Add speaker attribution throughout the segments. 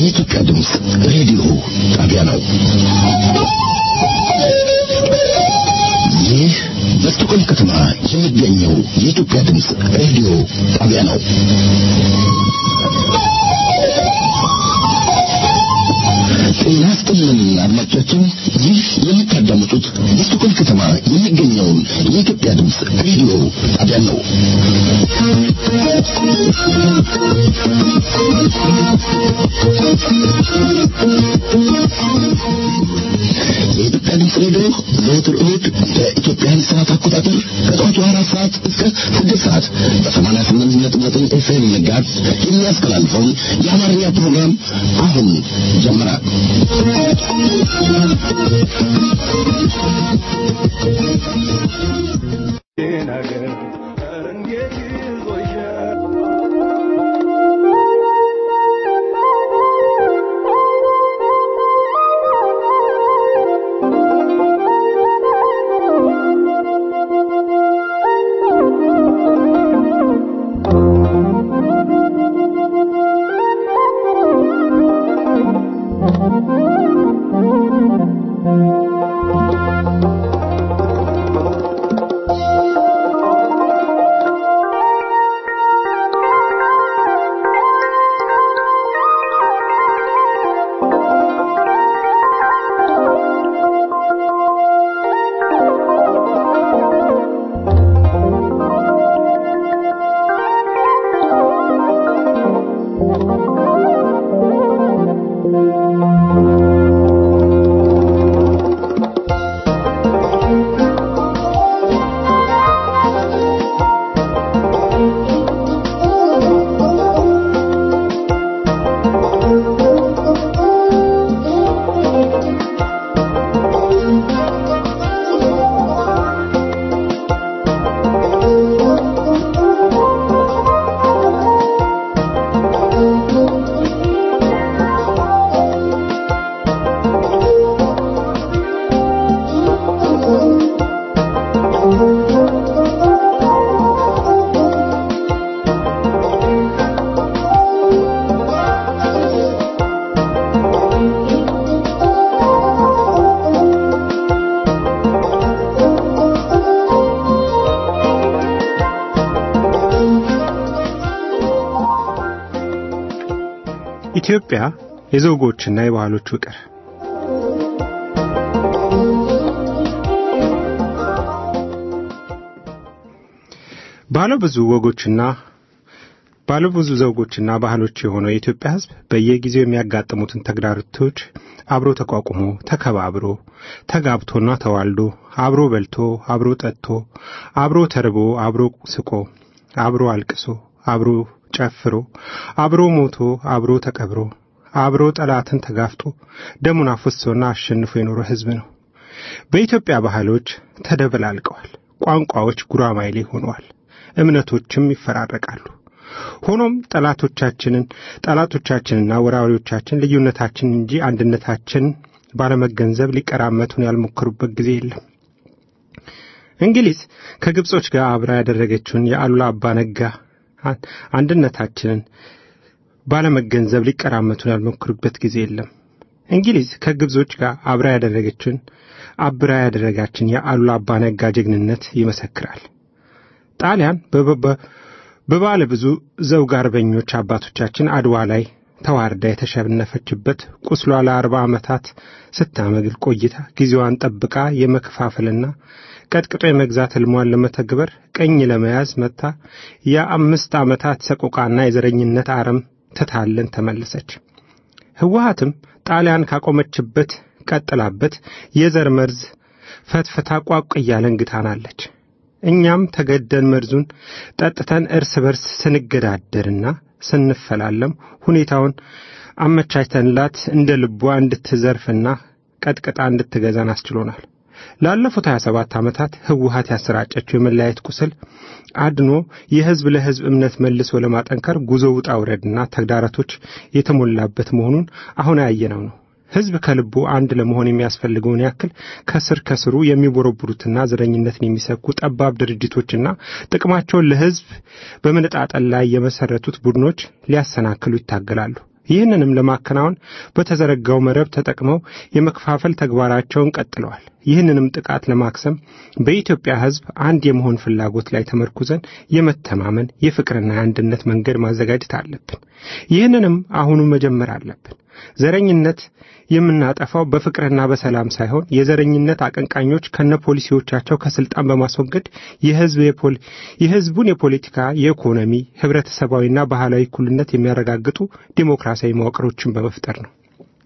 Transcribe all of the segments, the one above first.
Speaker 1: የኢትዮጵያ ድምፅ ሬዲዮ ጣቢያ ነው። ይህ በስቶኮልም ከተማ የሚገኘው የኢትዮጵያ ድምፅ ሬዲዮ ጣቢያ ነው። ጤና ይስጥልን አድማጮቻችን፣ ይህ የምታዳምጡት በስቶኮልም ከተማ የሚገኘውን የኢትዮጵያ ድምፅ ሬዲዮ ጣቢያ ነው። የኢትዮጵያ ድምፅ ሬዲዮ ዘወትር እሁድ በኢትዮጵያን ሰዓት አቆጣጠር ከጠዋቱ አራት ሰዓት እስከ ስድስት ሰዓት በሰማንያ ስምንት ነጥብ ዘጠኝ ኤፍኤም ጋዝ የሚያስተላልፈውን የአማርኛ ፕሮግራም አሁን ጀመረ።
Speaker 2: ኢትዮጵያ የዘውጎችና የባህሎች ውቅር ባለ ብዙ ወጎችና ባለ ብዙ ዘውጎችና ባህሎች የሆነው የኢትዮጵያ ሕዝብ በየጊዜው የሚያጋጥሙትን ተግዳሮቶች አብሮ ተቋቁሞ ተከባብሮ ተጋብቶና ተዋልዶ አብሮ በልቶ አብሮ ጠጥቶ አብሮ ተርቦ አብሮ ስቆ አብሮ አልቅሶ አብሮ ጨፍሮ አብሮ ሞቶ አብሮ ተቀብሮ አብሮ ጠላትን ተጋፍጦ ደሙን አፍሶና አሸንፎ የኖረ ሕዝብ ነው። በኢትዮጵያ ባህሎች ተደበላልቀዋል። ቋንቋዎች ጉራማይሌ ሆነዋል። እምነቶችም ይፈራረቃሉ። ሆኖም ጠላቶቻችንን ጠላቶቻችንና ወራሪዎቻችን ልዩነታችን እንጂ አንድነታችን ባለመገንዘብ ሊቀራመቱን ያልሞከሩበት ጊዜ የለም። እንግሊዝ ከግብጾች ጋር አብራ ያደረገችውን የአሉላ አባ ነጋ አንድነታችንን ባለመገንዘብ ሊቀራመቱን ያልሞክሩበት ጊዜ የለም። እንግሊዝ ከግብጾች ጋር አብራ ያደረገችን አብራ ያደረጋችን የአሉላ አባ ነጋ ጀግንነት ይመሰክራል። ጣሊያን በባለ ብዙ ዘውግ አርበኞች አባቶቻችን አድዋ ላይ ተዋርዳ የተሸነፈችበት ቁስሏ ለአርባ ዓመታት ስታመግል ቆይታ ጊዜዋን ጠብቃ የመከፋፈልና ቀጥቅጦ የመግዛት ሕልሟን ለመተግበር ቀኝ ለመያዝ መታ የአምስት ዓመታት ሰቆቃና የዘረኝነት አረም ትታለን ተመለሰች። ህወሓትም ጣሊያን ካቆመችበት ቀጥላበት የዘር መርዝ ፈትፍታ ቋቅ እያለን ግታናለች። እኛም ተገደን መርዙን ጠጥተን እርስ በርስ ስንገዳደርና ስንፈላለም ሁኔታውን አመቻችተንላት እንደ ልቧ እንድትዘርፍና ቀጥቅጣ እንድትገዛን አስችሎናል። ላለፉት 27 ዓመታት ህወሓት ያሰራጨችው የመለያየት ቁስል አድኖ የህዝብ ለህዝብ እምነት መልሶ ለማጠንከር ጉዞ ውጣ ውረድና ተግዳሮቶች የተሞላበት መሆኑን አሁን ያየነው ነው። ህዝብ ከልቡ አንድ ለመሆን የሚያስፈልገውን ያክል ከስር ከስሩ የሚቦረቡሩትና ዘረኝነትን የሚሰብኩ ጠባብ ድርጅቶችና ጥቅማቸውን ለህዝብ በመነጣጠል ላይ የመሰረቱት ቡድኖች ሊያሰናክሉ ይታገላሉ። ይህንንም ለማከናወን በተዘረጋው መረብ ተጠቅመው የመከፋፈል ተግባራቸውን ቀጥለዋል። ይህንንም ጥቃት ለማክሰም በኢትዮጵያ ሕዝብ አንድ የመሆን ፍላጎት ላይ ተመርኩዘን የመተማመን የፍቅርና የአንድነት መንገድ ማዘጋጀት አለብን። ይህንንም አሁኑ መጀመር አለብን። ዘረኝነት የምናጠፋው በፍቅርና በሰላም ሳይሆን የዘረኝነት አቀንቃኞች ከነ ፖሊሲዎቻቸው ከስልጣን በማስወገድ የህዝቡን የፖለቲካ፣ የኢኮኖሚ፣ ህብረተሰባዊና ባህላዊ እኩልነት የሚያረጋግጡ ዲሞክራሲያዊ መዋቅሮችን በመፍጠር ነው።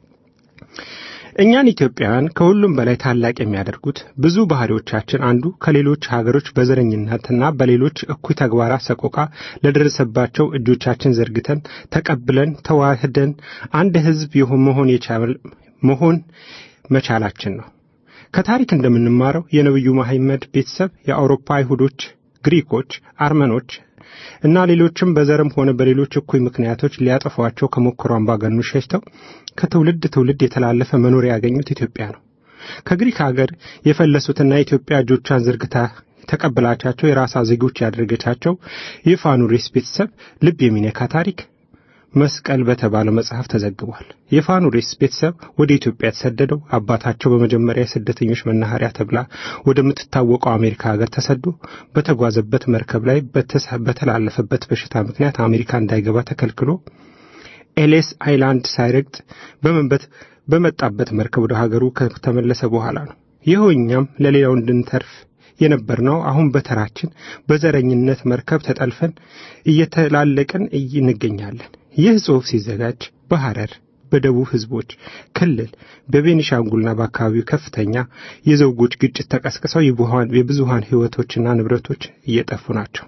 Speaker 2: እኛን ኢትዮጵያውያን ከሁሉም በላይ ታላቅ የሚያደርጉት ብዙ ባህሪዎቻችን አንዱ ከሌሎች ሀገሮች በዘረኝነትና በሌሎች እኩይ ተግባራት ሰቆቃ ለደረሰባቸው እጆቻችን ዘርግተን ተቀብለን ተዋህደን አንድ ህዝብ መሆን መሆን መቻላችን ነው። ከታሪክ እንደምንማረው የነቢዩ መሐመድ ቤተሰብ የአውሮፓ አይሁዶች፣ ግሪኮች፣ አርመኖች እና ሌሎችም በዘርም ሆነ በሌሎች እኩይ ምክንያቶች ሊያጠፏቸው ከሞከሩ አምባገነኖች ሸሽተው ከትውልድ ትውልድ የተላለፈ መኖሪያ ያገኙት ኢትዮጵያ ነው። ከግሪክ ሀገር የፈለሱትና ኢትዮጵያ እጆቿን ዘርግታ ተቀብላቻቸው የራሷ ዜጎች ያደረገቻቸው የፋኑሬስ ቤተሰብ ልብ የሚነካ ታሪክ መስቀል በተባለው መጽሐፍ ተዘግቧል። የፋኑሬስ ቤተሰብ ወደ ኢትዮጵያ የተሰደደው አባታቸው በመጀመሪያ የስደተኞች መናኸሪያ ተብላ ወደምትታወቀው አሜሪካ ሀገር ተሰዶ በተጓዘበት መርከብ ላይ በተላለፈበት በሽታ ምክንያት አሜሪካ እንዳይገባ ተከልክሎ ኤሌስ አይላንድ ሳይረግጥ በመንበት በመጣበት መርከብ ወደ ሀገሩ ከተመለሰ በኋላ ነው። ይኸው እኛም ለሌላው እንድንተርፍ የነበርነው አሁን በተራችን በዘረኝነት መርከብ ተጠልፈን እየተላለቅን እንገኛለን። ይህ ጽሑፍ ሲዘጋጅ በሐረር በደቡብ ህዝቦች ክልል በቤኒሻንጉልና በአካባቢው ከፍተኛ የዘውጎች ግጭት ተቀስቅሰው የብዙሃን ህይወቶችና ንብረቶች እየጠፉ ናቸው።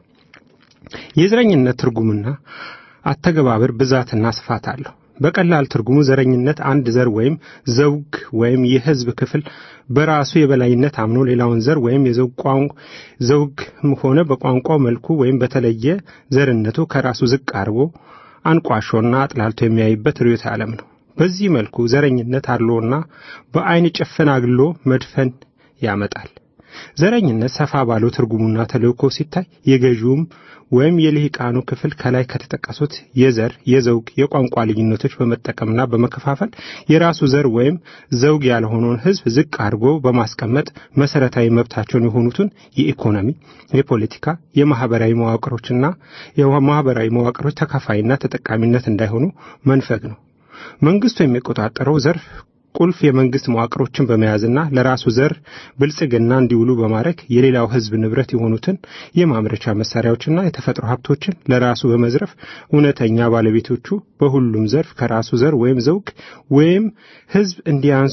Speaker 2: የዘረኝነት ትርጉምና አተገባበር ብዛትና ስፋት አለው። በቀላል ትርጉሙ ዘረኝነት አንድ ዘር ወይም ዘውግ ወይም የህዝብ ክፍል በራሱ የበላይነት አምኖ ሌላውን ዘር ወይም ዘውግ ሆነ በቋንቋው መልኩ ወይም በተለየ ዘርነቱ ከራሱ ዝቅ አድርጎ አንቋሾና አጥላልቶ የሚያይበት ርዕዮተ ዓለም ነው። በዚህ መልኩ ዘረኝነት አድሎና በአይን ጭፍን አግሎ መድፈን ያመጣል። ዘረኝነት ሰፋ ባለው ትርጉሙና ተልእኮ ሲታይ የገዢውም ወይም የልሂቃኑ ክፍል ከላይ ከተጠቀሱት የዘር፣ የዘውግ፣ የቋንቋ ልዩነቶች በመጠቀምና በመከፋፈል የራሱ ዘር ወይም ዘውግ ያልሆነውን ህዝብ ዝቅ አድርጎ በማስቀመጥ መሰረታዊ መብታቸውን የሆኑትን የኢኮኖሚ፣ የፖለቲካ፣ የማህበራዊ መዋቅሮችና የማህበራዊ መዋቅሮች ተካፋይና ተጠቃሚነት እንዳይሆኑ መንፈግ ነው። መንግስቱ የሚቆጣጠረው ዘርፍ ቁልፍ የመንግስት መዋቅሮችን በመያዝና ለራሱ ዘር ብልጽግና እንዲውሉ በማድረግ የሌላው ህዝብ ንብረት የሆኑትን የማምረቻ መሳሪያዎችና የተፈጥሮ ሀብቶችን ለራሱ በመዝረፍ እውነተኛ ባለቤቶቹ በሁሉም ዘርፍ ከራሱ ዘር ወይም ዘውግ ወይም ህዝብ እንዲያንሱ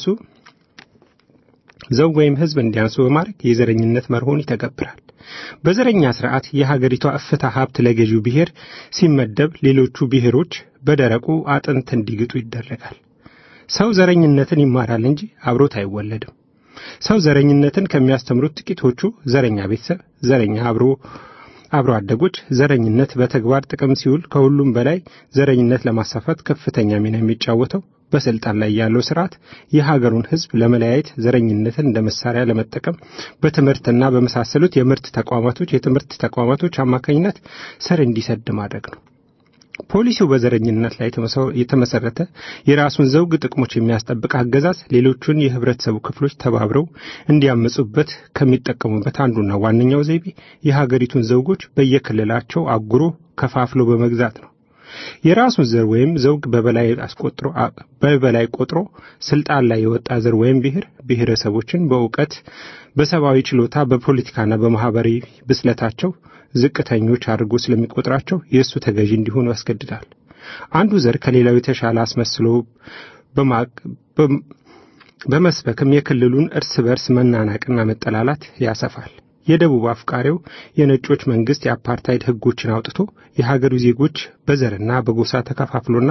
Speaker 2: ዘውግ ወይም ህዝብ እንዲያንሱ በማድረግ የዘረኝነት መርሆን ይተገብራል። በዘረኛ ስርዓት የሀገሪቷ እፍታ ሀብት ለገዢው ብሔር ሲመደብ ሌሎቹ ብሔሮች በደረቁ አጥንት እንዲግጡ ይደረጋል። ሰው ዘረኝነትን ይማራል እንጂ አብሮት አይወለድም። ሰው ዘረኝነትን ከሚያስተምሩት ጥቂቶቹ ዘረኛ ቤተሰብ፣ ዘረኛ አብሮ አብሮ አደጎች፣ ዘረኝነት በተግባር ጥቅም ሲውል ከሁሉም በላይ ዘረኝነት ለማሳፋት ከፍተኛ ሚና የሚጫወተው በስልጣን ላይ ያለው ስርዓት የሀገሩን ህዝብ ለመለያየት ዘረኝነትን እንደ መሳሪያ ለመጠቀም በትምህርትና በመሳሰሉት የምርት ተቋማቶች የትምህርት ተቋማቶች አማካኝነት ስር እንዲሰድ ማድረግ ነው። ፖሊሲው በዘረኝነት ላይ የተመሰረተ የራሱን ዘውግ ጥቅሞች የሚያስጠብቅ አገዛዝ ሌሎቹን የህብረተሰቡ ክፍሎች ተባብረው እንዲያመጹበት ከሚጠቀሙበት አንዱና ዋነኛው ዘይቤ የሀገሪቱን ዘውጎች በየክልላቸው አጉሮ ከፋፍሎ በመግዛት ነው። የራሱን ዘር ወይም ዘውግ በበላይ አስቆጥሮ በበላይ ቆጥሮ ስልጣን ላይ የወጣ ዘር ወይም ብሔር ብሔረሰቦችን በእውቀት በሰብአዊ ችሎታ በፖለቲካና በማህበራዊ ብስለታቸው ዝቅተኞች አድርጎ ስለሚቆጥራቸው የእሱ ተገዢ እንዲሆኑ ያስገድዳል። አንዱ ዘር ከሌላው የተሻለ አስመስሎ በመስበክም የክልሉን እርስ በርስ መናናቅና መጠላላት ያሰፋል። የደቡብ አፍቃሪው የነጮች መንግስት የአፓርታይድ ህጎችን አውጥቶ የሀገሩ ዜጎች በዘርና በጎሳ ተከፋፍሎና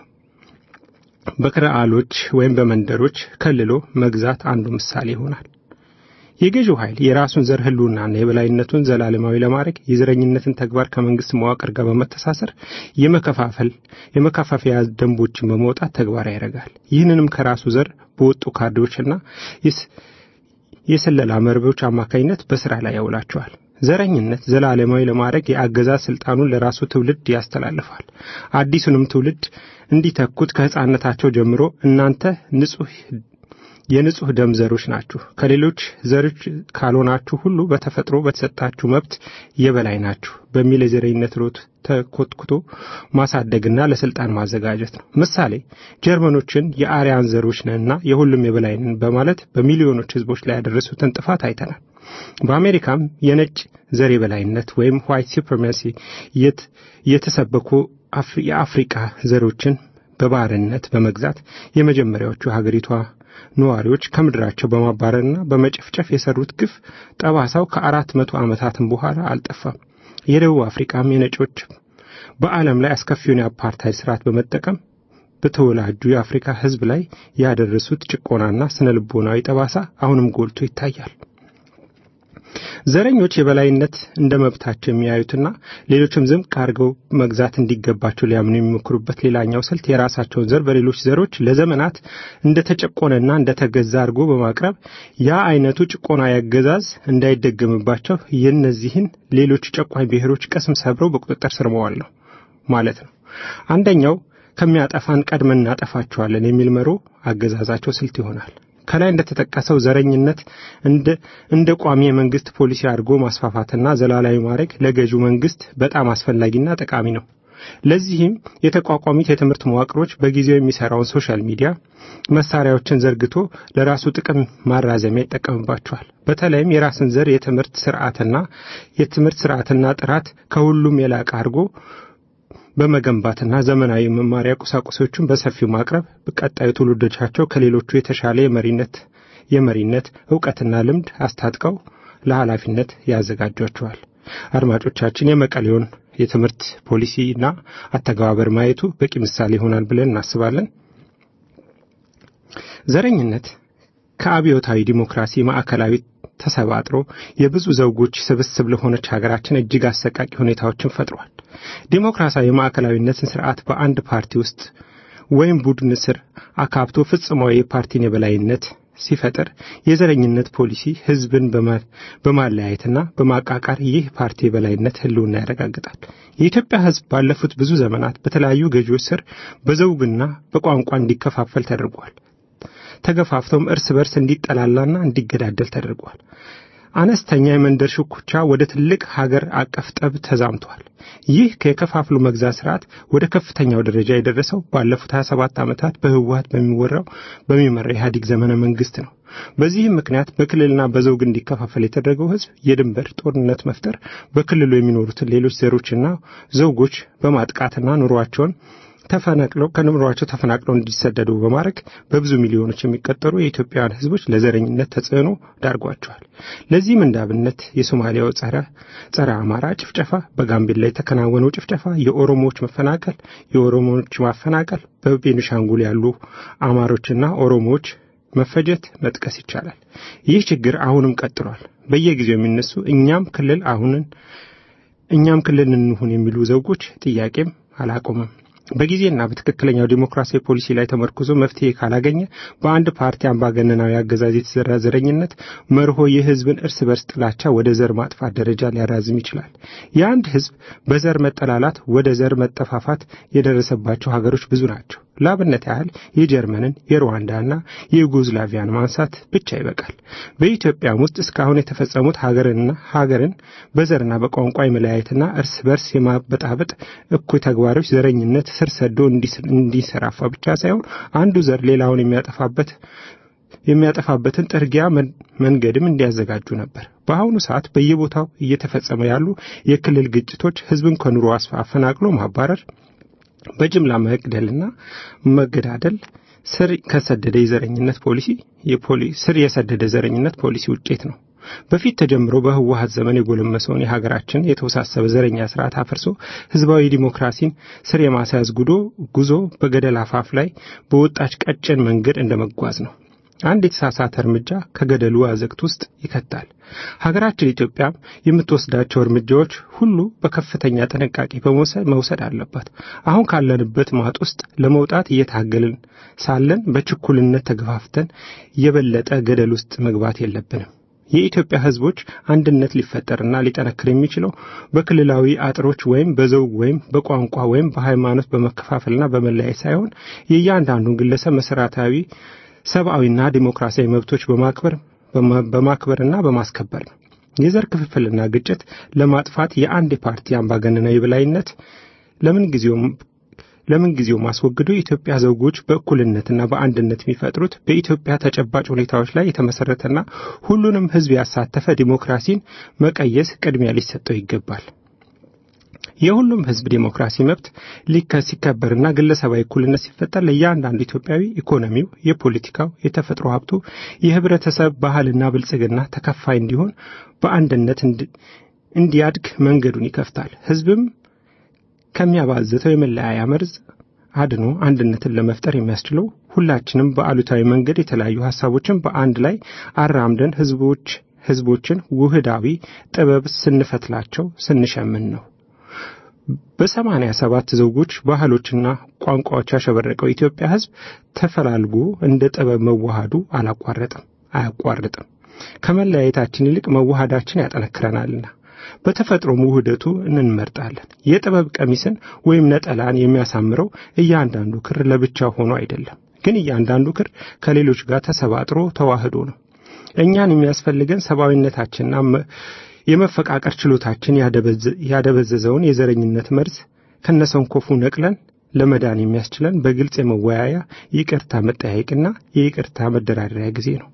Speaker 2: በክርአሎች ወይም በመንደሮች ከልሎ መግዛት አንዱ ምሳሌ ይሆናል። የገዢው ኃይል የራሱን ዘር ህልውናና የበላይነቱን ዘላለማዊ ለማድረግ የዘረኝነትን ተግባር ከመንግስት መዋቅር ጋር በመተሳሰር የመከፋፈል የመከፋፈያ ደንቦችን በመውጣት ተግባራዊ ያደርጋል። ይህንንም ከራሱ ዘር በወጡ ካድሬዎችና የስለላ መርቦች አማካኝነት በስራ ላይ ያውላቸዋል። ዘረኝነት ዘላለማዊ ለማድረግ የአገዛዝ ስልጣኑን ለራሱ ትውልድ ያስተላልፋል። አዲሱንም ትውልድ እንዲተኩት ከሕፃንነታቸው ጀምሮ እናንተ ንጹህ የንጹህ ደም ዘሮች ናችሁ፣ ከሌሎች ዘሮች ካልሆናችሁ ሁሉ በተፈጥሮ በተሰጣችሁ መብት የበላይ ናችሁ በሚል የዘረኝነት ሮት ተኮትኩቶ ማሳደግና ለስልጣን ማዘጋጀት ነው። ምሳሌ ጀርመኖችን የአርያን ዘሮች ነንና የሁሉም የበላይ ነን በማለት በሚሊዮኖች ህዝቦች ላይ ያደረሱትን ጥፋት አይተናል። በአሜሪካም የነጭ ዘር የበላይነት ወይም ዋይት ሱፕሪማሲ የተሰበኩ የአፍሪቃ ዘሮችን በባርነት በመግዛት የመጀመሪያዎቹ ሀገሪቷ ነዋሪዎች ከምድራቸው በማባረርና በመጨፍጨፍ የሰሩት ግፍ ጠባሳው ከአራት መቶ ዓመታትም በኋላ አልጠፋም። የደቡብ አፍሪካም የነጮች በዓለም ላይ አስከፊውን የአፓርታይድ ስርዓት በመጠቀም በተወላጁ የአፍሪካ ህዝብ ላይ ያደረሱት ጭቆናና ስነ ልቦናዊ ጠባሳ አሁንም ጎልቶ ይታያል። ዘረኞች የበላይነት እንደ መብታቸው የሚያዩትና ሌሎችም ዝም አድርገው መግዛት እንዲገባቸው ሊያምኑ የሚሞክሩበት ሌላኛው ስልት የራሳቸውን ዘር በሌሎች ዘሮች ለዘመናት እንደተጨቆነና እንደተገዛ አድርጎ በማቅረብ ያ አይነቱ ጭቆና ያገዛዝ እንዳይደገምባቸው የእነዚህን ሌሎች ጨቋኝ ብሔሮች ቅስም ሰብረው በቁጥጥር ስር መዋል ነው ማለት ነው። አንደኛው ከሚያጠፋን ቀድመን እናጠፋቸዋለን የሚል መሮ አገዛዛቸው ስልት ይሆናል። ከላይ እንደተጠቀሰው ዘረኝነት እንደ ቋሚ የመንግስት ፖሊሲ አድርጎ ማስፋፋትና ዘላላዊ ማድረግ ለገዢው መንግስት በጣም አስፈላጊና ጠቃሚ ነው። ለዚህም የተቋቋሙት የትምህርት መዋቅሮች በጊዜው የሚሰራውን ሶሻል ሚዲያ መሳሪያዎችን ዘርግቶ ለራሱ ጥቅም ማራዘሚያ ይጠቀምባቸዋል። በተለይም የራስን ዘር የትምህርት ስርዓትና የትምህርት ስርዓትና ጥራት ከሁሉም የላቀ አድርጎ በመገንባትና ዘመናዊ መማሪያ ቁሳቁሶችን በሰፊው ማቅረብ ቀጣዩ ትውልዶቻቸው ከሌሎቹ የተሻለ የመሪነት የመሪነት እውቀትና ልምድ አስታጥቀው ለኃላፊነት ያዘጋጇቸዋል። አድማጮቻችን የመቀሌውን የትምህርት ፖሊሲና አተገባበር ማየቱ በቂ ምሳሌ ይሆናል ብለን እናስባለን። ዘረኝነት ከአብዮታዊ ዲሞክራሲ ማዕከላዊ ተሰባጥሮ የብዙ ዘውጎች ስብስብ ለሆነች ሀገራችን እጅግ አሰቃቂ ሁኔታዎችን ፈጥሯል። ዲሞክራሲያዊ ማዕከላዊነትን ስርዓት በአንድ ፓርቲ ውስጥ ወይም ቡድን ስር አካብቶ ፍጽማዊ የፓርቲን የበላይነት ሲፈጥር የዘረኝነት ፖሊሲ ህዝብን በማለያየትና በማቃቃር ይህ ፓርቲ የበላይነት ህልውና ያረጋግጣል። የኢትዮጵያ ህዝብ ባለፉት ብዙ ዘመናት በተለያዩ ገዢዎች ስር በዘውግና በቋንቋ እንዲከፋፈል ተደርጓል። ተገፋፍተውም እርስ በርስ እንዲጠላላና እንዲገዳደል ተደርጓል። አነስተኛ የመንደር ሽኩቻ ወደ ትልቅ ሀገር አቀፍ ጠብ ተዛምቷል። ይህ ከየከፋፍሉ መግዛት ስርዓት ወደ ከፍተኛው ደረጃ የደረሰው ባለፉት 27 ዓመታት በህወሀት በሚወራው በሚመራ ኢህአዴግ ዘመነ መንግስት ነው። በዚህም ምክንያት በክልልና በዘውግ እንዲከፋፈል የተደረገው ህዝብ የድንበር ጦርነት መፍጠር በክልሉ የሚኖሩትን ሌሎች ዘሮችና ዘውጎች በማጥቃትና ኑሯቸውን ተፈናቅለው ከኑሯቸው ተፈናቅለው እንዲሰደዱ በማድረግ በብዙ ሚሊዮኖች የሚቆጠሩ የኢትዮጵያውያን ህዝቦች ለዘረኝነት ተጽዕኖ ዳርጓቸዋል። ለዚህም እንደ አብነት የሶማሊያው ጸረ ጸረ አማራ ጭፍጨፋ፣ በጋምቤላ የተከናወነው ጭፍጨፋ፣ የኦሮሞዎች መፈናቀል፣ የኦሮሞዎች ማፈናቀል፣ በቤኒሻንጉል ያሉ አማሮችና ኦሮሞዎች መፈጀት መጥቀስ ይቻላል። ይህ ችግር አሁንም ቀጥሏል። በየጊዜው የሚነሱ እኛም ክልል አሁንን እኛም ክልል እንሁን የሚሉ ዘውጎች ጥያቄም አላቆመም። በጊዜና በትክክለኛው ዲሞክራሲያዊ ፖሊሲ ላይ ተመርኩዞ መፍትሄ ካላገኘ በአንድ ፓርቲ አምባገነናዊ አገዛዝ የተዘራ ዘረኝነት መርሆ የህዝብን እርስ በርስ ጥላቻ ወደ ዘር ማጥፋት ደረጃ ሊያራዝም ይችላል። የአንድ ህዝብ በዘር መጠላላት ወደ ዘር መጠፋፋት የደረሰባቸው ሀገሮች ብዙ ናቸው። ላብነት ያህል የጀርመንን የሩዋንዳና የዩጎዝላቪያን ማንሳት ብቻ ይበቃል። በኢትዮጵያም ውስጥ እስካሁን የተፈጸሙት ሀገርንና ሀገርን በዘርና በቋንቋ የመለያየትና እርስ በርስ የማበጣበጥ እኩይ ተግባሮች ዘረኝነት ስር ሰዶ እንዲሰራፋ ብቻ ሳይሆን አንዱ ዘር ሌላውን የሚያጠፋበት የሚያጠፋበትን ጥርጊያ መንገድም እንዲያዘጋጁ ነበር። በአሁኑ ሰዓት በየቦታው እየተፈጸመ ያሉ የክልል ግጭቶች ህዝብን ከኑሮ አፈናቅሎ ማባረር በጅምላ መግደልና መገዳደል ስር ከሰደደ የዘረኝነት ፖሊሲ ስር የሰደደ ዘረኝነት ፖሊሲ ውጤት ነው። በፊት ተጀምሮ በህወሀት ዘመን የጎለመሰውን የሀገራችን የተወሳሰበ ዘረኛ ስርዓት አፍርሶ ህዝባዊ ዲሞክራሲን ስር የማስያዝ ጉዶ ጉዞ በገደል አፋፍ ላይ በወጣች ቀጭን መንገድ እንደመጓዝ ነው። አንድ የተሳሳተ እርምጃ ከገደሉ አዘቅት ውስጥ ይከታል። ሀገራችን ኢትዮጵያ የምትወስዳቸው እርምጃዎች ሁሉ በከፍተኛ ጥንቃቄ መውሰድ አለባት። አሁን ካለንበት ማጥ ውስጥ ለመውጣት እየታገልን ሳለን በችኩልነት ተገፋፍተን የበለጠ ገደል ውስጥ መግባት የለብንም። የኢትዮጵያ ሕዝቦች አንድነት ሊፈጠርና ሊጠነክር የሚችለው በክልላዊ አጥሮች ወይም በዘውግ ወይም በቋንቋ ወይም በሃይማኖት በመከፋፈልና በመለያየት ሳይሆን የእያንዳንዱን ግለሰብ መሰረታዊ ሰብአዊና ዲሞክራሲያዊ መብቶች በማክበር በማክበርና በማስከበር ነው። የዘር ክፍፍልና ግጭት ለማጥፋት የአንድ ፓርቲ አምባገነናዊ የበላይነት ለምን ጊዜውም ለምን ጊዜው ማስወግዶ የኢትዮጵያ ዘውጎች በእኩልነትና በአንድነት የሚፈጥሩት በኢትዮጵያ ተጨባጭ ሁኔታዎች ላይ የተመሰረተና ሁሉንም ሕዝብ ያሳተፈ ዲሞክራሲን መቀየስ ቅድሚያ ሊሰጠው ይገባል። የሁሉም ሕዝብ ዲሞክራሲ መብት ሲከበርና ግለሰባዊ እኩልነት ሲፈጠር ለእያንዳንዱ ኢትዮጵያዊ ኢኮኖሚው፣ የፖለቲካው፣ የተፈጥሮ ሀብቱ፣ የህብረተሰብ ባህልና ብልጽግና ተከፋይ እንዲሆን በአንድነት እንዲያድግ መንገዱን ይከፍታል። ሕዝብም ከሚያባዝተው የመለያያ መርዝ አድኖ አንድነትን ለመፍጠር የሚያስችለው ሁላችንም በአሉታዊ መንገድ የተለያዩ ሀሳቦችን በአንድ ላይ አራምደን ህዝቦች ህዝቦችን ውህዳዊ ጥበብ ስንፈትላቸው ስንሸምን ነው። በሰማንያ ሰባት ዘውጎች ባህሎችና ቋንቋዎች ያሸበረቀው የኢትዮጵያ ህዝብ ተፈላልጎ እንደ ጥበብ መዋሃዱ አላቋረጥም አያቋርጥም። ከመለያየታችን ይልቅ መዋሃዳችን ያጠነክረናልና በተፈጥሮም ውህደቱ እንመርጣለን። የጥበብ ቀሚስን ወይም ነጠላን የሚያሳምረው እያንዳንዱ ክር ለብቻው ሆኖ አይደለም፣ ግን እያንዳንዱ ክር ከሌሎች ጋር ተሰባጥሮ ተዋህዶ ነው። እኛን የሚያስፈልገን ሰብአዊነታችንና የመፈቃቀር ችሎታችን ያደበዘዘውን የዘረኝነት መርዝ ከነሰንኮፉ ነቅለን ለመዳን የሚያስችለን በግልጽ የመወያያ ይቅርታ መጠያየቅና የይቅርታ መደራደሪያ ጊዜ ነው።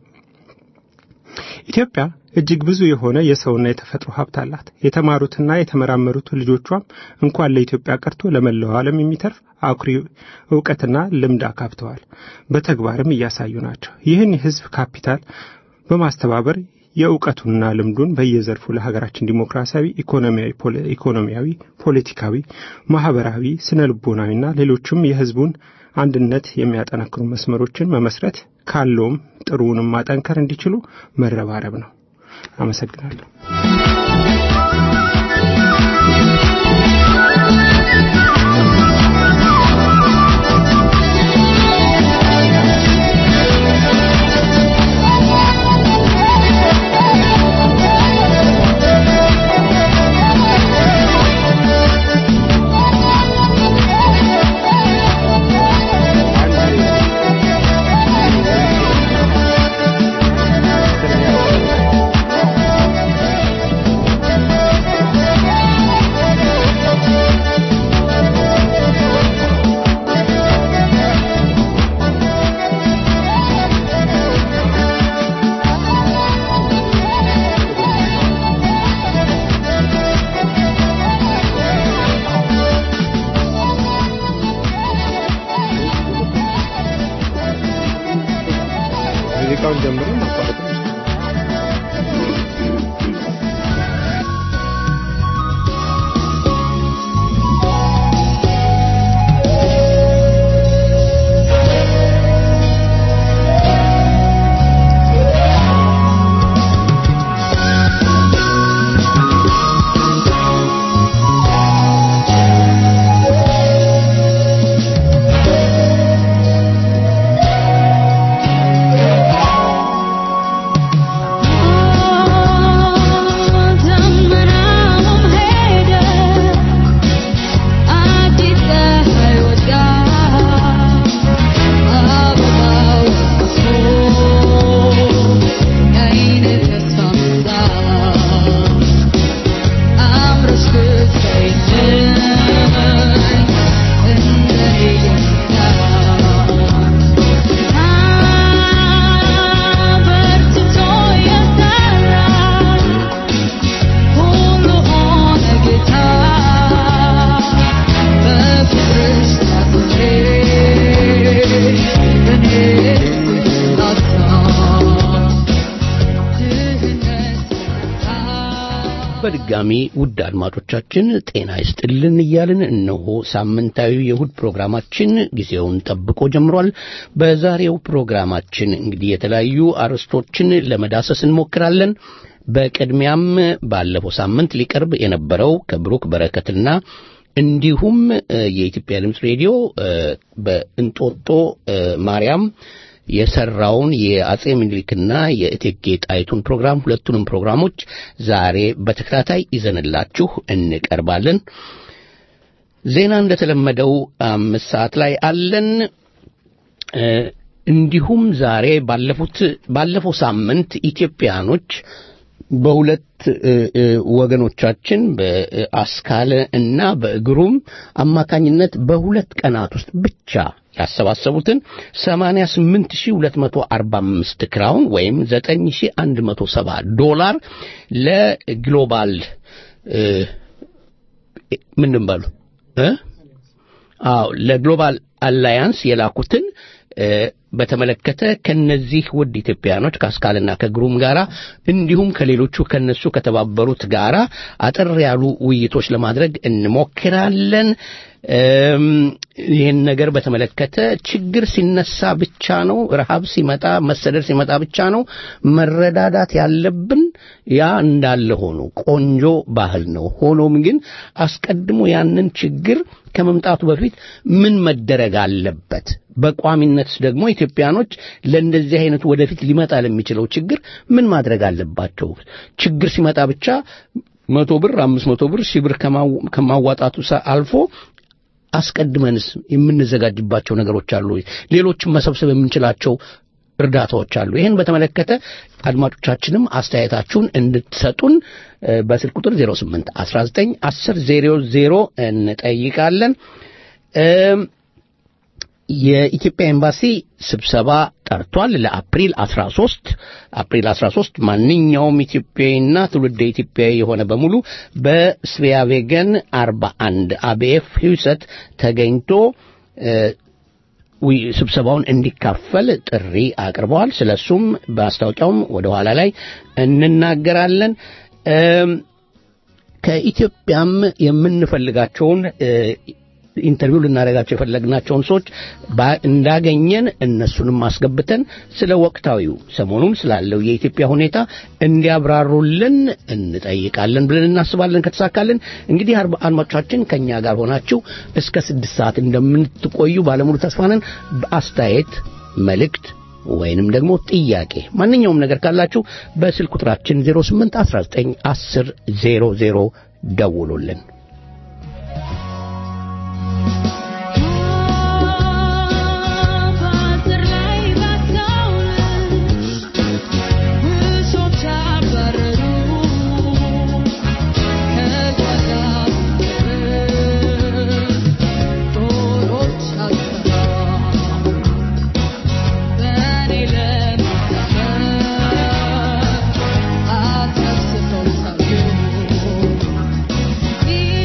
Speaker 2: ኢትዮጵያ እጅግ ብዙ የሆነ የሰውና የተፈጥሮ ሀብት አላት። የተማሩትና የተመራመሩት ልጆቿም እንኳን ለኢትዮጵያ ቀርቶ ለመላው ዓለም የሚተርፍ አኩሪ እውቀትና ልምድ አካብተዋል። በተግባርም እያሳዩ ናቸው። ይህን የህዝብ ካፒታል በማስተባበር የእውቀቱንና ልምዱን በየዘርፉ ለሀገራችን ዲሞክራሲያዊ፣ ኢኮኖሚያዊ፣ ፖለቲካዊ፣ ማህበራዊ፣ ስነ ልቦናዊና ሌሎችም የህዝቡን አንድነት የሚያጠነክሩ መስመሮችን መመስረት ካለውም ጥሩውንም ማጠንከር እንዲችሉ መረባረብ ነው። አመሰግናለሁ። ሙዚቃውን ጀምሮ ማቋረጥ
Speaker 3: በድጋሚ ውድ አድማጮቻችን ጤና ይስጥልን እያልን እነሆ ሳምንታዊ የእሁድ ፕሮግራማችን ጊዜውን ጠብቆ ጀምሯል። በዛሬው ፕሮግራማችን እንግዲህ የተለያዩ አርዕስቶችን ለመዳሰስ እንሞክራለን። በቅድሚያም ባለፈው ሳምንት ሊቀርብ የነበረው ከብሩክ በረከትና እንዲሁም የኢትዮጵያ ድምፅ ሬዲዮ በእንጦጦ ማርያም የሰራውን የአጼ ምኒልክና የእቴጌ ጣይቱን ፕሮግራም ሁለቱንም ፕሮግራሞች ዛሬ በተከታታይ ይዘንላችሁ እንቀርባለን። ዜና እንደተለመደው አምስት ሰዓት ላይ አለን። እንዲሁም ዛሬ ባለፉት ባለፈው ሳምንት ኢትዮጵያኖች በሁለት ወገኖቻችን በአስካለ እና በእግሩም አማካኝነት በሁለት ቀናት ውስጥ ብቻ ያሰባሰቡትን 88245 ክራውን ወይም 9170 ዶላር ለግሎባል ምንድን በሉ አዎ ለግሎባል አላያንስ የላኩትን በተመለከተ ከነዚህ ውድ ኢትዮጵያኖች ከአስካልና ከግሩም ጋራ እንዲሁም ከሌሎቹ ከነሱ ከተባበሩት ጋራ አጠር ያሉ ውይይቶች ለማድረግ እንሞክራለን። ይህን ነገር በተመለከተ ችግር ሲነሳ ብቻ ነው፣ ረሃብ ሲመጣ፣ መሰደድ ሲመጣ ብቻ ነው መረዳዳት ያለብን። ያ እንዳለ ሆኖ ቆንጆ ባህል ነው። ሆኖም ግን አስቀድሞ ያንን ችግር ከመምጣቱ በፊት ምን መደረግ አለበት? በቋሚነት ደግሞ ኢትዮጵያኖች ለእንደዚህ አይነቱ ወደፊት ሊመጣ ለሚችለው ችግር ምን ማድረግ አለባቸው? ችግር ሲመጣ ብቻ መቶ ብር አምስት መቶ ብር ሺህ ብር ከማዋጣቱ አልፎ አስቀድመንስ የምንዘጋጅባቸው ነገሮች አሉ። ሌሎችም መሰብሰብ የምንችላቸው እርዳታዎች አሉ። ይህን በተመለከተ አድማጮቻችንም አስተያየታችሁን እንድትሰጡን በስልክ ቁጥር 08 19 10 00 እንጠይቃለን። የኢትዮጵያ ኤምባሲ ስብሰባ ጠርቷል ለአፕሪል 13 አፕሪል 13 ማንኛውም ኢትዮጵያዊና ትውልደ ኢትዮጵያዊ የሆነ በሙሉ በስቪያቬገን 41 አቤኤፍ ሂውሰት ተገኝቶ ስብሰባውን እንዲካፈል ጥሪ አቅርበዋል። ስለሱም በማስታወቂያውም ወደ ኋላ ላይ እንናገራለን። ከኢትዮጵያም የምንፈልጋቸውን ኢንተርቪው ልናደርጋቸው የፈለግናቸውን ሰዎች እንዳገኘን እነሱንም አስገብተን ስለ ወቅታዊው ሰሞኑን ስላለው የኢትዮጵያ ሁኔታ እንዲያብራሩልን እንጠይቃለን ብለን እናስባለን። ከተሳካልን እንግዲህ አድማጮቻችን ከእኛ ጋር ሆናችሁ እስከ ስድስት ሰዓት እንደምትቆዩ ባለሙሉ ተስፋ ነን። አስተያየት፣ መልእክት ወይንም ደግሞ ጥያቄ ማንኛውም ነገር ካላችሁ በስልክ ቁጥራችን 08 19 10 00 ደውሉልን።
Speaker 4: Yeah.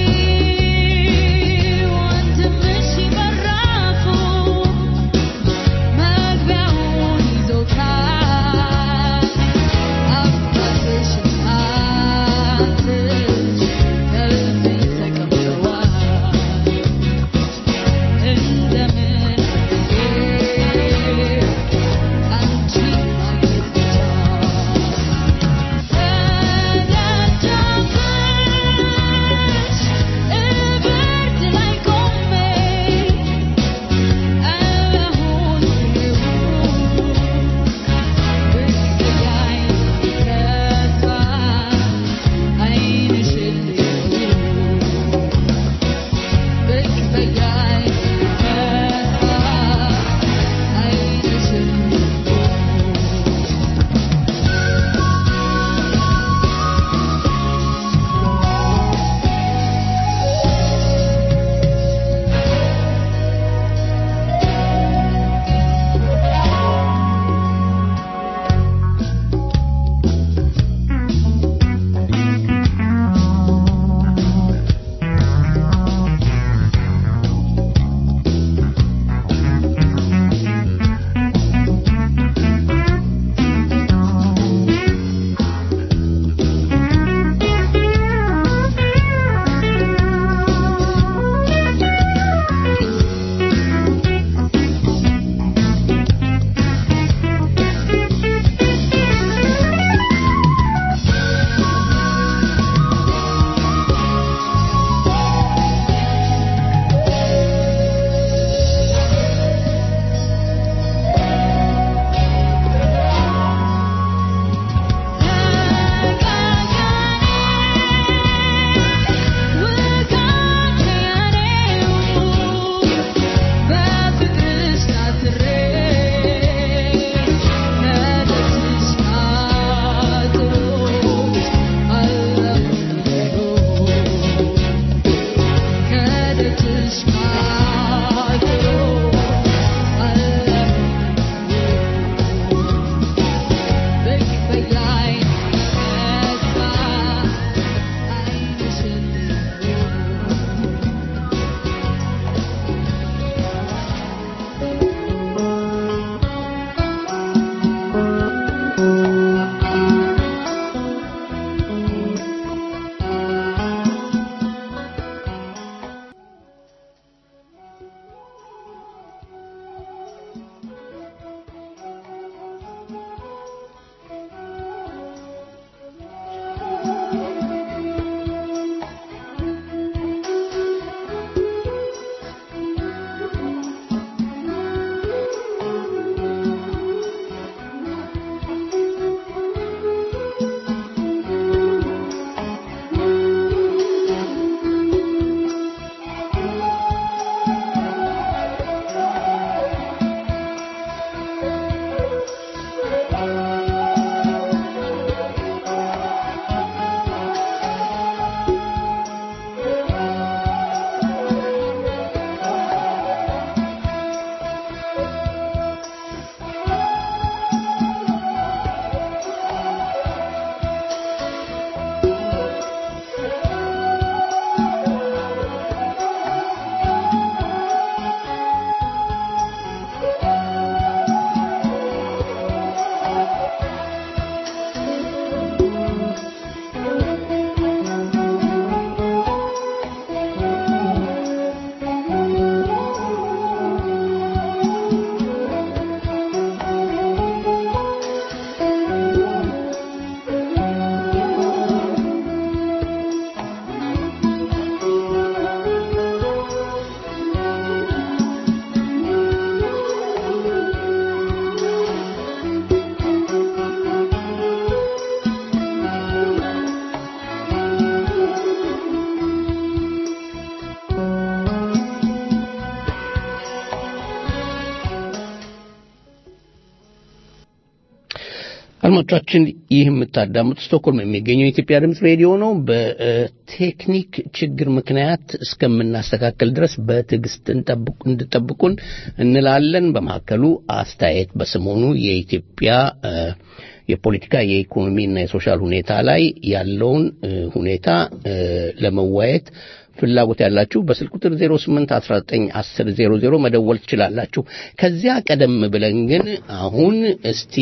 Speaker 3: አድማጮቻችን ይህ የምታዳምጡ ስቶክሆልም የሚገኘው የኢትዮጵያ ድምፅ ሬዲዮ ነው። በቴክኒክ ችግር ምክንያት እስከምናስተካከል ድረስ በትዕግስት እንድጠብቁን እንላለን። በመካከሉ አስተያየት በሰሞኑ የኢትዮጵያ የፖለቲካ የኢኮኖሚና የሶሻል ሁኔታ ላይ ያለውን ሁኔታ ለመዋየት ፍላጎት ያላችሁ በስልክ ቁጥር 08191000 መደወል ትችላላችሁ። ከዚያ ቀደም ብለን ግን አሁን እስቲ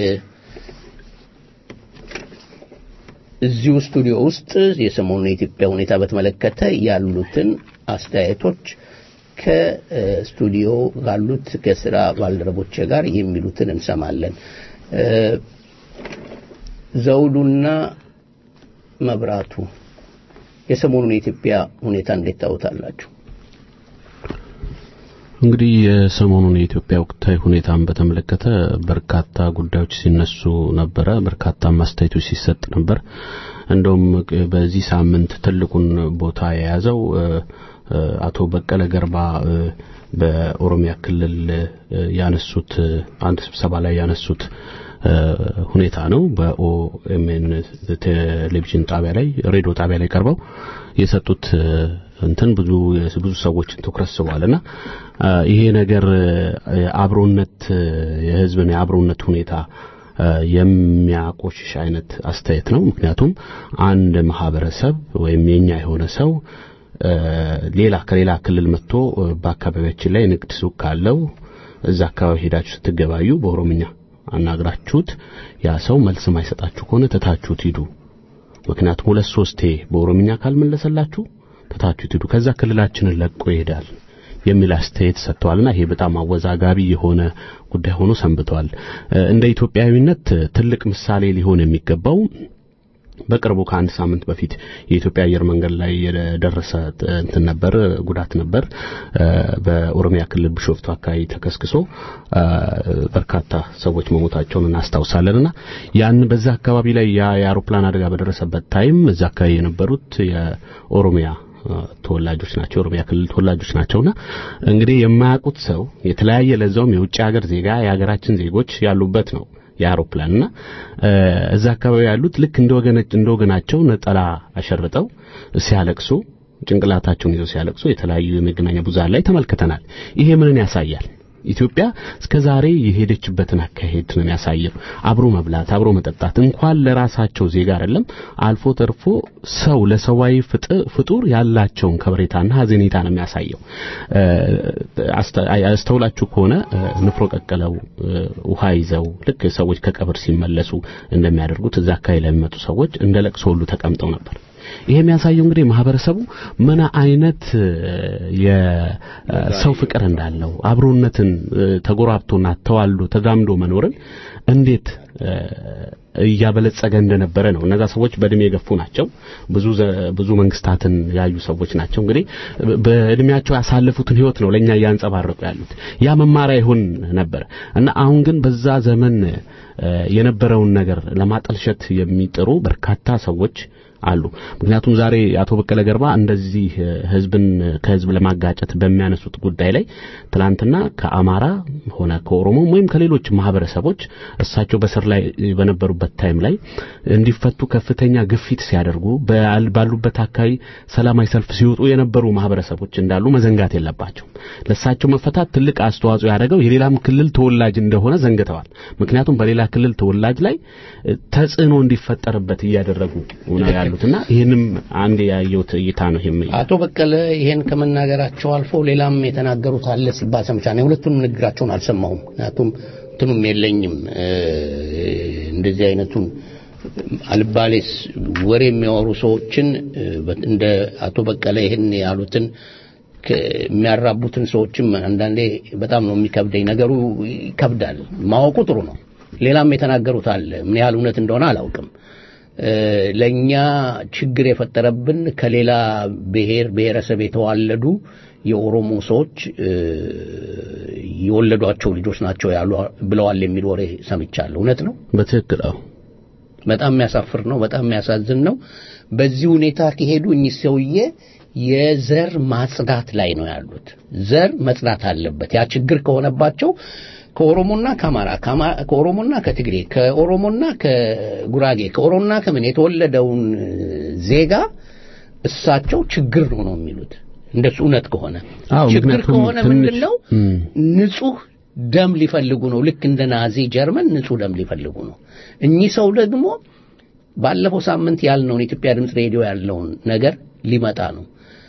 Speaker 3: እዚሁ ስቱዲዮ ውስጥ የሰሞኑን የኢትዮጵያ ሁኔታ በተመለከተ ያሉትን አስተያየቶች ከስቱዲዮ ካሉት ከስራ ባልደረቦች ጋር የሚሉትን እንሰማለን። ዘውዱና መብራቱ የሰሞኑን የኢትዮጵያ ሁኔታ እንዴት ታዩታላችሁ?
Speaker 4: እንግዲህ የሰሞኑን የኢትዮጵያ ወቅታዊ ሁኔታን በተመለከተ በርካታ ጉዳዮች ሲነሱ ነበረ። በርካታ አስተያየቶች ሲሰጥ ነበር። እንደውም በዚህ ሳምንት ትልቁን ቦታ የያዘው አቶ በቀለ ገርባ በኦሮሚያ ክልል ያነሱት አንድ ስብሰባ ላይ ያነሱት ሁኔታ ነው። በኦኤምኤን ቴሌቪዥን ጣቢያ ላይ ሬዲዮ ጣቢያ ላይ ቀርበው የሰጡት እንትን ብዙ ብዙ ሰዎችን ትኩረት ስቧልና ይሄ ነገር አብሮነት የህዝብን የአብሮነት ሁኔታ የሚያቆሽሽ አይነት አስተያየት ነው። ምክንያቱም አንድ ማህበረሰብ ወይም የኛ የሆነ ሰው ሌላ ከሌላ ክልል መጥቶ በአካባቢያችን ላይ ንግድ ሱቅ ካለው እዛ አካባቢ ሄዳችሁ ስትገባዩ በኦሮምኛ አናግራችሁት ያ ሰው መልስ ማይሰጣችሁ ከሆነ ትታችሁት ሂዱ። ምክንያቱም ሁለት ሶስቴ በኦሮምኛ ካልመለሰላችሁ ትታችሁት ሂዱ፣ ከዛ ክልላችንን ለቆ ይሄዳል የሚል አስተያየት ሰጥተዋልና ይሄ በጣም አወዛጋቢ የሆነ ጉዳይ ሆኖ ሰንብቷል። እንደ ኢትዮጵያዊነት ትልቅ ምሳሌ ሊሆን የሚገባው በቅርቡ ከአንድ ሳምንት በፊት የኢትዮጵያ አየር መንገድ ላይ የደረሰ እንትን ነበር ጉዳት ነበር። በኦሮሚያ ክልል ቢሾፍቱ አካባቢ ተከስክሶ በርካታ ሰዎች መሞታቸውን እናስታውሳለንና ያን በዛ አካባቢ ላይ ያ የአውሮፕላን አደጋ በደረሰበት ታይም እዛ አካባቢ የነበሩት የኦሮሚያ ተወላጆች ናቸው። የኦሮሚያ ክልል ተወላጆች ናቸውና እንግዲህ የማያውቁት ሰው የተለያየ ለዛውም የውጭ ሀገር ዜጋ የሀገራችን ዜጎች ያሉበት ነው የአውሮፕላንና እዛ አካባቢ ያሉት ልክ እንደ ወገነች እንደ ወገናቸው ነጠላ አሸርጠው ሲያለቅሱ ጭንቅላታቸውን ይዘው ሲያለቅሱ የተለያዩ የመገናኛ ብዙሃን ላይ ተመልክተናል። ይሄ ምንን ያሳያል? ኢትዮጵያ እስከ ዛሬ የሄደችበትን አካሄድ ነው የሚያሳየው። አብሮ መብላት፣ አብሮ መጠጣት እንኳን ለራሳቸው ዜጋ አይደለም አልፎ ተርፎ ሰው ለሰዋዊ ፍጡር ያላቸውን ከበሬታና ሀዘኔታ ነው የሚያሳየው። አስተውላችሁ ከሆነ ንፍሮ ቀቅለው ውሃ ይዘው ልክ ሰዎች ከቀብር ሲመለሱ እንደሚያደርጉት እዛ አካባቢ ላይ የሚመጡ ሰዎች እንደ ለቅሶ ሁሉ ተቀምጠው ነበር። ይሄ የሚያሳየው እንግዲህ ማህበረሰቡ ምን አይነት የሰው ፍቅር እንዳለው አብሮነትን ተጎራብቶና ተዋልዶ ተዛምዶ መኖርን እንዴት እያበለጸገ እንደነበረ ነው። እነዛ ሰዎች በእድሜ የገፉ ናቸው። ብዙ ብዙ መንግስታትን ያዩ ሰዎች ናቸው። እንግዲህ በእድሜያቸው ያሳለፉትን ህይወት ነው ለኛ እያንጸባረቁ ያሉት። ያ መማሪያ ይሆን ነበር እና አሁን ግን በዛ ዘመን የነበረውን ነገር ለማጠልሸት የሚጥሩ በርካታ ሰዎች አሉ። ምክንያቱም ዛሬ አቶ በቀለ ገርባ እንደዚህ ህዝብን ከህዝብ ለማጋጨት በሚያነሱት ጉዳይ ላይ ትላንትና ከአማራ ሆነ ከኦሮሞም ወይም ከሌሎች ማህበረሰቦች እሳቸው በስር ላይ በነበሩበት ታይም ላይ እንዲፈቱ ከፍተኛ ግፊት ሲያደርጉ ባሉበት አካባቢ ሰላማዊ ሰልፍ ሲወጡ የነበሩ ማህበረሰቦች እንዳሉ መዘንጋት የለባቸው። ለእሳቸው መፈታት ትልቅ አስተዋጽኦ ያደረገው የሌላም ክልል ተወላጅ እንደሆነ ዘንግተዋል። ምክንያቱም በሌላ ክልል ተወላጅ ላይ ተጽዕኖ እንዲፈጠርበት እያደረጉ ነው ያሉትና ይህንም አንድ ያየሁት እይታ ነው። ይሄም
Speaker 3: አቶ በቀለ ይሄን ከመናገራቸው አልፎ ሌላም የተናገሩት አለ ሲባል ሰምቻለሁ። የሁለቱንም ንግግራቸውን አልሰማሁም፣ ምክንያቱም እንትኑም የለኝም እንደዚህ አይነቱን አልባሌስ ወሬ የሚያወሩ ሰዎችን እንደ አቶ በቀለ ይህን ያሉትን የሚያራቡትን ሰዎችም አንዳንዴ በጣም ነው የሚከብደኝ። ነገሩ ይከብዳል። ማወቁ ጥሩ ነው። ሌላም የተናገሩት አለ። ምን ያህል እውነት እንደሆነ አላውቅም። ለኛ ችግር የፈጠረብን ከሌላ ብሔር ብሔረሰብ የተዋለዱ የኦሮሞ ሰዎች የወለዷቸው ልጆች ናቸው ያሉ ብለዋል የሚል ወሬ ሰምቻለሁ። እውነት ነው?
Speaker 4: በትክክል አዎ።
Speaker 3: በጣም የሚያሳፍር ነው። በጣም የሚያሳዝን ነው። በዚህ ሁኔታ ከሄዱ እኚህ ሰውዬ የዘር ማጽዳት ላይ ነው ያሉት። ዘር መጽዳት አለበት። ያ ችግር ከሆነባቸው ከኦሮሞና ከአማራ ከኦሮሞና ከትግሬ ከኦሮሞና ከጉራጌ ከኦሮሞና ከምን የተወለደውን ዜጋ እሳቸው ችግር ነው ነው የሚሉት እንደሱ እውነት ከሆነ ችግር ከሆነ ምንድን ነው ንጹህ ደም ሊፈልጉ ነው ልክ እንደ ናዚ ጀርመን ንጹህ ደም ሊፈልጉ ነው እኚህ ሰው ደግሞ ባለፈው ሳምንት ያልነውን የኢትዮጵያ ድምፅ ሬዲዮ ያለውን ነገር ሊመጣ ነው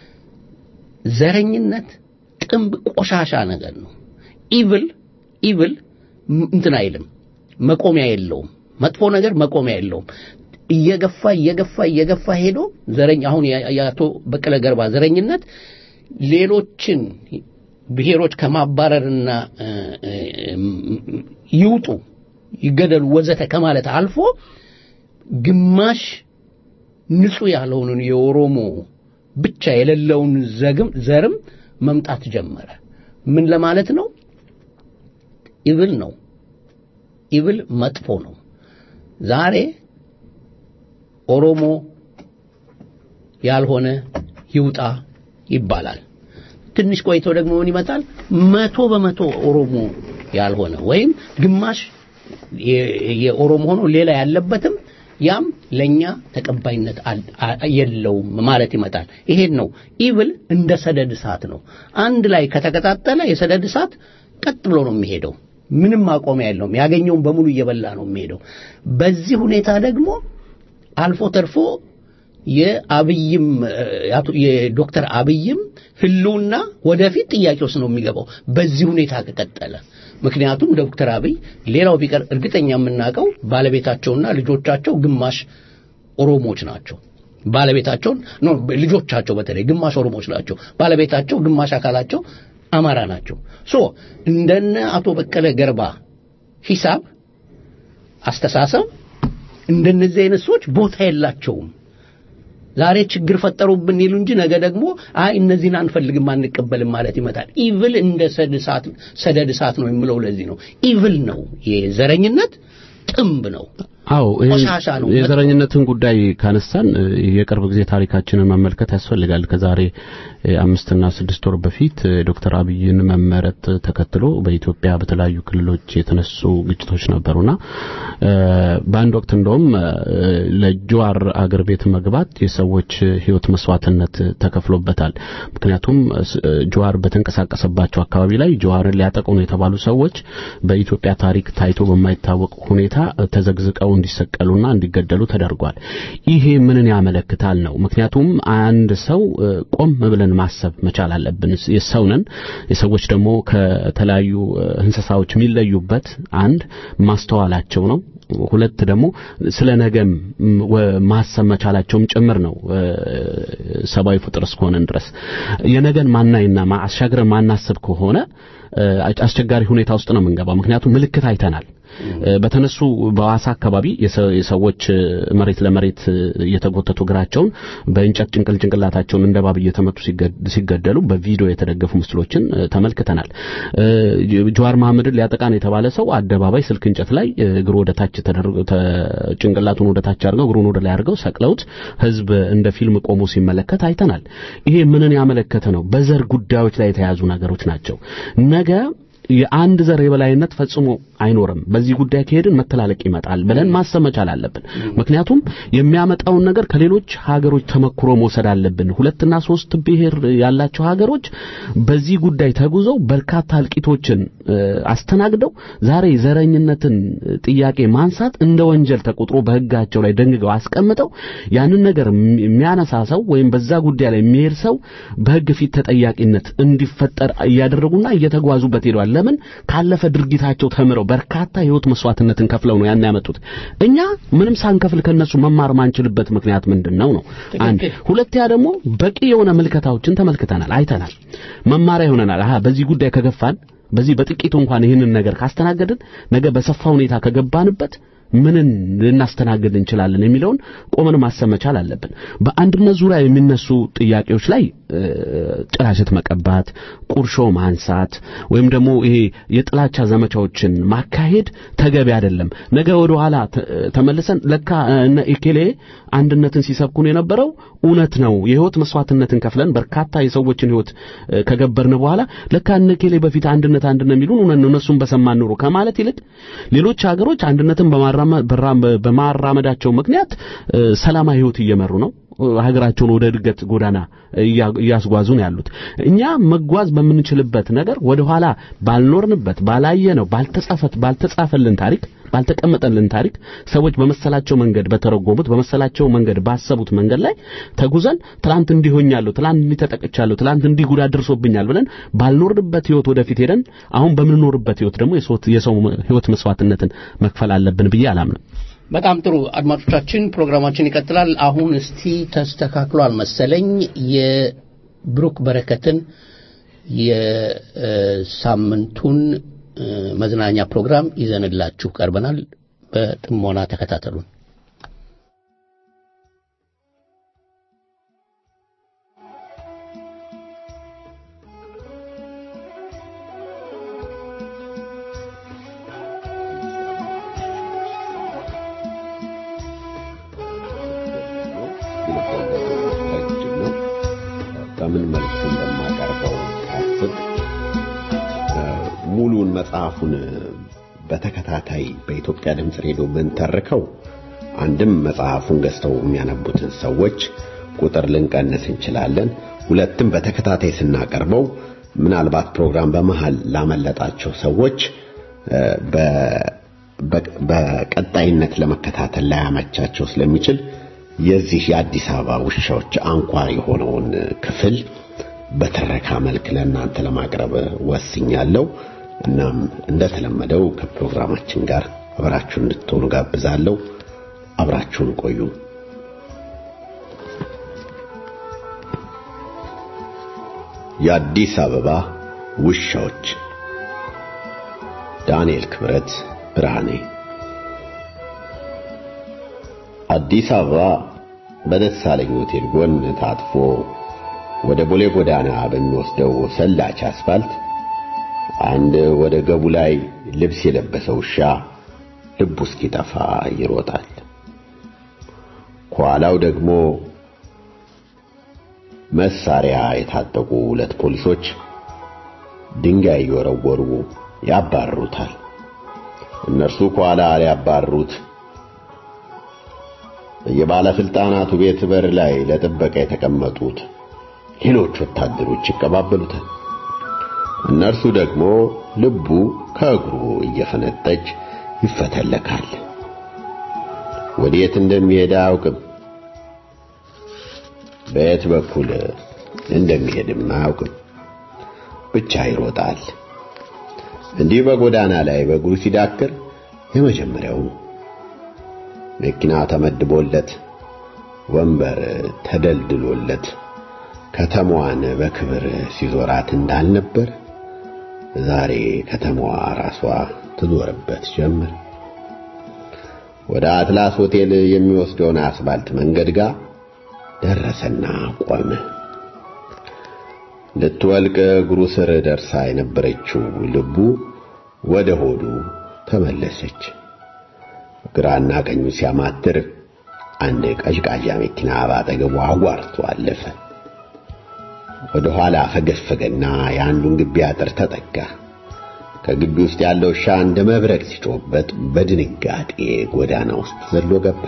Speaker 3: ዘረኝነት ጥንብ ቆሻሻ ነገር ነው ኢቭል ኢቭል እንትን አይልም መቆሚያ የለውም መጥፎ ነገር መቆሚያ የለውም እየገፋ እየገፋ እየገፋ ሄዶ ዘረኝ አሁን የአቶ በቀለ ገርባ ዘረኝነት ሌሎችን ብሔሮች ከማባረርና ይውጡ ይገደሉ ወዘተ ከማለት አልፎ ግማሽ ንጹህ ያልሆኑን የኦሮሞ ብቻ የሌለውን ዘግም ዘርም መምጣት ጀመረ ምን ለማለት ነው ኢብል ነው ኢብል መጥፎ ነው ዛሬ ኦሮሞ ያልሆነ ይውጣ ይባላል ትንሽ ቆይቶ ደግሞ ምን ይመጣል መቶ በመቶ ኦሮሞ ያልሆነ ወይም ግማሽ የኦሮሞ ሆኖ ሌላ ያለበትም ያም ለኛ ተቀባይነት የለውም ማለት ይመጣል ይሄን ነው ኢብል እንደ ሰደድ እሳት ነው አንድ ላይ ከተቀጣጠለ የሰደድ እሳት ቀጥ ብሎ ነው የሚሄደው ምንም ማቆሚያ የለውም ያገኘውን በሙሉ እየበላ ነው የሚሄደው በዚህ ሁኔታ ደግሞ አልፎ ተርፎ የአብይም የዶክተር አብይም ህልውና ወደፊት ጥያቄ ውስጥ ነው የሚገባው በዚህ ሁኔታ ከቀጠለ ምክንያቱም ዶክተር አብይ ሌላው ቢቀር እርግጠኛ የምናውቀው ባለቤታቸውና ልጆቻቸው ግማሽ ኦሮሞዎች ናቸው ባለቤታቸውን ኖ ልጆቻቸው በተለይ ግማሽ ኦሮሞዎች ናቸው ባለቤታቸው ግማሽ አካላቸው አማራ ናቸው ሶ እንደነ አቶ በቀለ ገርባ ሂሳብ አስተሳሰብ እንደነዚህ አይነት ሰዎች ቦታ የላቸውም ዛሬ ችግር ፈጠሩብን ይሉ እንጂ ነገ ደግሞ አይ እነዚህን አንፈልግም አንቀበልም ማለት ይመጣል ኢቭል እንደ ሰደድ እሳት ነው የምለው ለዚህ ነው ኢቭል ነው የዘረኝነት ጥንብ ነው
Speaker 4: አዎ
Speaker 3: ቆሻሻ ነው
Speaker 4: የዘረኝነትን ጉዳይ ካነሳን የቅርብ ጊዜ ታሪካችንን መመልከት ያስፈልጋል ከዛሬ አምስትና ስድስት ወር በፊት ዶክተር አብይን መመረጥ ተከትሎ በኢትዮጵያ በተለያዩ ክልሎች የተነሱ ግጭቶች ነበሩና በአንድ ወቅት እንደውም ለጀዋር አገር ቤት መግባት የሰዎች ህይወት መስዋዕትነት ተከፍሎበታል ምክንያቱም ጀዋር በተንቀሳቀሰባቸው አካባቢ ላይ ጀዋርን ሊያጠቁ ነው የተባሉ ሰዎች በኢትዮጵያ ታሪክ ታይቶ በማይታወቅ ሁኔታ ተዘግዝቀው እንዲሰቀሉና እንዲገደሉ ተደርጓል ይሄ ምንን ያመለክታል ነው ምክንያቱም አንድ ሰው ቆም ብለን ማሰብ መቻል አለብን የሰው ነን የሰዎች ደግሞ ከተለያዩ እንስሳዎች የሚለዩበት አንድ ማስተዋላቸው ነው ሁለት ደግሞ ስለ ነገም ማሰብ መቻላቸውም ጭምር ነው ሰብአዊ ፍጥር እስከሆነን ድረስ የነገን ማናይና አሻግረን ማናስብ ከሆነ አስቸጋሪ ሁኔታ ውስጥ ነው የምንገባው ምክንያቱም ምልክት አይተናል በተነሱ በዋሳ አካባቢ የሰዎች መሬት ለመሬት እየተጎተቱ እግራቸውን በእንጨት ጭንቅል ጭንቅላታቸውን እንደ ባብ እየተመቱ ሲገደሉ በቪዲዮ የተደገፉ ምስሎችን ተመልክተናል ጀዋር መሐመድን ሊያጠቃን የተባለ ሰው አደባባይ ስልክ እንጨት ላይ እግሩ ወደ ታች ጭንቅላቱን ወደ ታች አድርገው እግሩን ወደ ላይ አድርገው ሰቅለውት ህዝብ እንደ ፊልም ቆሞ ሲመለከት አይተናል ይሄ ምንን ያመለከተ ነው በዘር ጉዳዮች ላይ የተያዙ ነገሮች ናቸው ነገ የአንድ ዘር የበላይነት ፈጽሞ አይኖርም በዚህ ጉዳይ ከሄድን መተላለቅ ይመጣል ብለን ማሰብ መቻል አለብን ምክንያቱም የሚያመጣውን ነገር ከሌሎች ሀገሮች ተመክሮ መውሰድ አለብን ሁለትና ሶስት ብሔር ያላቸው ሀገሮች በዚህ ጉዳይ ተጉዘው በርካታ እልቂቶችን አስተናግደው ዛሬ ዘረኝነትን ጥያቄ ማንሳት እንደ ወንጀል ተቆጥሮ በህጋቸው ላይ ደንግገው አስቀምጠው ያንን ነገር የሚያነሳ ሰው ወይም በዛ ጉዳይ ላይ የሚሄድ ሰው በህግ ፊት ተጠያቂነት እንዲፈጠር እያደረጉና እየተጓዙበት ሄደዋል ለምን ካለፈ ድርጊታቸው ተምረው በርካታ የህይወት መስዋዕትነትን ከፍለው ነው ያን ያመጡት እኛ ምንም ሳንከፍል ከነሱ መማር ማንችልበት ምክንያት ምንድነው ነው አንድ ሁለተኛ ደግሞ በቂ የሆነ ምልከታዎችን ተመልክተናል አይተናል መማሪያ ይሆነናል አሃ በዚህ ጉዳይ ከገፋን በዚህ በጥቂቱ እንኳን ይህንን ነገር ካስተናገድን ነገ በሰፋ ሁኔታ ከገባንበት ምንን ልናስተናግድ እንችላለን የሚለውን ቆመን ማሰብ መቻል አለብን በአንድነት ዙሪያ የሚነሱ ጥያቄዎች ላይ ጥላሸት መቀባት፣ ቁርሾ ማንሳት ወይም ደግሞ ይሄ የጥላቻ ዘመቻዎችን ማካሄድ ተገቢ አይደለም። ነገ ወደ ኋላ ተመልሰን ለካ እነ ኢኬሌ አንድነትን ሲሰብኩን የነበረው እውነት ነው፣ የህይወት መስዋዕትነትን ከፍለን በርካታ የሰዎችን ህይወት ከገበርን በኋላ ለካ እነ ኢኬሌ በፊት አንድነት አንድነት የሚሉን እውነት ነው፣ እነሱን በሰማን ኑሮ ከማለት ይልቅ ሌሎች ሀገሮች አንድነትን በማራመዳቸው ምክንያት ሰላማዊ ህይወት እየመሩ ነው። ሀገራቸውን ወደ እድገት ጎዳና እያስጓዙ ነው ያሉት። እኛ መጓዝ በምንችልበት ነገር ወደ ኋላ ባልኖርንበት፣ ባላየነው፣ ባልተጻፈት ባልተጻፈልን ታሪክ ባልተቀመጠልን ታሪክ ሰዎች በመሰላቸው መንገድ በተረጎሙት በመሰላቸው መንገድ ባሰቡት መንገድ ላይ ተጉዘን ትላንት እንዲሆኛለሁ፣ ትላንት እንዲተጠቅቻለሁ፣ ትላንት እንዲህ ጉዳት ደርሶብኛል ብለን ባልኖርንበት ህይወት ወደፊት ሄደን አሁን በምንኖርበት ህይወት ደግሞ የሰው ህይወት መስዋዕትነትን መክፈል አለብን ብዬ አላምንም።
Speaker 3: በጣም ጥሩ አድማጮቻችን፣ ፕሮግራማችን ይቀጥላል። አሁን እስቲ ተስተካክሏል መሰለኝ የብሩክ በረከትን የሳምንቱን መዝናኛ ፕሮግራም ይዘንላችሁ ቀርበናል። በጥሞና ተከታተሉን።
Speaker 5: በምን መልኩ እንደማቀርበው ሳስብ ሙሉን መጽሐፉን በተከታታይ በኢትዮጵያ ድምፅ ሬዲዮ ብንተርከው አንድም መጽሐፉን ገዝተው የሚያነቡትን ሰዎች ቁጥር ልንቀንስ እንችላለን። ሁለትም በተከታታይ ስናቀርበው ምናልባት ፕሮግራም በመሃል ላመለጣቸው ሰዎች በቀጣይነት ለመከታተል ላያመቻቸው ስለሚችል የዚህ የአዲስ አበባ ውሻዎች አንኳር የሆነውን ክፍል በትረካ መልክ ለእናንተ ለማቅረብ ወስኛለሁ። እናም እንደተለመደው ከፕሮግራማችን ጋር አብራችሁን እንድትሆኑ ጋብዛለሁ። አብራችሁን ቆዩ። የአዲስ አበባ ውሻዎች ዳንኤል ክብረት ብርሃኔ አዲስ አበባ በደሳለኝ ሆቴል ጎን ታጥፎ ወደ ቦሌ ጎዳና በሚወስደው ሰላች አስፋልት አንድ ወደ ገቡ ላይ ልብስ የለበሰ ውሻ ልቡ እስኪጠፋ ይሮጣል። ከኋላው ደግሞ መሳሪያ የታጠቁ ሁለት ፖሊሶች ድንጋይ እየወረወሩ ያባርሩታል። እነርሱ ከኋላ ሊያባርሩት የባለስልጣናቱ ቤት በር ላይ ለጥበቃ የተቀመጡት ሌሎች ወታደሮች ይቀባበሉታል። እነርሱ ደግሞ ልቡ ከእግሩ እየፈነጠች ይፈተለካል። ወዴት እንደሚሄድ አያውቅም። በየት በኩል እንደሚሄድም አያውቅም። ብቻ ይሮጣል። እንዲህ በጎዳና ላይ በእግሩ ሲዳክር የመጀመሪያው ነው። መኪና ተመድቦለት ወንበር ተደልድሎለት ከተማዋን በክብር ሲዞራት እንዳልነበር ዛሬ ከተማዋ ራሷ ትዞርበት ጀመር። ወደ አትላስ ሆቴል የሚወስደውን አስፋልት መንገድ ጋር ደረሰና ቆመ። ልትወልቅ እግሩ ስር ደርሳ የነበረችው ልቡ ወደ ሆዱ ተመለሰች። ግራና ቀኙ ሲያማትር አንድ ቀዥቃዣ መኪና ባጠገቡ አጓርቶ አለፈ። ወደ ኋላ ፈገፈገና የአንዱን ግቢ አጥር ተጠጋ። ከግቢ ውስጥ ያለው ውሻ እንደ መብረቅ ሲጮህበት በድንጋጤ ጎዳና ውስጥ ዘሎ ገባ።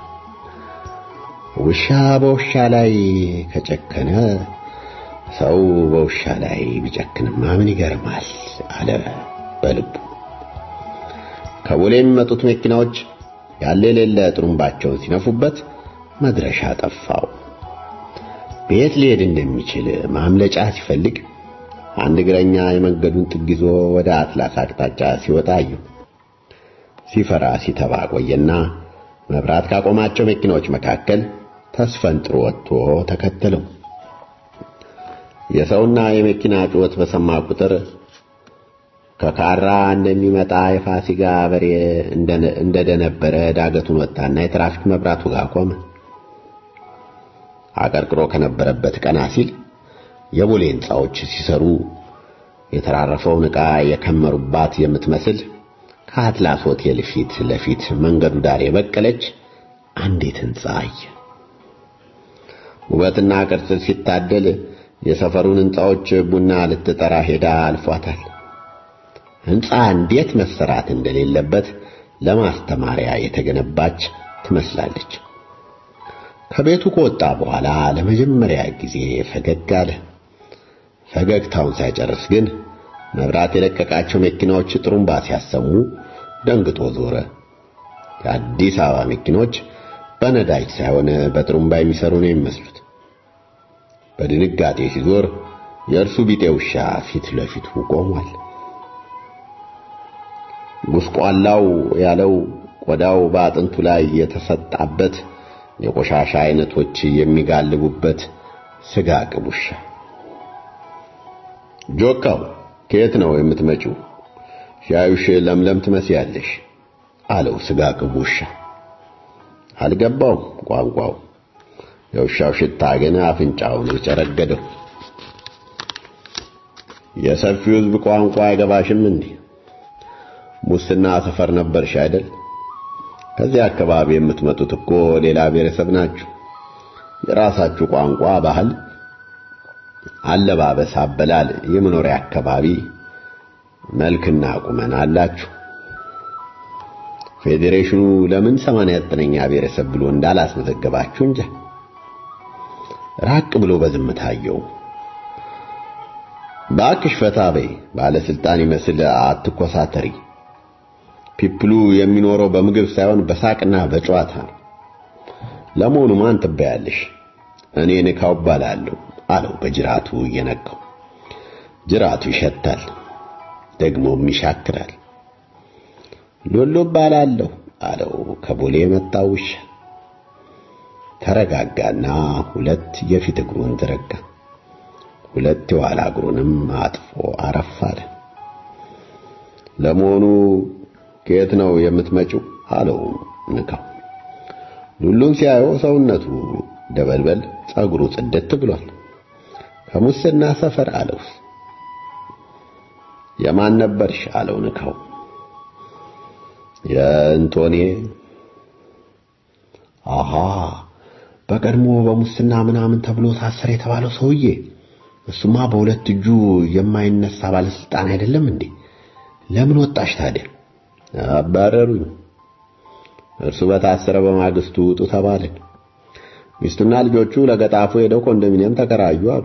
Speaker 5: ውሻ በውሻ ላይ ከጨከነ ሰው በውሻ ላይ ቢጨክንማ ምን ይገርማል አለ በልቡ። ከቦሌ የሚመጡት መኪናዎች ያለ የሌለ ጥሩምባቸውን ሲነፉበት መድረሻ ጠፋው። ቤት ሊሄድ እንደሚችል ማምለጫ ሲፈልግ አንድ እግረኛ የመንገዱን ጥግ ይዞ ወደ አትላስ አቅጣጫ ሲወጣ አየው። ሲፈራ ሲተባ ቆየና መብራት ካቆማቸው መኪናዎች መካከል ተስፈንጥሮ ወጥቶ ተከተለው። የሰውና የመኪና ጩኸት በሰማ ቁጥር ከካራ እንደሚመጣ የፋሲጋ በሬ እንደደነበረ ዳገቱን ወጣና የትራፊክ መብራቱ ጋር ቆመ። አቀርቅሮ ከነበረበት ቀና ሲል የቦሌ ሕንፃዎች ሲሰሩ የተራረፈውን ዕቃ የከመሩባት የምትመስል ከአትላስ ሆቴል ፊት ለፊት መንገዱ ዳር የበቀለች አንዲት ሕንፃ አየ። ውበትና ቅርጽ ሲታደል የሰፈሩን ሕንፃዎች ቡና ልትጠራ ሄዳ አልፏታል። ሕንፃ እንዴት መሰራት እንደሌለበት ለማስተማሪያ የተገነባች ትመስላለች። ከቤቱ ከወጣ በኋላ ለመጀመሪያ ጊዜ ፈገግ አለ። ፈገግታውን ሳይጨርስ ግን መብራት የለቀቃቸው መኪናዎች ጥሩምባ ሲያሰሙ ደንግጦ ዞረ። የአዲስ አበባ መኪኖች በነዳጅ ሳይሆን በጥሩምባ የሚሰሩ ነው የሚመስሉት። በድንጋጤ ሲዞር የእርሱ ቢጤ ውሻ ፊት ለፊቱ ቆሟል። ጉስቋላው ያለው ቆዳው በአጥንቱ ላይ የተሰጣበት የቆሻሻ አይነቶች የሚጋልቡበት ስጋ ቅብ ውሻ። ጆካው ከየት ነው የምትመጪው? ሻዩሽ ለምለም ትመስያለሽ አለው ስጋ ቅብ ውሻ። አልገባውም ቋንቋው። የውሻው ሽታ ግን አፍንጫውን የጨረገደው። የሰፊው ሕዝብ ቋንቋ አይገባሽም እንዴ? ሙስና ሰፈር ነበርሽ አይደል? ከዚህ አካባቢ የምትመጡት እኮ ሌላ ብሔረሰብ ናችሁ። የራሳችሁ ቋንቋ፣ ባህል፣ አለባበስ፣ አበላል፣ የመኖሪያ አካባቢ፣ መልክና ቁመና አላችሁ። ፌዴሬሽኑ ለምን 89ኛ ብሔረሰብ ብሎ እንዳላስመዘገባችሁ እንጃ። ራቅ ብሎ በዝምታ አየው። ባክሽ ፈታ በይ፣ ባለስልጣን ይመስል አትኮሳተሪ። ፒፕሉ የሚኖረው በምግብ ሳይሆን በሳቅና በጨዋታ ነው። ለመሆኑ ማን ትባያለሽ? እኔ ንካው እባላለሁ አለው በጅራቱ እየነካው። ጅራቱ ይሸታል፣ ደግሞም ይሻክራል። ሎሎ እባላለሁ አለው ከቦሌ የመጣው ውሻ። ተረጋጋና ሁለት የፊት እግሩን ዘረጋ። ሁለት የኋላ እግሩንም አጥፎ አረፍ አለ። ለመሆኑ ከየት ነው የምትመጪው? አለው ንካው። ሉሉን ሲያየው ሰውነቱ ደበልበል፣ ጸጉሩ ጽድት ብሏል። ከሙስና ሰፈር አለው። የማን ነበርሽ? አለው ንካው። የእንቶኔ አሃ በቀድሞ በሙስና ምናምን ተብሎ ታሰረ የተባለው ሰውዬ እሱማ በሁለት እጁ የማይነሳ ባለስልጣን አይደለም እንዴ? ለምን ወጣሽ ታዲያ? አባረሩኝ። እርሱ በታሰረ በማግስቱ ውጡ ተባልን። ሚስቱና ልጆቹ ለገጣፎ ሄደው ኮንዶሚኒየም ተከራዩ አሉ።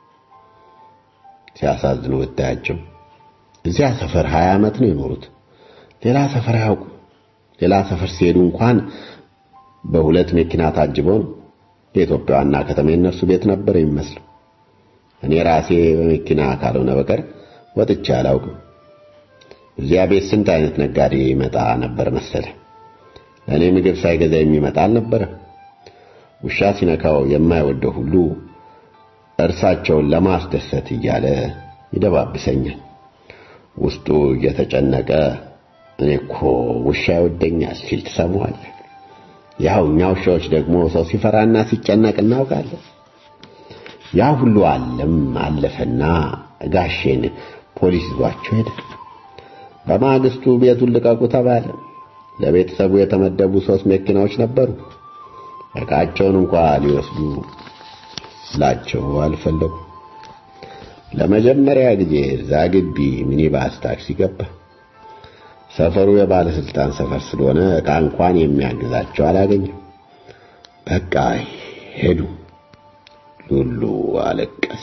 Speaker 5: ሲያሳዝኑ ብታያቸው። እዚያ ሰፈር ሀያ ዓመት ነው የኖሩት። ሌላ ሰፈር አያውቁ። ሌላ ሰፈር ሲሄዱ እንኳን በሁለት መኪና ታጅበው ነው። የኢትዮጵያ ዋና ከተማ የእነርሱ ቤት ነበር የሚመስለው። እኔ ራሴ በመኪና ካልሆነ በቀር ወጥቼ አላውቅም። እዚያ ቤት ስንት አይነት ነጋዴ ይመጣ ነበር መሰለ። እኔ ምግብ ሳይገዛ የሚመጣ አልነበረም። ውሻ ሲነካው የማይወደው ሁሉ እርሳቸውን ለማስደሰት እያለ ይደባብሰኛል። ውስጡ እየተጨነቀ እኔ እኮ ውሻ ይወደኛል ሲል ትሰማዋለህ። ያው እኛ ውሻዎች ደግሞ ሰው ሲፈራና ሲጨነቅ እናውቃለን። ያ ሁሉ አለም አለፈና ጋሼን ፖሊስ ይዟቸው ሄደ። በማግስቱ ቤቱን ልቀቁ ተባለ። ለቤተሰቡ የተመደቡ ሶስት መኪናዎች ነበሩ። ዕቃቸውን እንኳ ሊወስዱ ላቸው አልፈለጉ። ለመጀመሪያ ጊዜ እዛ ግቢ ሚኒባስ ታክሲ ገባ። ሰፈሩ የባለስልጣን ሰፈር ስለሆነ ዕቃ እንኳን የሚያግዛቸው አላገኘም። በቃ ሄዱ። ሉሉ አለቀሰ።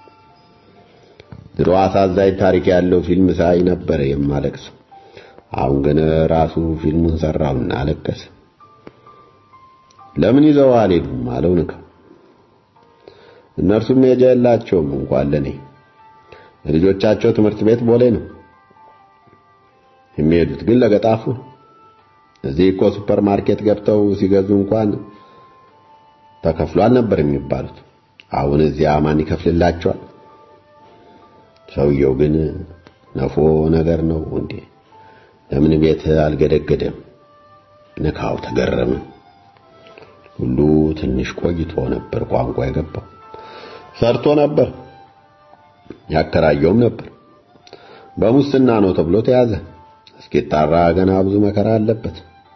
Speaker 5: ድሮ አሳዛኝ ታሪክ ያለው ፊልም ሳይ ነበር የማለቅሰው። አሁን ግን ራሱ ፊልሙን ሰራውና አለቀሰ። ለምን ይዘው አልሄዱም አለው ንካው። እነርሱም ሜጃ የላቸውም እንኳን ለኔ። ልጆቻቸው ትምህርት ቤት ቦሌ ነው የሚሄዱት፣ ግን ለገጣፉ እዚህ እኮ ሱፐር ማርኬት ገብተው ሲገዙ እንኳን ተከፍሏል ነበር የሚባሉት። አሁን እዚያ ማን ይከፍልላቸዋል? ሰውየው ግን ነፎ ነገር ነው እንዴ? ለምን ቤት አልገደገደም? ንካው ተገረመ። ሁሉ ትንሽ ቆይቶ ነበር ቋንቋ የገባው። ሰርቶ ነበር ያከራየውም ነበር። በሙስና ነው ተብሎ ተያዘ። እስኪጣራ ገና ብዙ መከራ አለበት።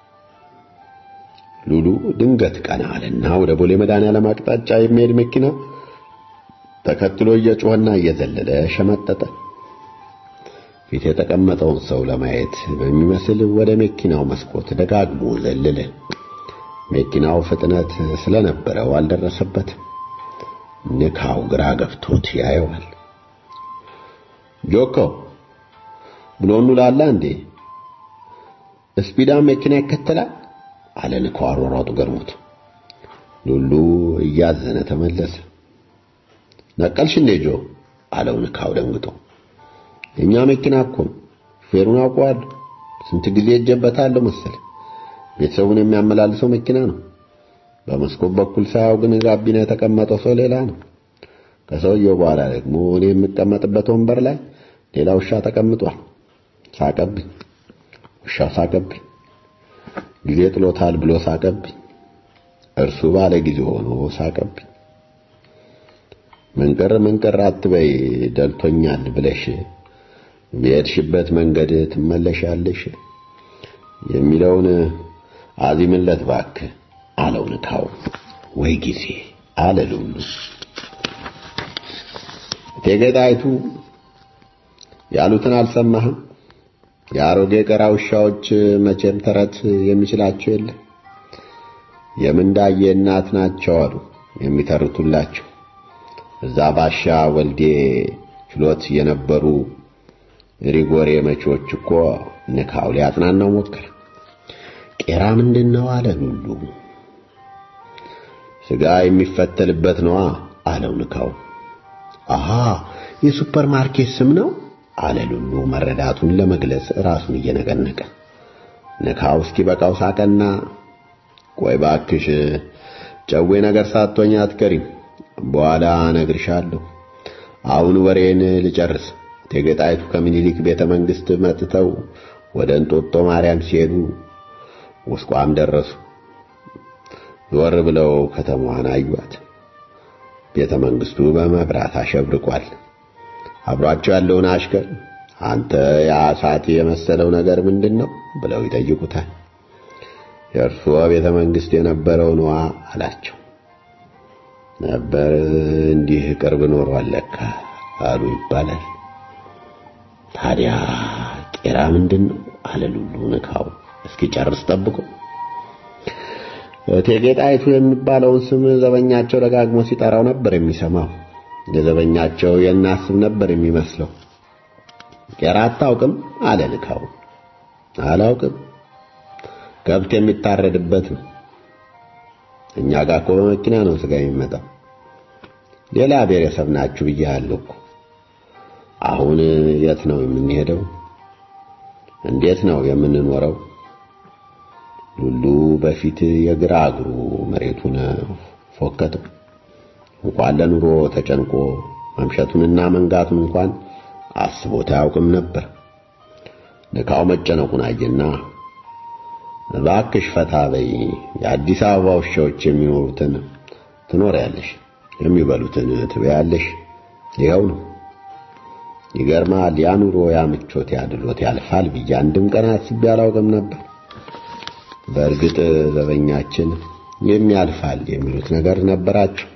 Speaker 5: ሉሉ ድንገት ቀና አለና ወደ ቦሌ መድኃኔዓለም አቅጣጫ የሚሄድ መኪና ተከትሎ እየጮኸና እየዘለለ ሸመጠጠ። ፊት የተቀመጠውን ሰው ለማየት በሚመስል ወደ መኪናው መስኮት ደጋግሞ ዘለለ። መኪናው ፍጥነት ስለነበረው አልደረሰበትም። ንካው ግራ ገብቶት ያየዋል። ጆኮ ብሎኑ ላላ እንዴ ስፒዳ መኪና ይከተላል አለ ንካው አሯሯጡ ገርሞት። ሉሉ እያዘነ ተመለሰ። ነቀልሽ እንዴ ጆ አለው ንካው ደንግጦ። የኛ መኪና እኮ ፌሩን አውቀዋለሁ። ስንት ጊዜ እጀበታለሁ መሰለ። ቤተሰቡን የሚያመላልሰው መኪና ነው። በመስኮት በኩል ሳያው ግን ጋቢና የተቀመጠው ሰው ሌላ ነው። ከሰውየው በኋላ ደግሞ እኔ የምቀመጥበት ወንበር ላይ ሌላ ውሻ ተቀምጧል። ሳቀብኝ። ውሻው ሳቀብኝ። ጊዜ ጥሎታል ብሎ ሳቀብኝ። እርሱ ባለ ጊዜ ሆኖ ሳቀብኝ። መንቀር መንቀር አትበይ ደልቶኛል ብለሽ በሄድሽበት መንገድ ትመለሻለሽ የሚለውን አዚምለት እባክህ አለው ንካው። ወይ ጊዜ አለ ሉሉ። እቴጌ ጣይቱ ያሉትን አልሰማህም? የአሮጌ ቀራ ውሻዎች መቼም ተረት የሚችላቸው የለ። የምንዳዬ እናት ናቸው አሉ የሚተርቱላቸው። እዛ ባሻ ወልዴ ችሎት የነበሩ ሪጎሬ መቾች እኮ ንካው ሊያጽናናው ሞከረ። ቄራ ምንድን ነው አለ ሉሉ። ስጋ የሚፈተልበት ነዋ አለው ንካው። አሃ የሱፐር ማርኬት ስም ነው አለ ሉሉ መረዳቱን ለመግለጽ ራሱን እየነቀነቀ። ንካው እስኪ በቃው ሳቀና ቆይ ባክሽ ጨዌ ነገር ሳትሆኝ አትቀሪም፣ በኋላ እነግርሻለሁ። አሁን ወሬን ልጨርስ። እቴጌ ጣይቱ ከምኒልክ ቤተ መንግሥት መጥተው ወደ እንጦጦ ማርያም ሲሄዱ ውስቋም ደረሱ። ዞር ብለው ከተማዋን አዩአት። ቤተ መንግሥቱ በመብራት አሸብርቋል። አብሯቸው ያለውን አሽከር አንተ ያ እሳት የመሰለው ነገር ምንድን ነው ብለው ይጠይቁታል። የእርስዎ ቤተ መንግሥት የነበረው ነዋ አላቸው። ነበር እንዲህ ቅርብ ኖሯል ለካ አሉ ይባላል። ታዲያ ቄራ ምንድን ነው አለ ሉሉ ንካው እስኪ ጨርስ ጠብቆ። እቴጌ ጣይቱ የሚባለውን ስም ዘበኛቸው ደጋግሞ ሲጠራው ነበር የሚሰማው። የዘበኛቸው የእናት ስም ነበር የሚመስለው። ቄራ አታውቅም አለ ንካው። አላውቅም፣ ከብት የሚታረድበት ነው። እኛ ጋር እኮ በመኪና ነው ስጋ የሚመጣው። ሌላ ብሔረሰብ ናችሁ ብያለሁ እኮ። አሁን የት ነው የምንሄደው? እንዴት ነው የምንኖረው? ሉሉ በፊት የግራ እግሩ መሬቱን ፎከተው። እንኳን ለኑሮ ተጨንቆ መምሸቱንና መንጋቱን እንኳን አስቦት አያውቅም ነበር። ንካው መጨነቁን አየና እባክሽ ፈታ በይ፣ የአዲስ አበባ ውሻዎች የሚኖሩትን ትኖሪያለሽ፣ የሚበሉትን ትበያለሽ። ይኸው ነው። ይገርማል። ያ ኑሮ ያ ምቾት ያ ድሎት ያልፋል ብዬ አንድም ቀን አስቤ አላውቅም ነበር። በእርግጥ ዘበኛችን የሚያልፋል የሚሉት ነገር ነበራቸው።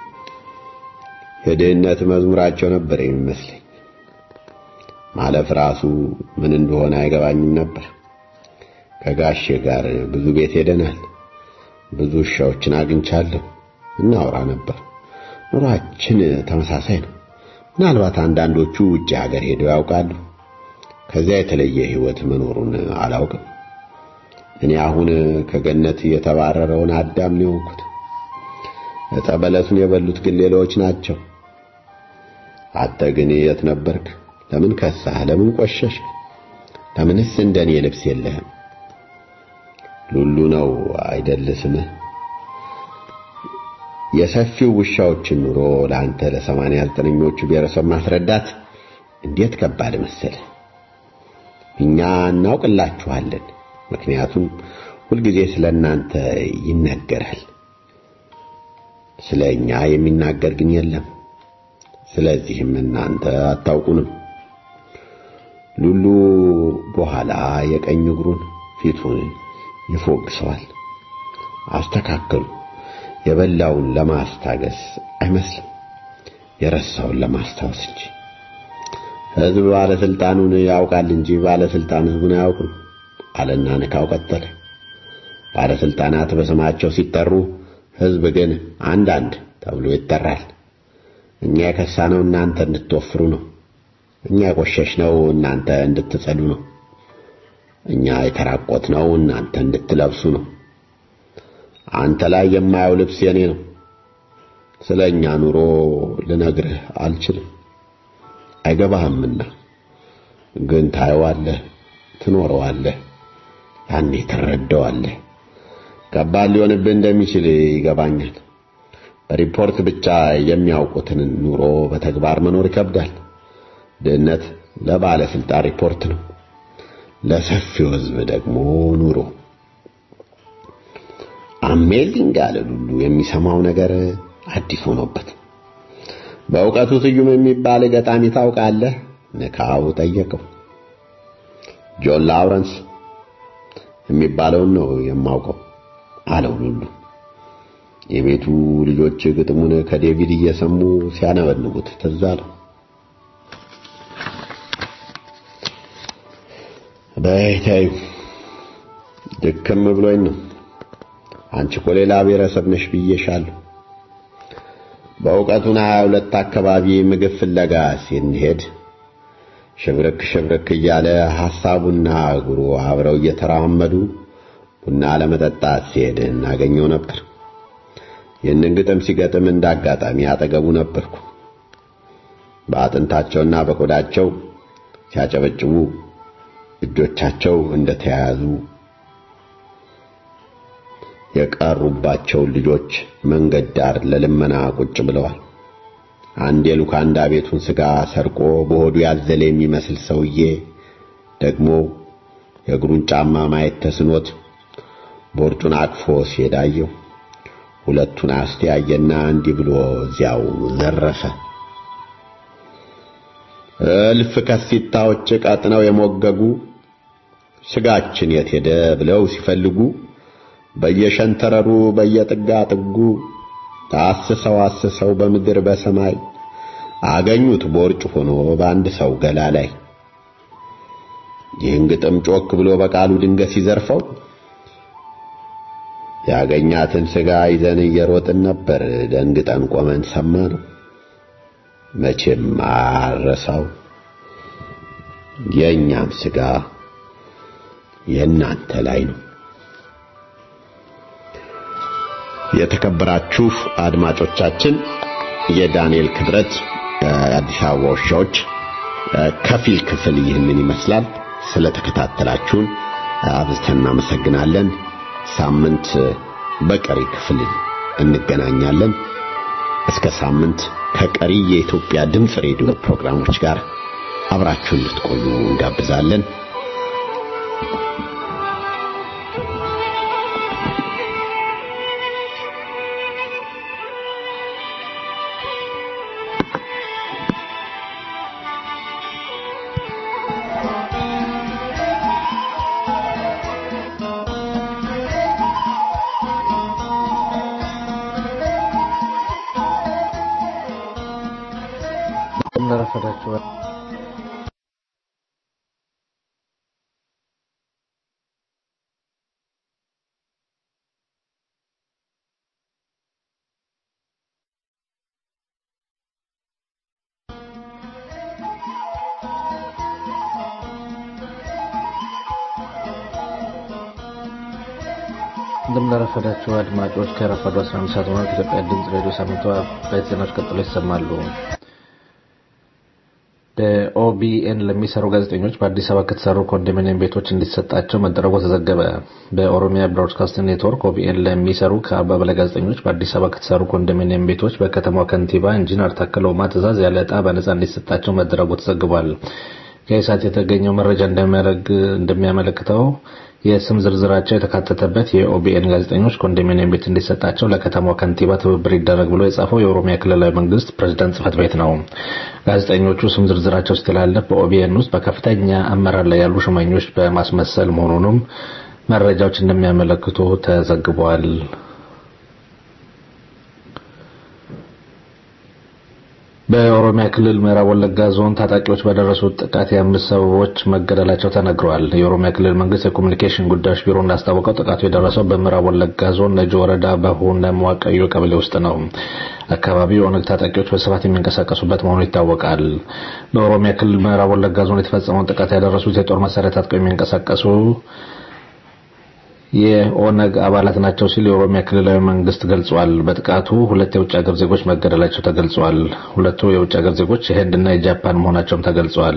Speaker 5: የድህነት መዝሙራቸው ነበር የሚመስለኝ። ማለፍ ራሱ ምን እንደሆነ አይገባኝም ነበር። ከጋሼ ጋር ብዙ ቤት ሄደናል። ብዙ ውሻዎችን አግኝቻለሁ። እናወራ ነበር። ኑሯችን ተመሳሳይ ነው። ምናልባት አንዳንዶቹ ውጭ ሀገር ሄደው ያውቃሉ። ከዚያ የተለየ ሕይወት መኖሩን አላውቅም። እኔ አሁን ከገነት የተባረረውን አዳም ነው የሆንኩት። ዕፀ በለሱን የበሉት ግን ሌሎች ናቸው። አንተ ግን የት ነበርክ? ለምን ከሳህ? ለምን ቆሸሽክ? ለምንስ እንደኔ ልብስ የለህም? ሉሉ ነው አይደል ስምህ? የሰፊው ውሻዎችን ኑሮ ለአንተ ለሰማንያ ዘጠነኞቹ ብሔረሰብ ማስረዳት እንዴት ከባድ መሰለ። እኛ እናውቅላችኋለን፣ ምክንያቱም ሁልጊዜ ስለ እናንተ ይነገራል። ስለ እኛ የሚናገር ግን የለም። ስለዚህም እናንተ አታውቁንም። ሉሉ በኋላ የቀኝ እግሩን ፊቱን ይፎግሰዋል። አስተካከሉ። የበላውን ለማስታገስ አይመስልም፣ የረሳውን ለማስታወስ እንጂ። ሕዝብ ባለስልጣኑን ያውቃል እንጂ ባለስልጣን ሕዝቡን አያውቅም አለና ንካው ቀጠለ። ባለስልጣናት በስማቸው ሲጠሩ ሕዝብ ግን አንዳንድ ተብሎ ይጠራል። እኛ የከሳነው እናንተ እንድትወፍሩ ነው። እኛ የቆሸሽነው እናንተ እንድትጸዱ ነው። እኛ የተራቆትነው እናንተ እንድትለብሱ ነው። አንተ ላይ የማየው ልብስ የኔ ነው። ስለ እኛ ኑሮ ልነግርህ አልችልም፣ አይገባህምና። ግን ታየዋለህ፣ ትኖረዋለህ፣ ያኔ ትረዳዋለህ። ከባድ ሊሆንብህ እንደሚችል ይገባኛል። በሪፖርት ብቻ የሚያውቁትን ኑሮ በተግባር መኖር ይከብዳል። ድህነት ለባለስልጣን ሪፖርት ነው፣ ለሰፊው ሕዝብ ደግሞ ኑሮ። አሜዚንግ አለ ሉሉ የሚሰማው ነገር አዲስ ሆኖበት። በእውቀቱ ስዩም የሚባል ገጣሚ ታውቃለህ? ንካው ጠየቀው። ጆን ላውረንስ የሚባለውን ነው የማውቀው አለው ሉሉ። የቤቱ ልጆች ግጥሙን ከዴቪድ እየሰሙ ሲያነበንቡት ትዝ አለው። በይታዩ ድክም ብሎኝ ነው። አንቺ እኮ ሌላ ብሔረሰብ ነሽ ብዬሻለሁ። በእውቀቱን ሀያ ሁለት አካባቢ ምግብ ፍለጋ ስንሄድ ሽብርክ ሽብርክ እያለ ሐሳቡና እግሩ አብረው እየተራመዱ ቡና ለመጠጣት ሲሄድ እናገኘው ነበር። ይህንን ግጥም ሲገጥም እንደ አጋጣሚ አጠገቡ ነበርኩ። በአጥንታቸውና በቆዳቸው ሲያጨበጭቡ እጆቻቸው እንደተያያዙ የቀሩባቸውን ልጆች መንገድ ዳር ለልመና ቁጭ ብለዋል። አንድ የሉካንዳ ቤቱን ሥጋ ሰርቆ በሆዱ ያዘለ የሚመስል ሰውዬ ደግሞ የእግሩን ጫማ ማየት ተስኖት ቦርጩን አቅፎ ሲሄድ አየው። ሁለቱን አስተያየና እንዲህ ብሎ እዚያው ዘረፈ። እልፍ ከሲታዎች ቀጥነው የሞገጉ ስጋችን የት ሄደ ብለው ሲፈልጉ በየሸንተረሩ በየጥጋ ጥጉ ታስሰው አስሰው በምድር በሰማይ አገኙት ቦርጭ ሆኖ በአንድ ሰው ገላ ላይ። ይህን ግጥም ጮክ ብሎ በቃሉ ድንገት ሲዘርፈው ያገኛትን ስጋ ይዘን እየሮጥን ነበር። ደንግጠን ቆመን ሰማ ነው። መቼም አረሳው የእኛም ስጋ የእናንተ ላይ ነው። የተከበራችሁ አድማጮቻችን የዳንኤል ክብረት የአዲስ አበባ ውሻዎች ከፊል ክፍል ይህንን ይመስላል። ስለተከታተላችሁን አብዝተን እናመሰግናለን። ሳምንት በቀሪ ክፍል እንገናኛለን። እስከ ሳምንት ከቀሪ የኢትዮጵያ ድምፅ ሬዲዮ ፕሮግራሞች ጋር አብራችሁን እንድትቆዩ እንጋብዛለን።
Speaker 6: እንደረፈዳችሁ እንደምናረፈዳችሁ አድማጮች ከረፈዱ 11 ሰዓት ሆኗል። ከኢትዮጵያ ድምፅ ሬዲዮ ሳምንቷ አበይት ዜናዎች ቀጥሎ ይሰማሉ። በኦቢኤን ለሚሰሩ ጋዜጠኞች በአዲስ አበባ ከተሰሩ ኮንዶሚኒየም ቤቶች እንዲሰጣቸው መደረጉ ተዘገበ። በኦሮሚያ ብሮድካስቲንግ ኔትወርክ ኦቢኤን ለሚሰሩ ከአርባ በላይ ጋዜጠኞች በአዲስ አበባ ከተሰሩ ኮንዶሚኒየም ቤቶች በከተማው ከንቲባ ኢንጂነር ታከለ ኡማ ትዕዛዝ ያለ ዕጣ በነጻ እንዲሰጣቸው መደረጉ ተዘግቧል። ከኢሳት የተገኘው መረጃ እንደሚያመለክተው የስም ዝርዝራቸው የተካተተበት የኦቢኤን ጋዜጠኞች ኮንዶሚኒየም ቤት እንዲሰጣቸው ለከተማው ከንቲባ ትብብር ይደረግ ብሎ የጻፈው የኦሮሚያ ክልላዊ መንግስት ፕሬዝዳንት ጽህፈት ቤት ነው። ጋዜጠኞቹ ስም ዝርዝራቸው ሲተላለፍ በኦቢኤን ውስጥ በከፍተኛ አመራር ላይ ያሉ ሹመኞች በማስመሰል መሆኑንም መረጃዎች እንደሚያመለክቱ ተዘግቧል። በኦሮሚያ ክልል ምዕራብ ወለጋ ዞን ታጣቂዎች በደረሱት ጥቃት የአምስት ሰዎች መገደላቸው ተነግረዋል። የኦሮሚያ ክልል መንግስት የኮሚኒኬሽን ጉዳዮች ቢሮ እንዳስታወቀው ጥቃቱ የደረሰው በምዕራብ ወለጋ ዞን ነጆ ወረዳ በሁነ መዋቀዮ ቀበሌ ውስጥ ነው። አካባቢው የኦነግ ታጣቂዎች በስፋት የሚንቀሳቀሱበት መሆኑ ይታወቃል። በኦሮሚያ ክልል ምዕራብ ወለጋ ዞን የተፈጸመውን ጥቃት ያደረሱት የጦር መሳሪያ ታጥቀው የሚንቀሳቀሱ የኦነግ አባላት ናቸው ሲል የኦሮሚያ ክልላዊ መንግስት ገልጿል። በጥቃቱ ሁለት የውጭ ሀገር ዜጎች መገደላቸው ተገልጿል። ሁለቱ የውጭ ሀገር ዜጎች የህንድና የጃፓን መሆናቸውም ተገልጿል።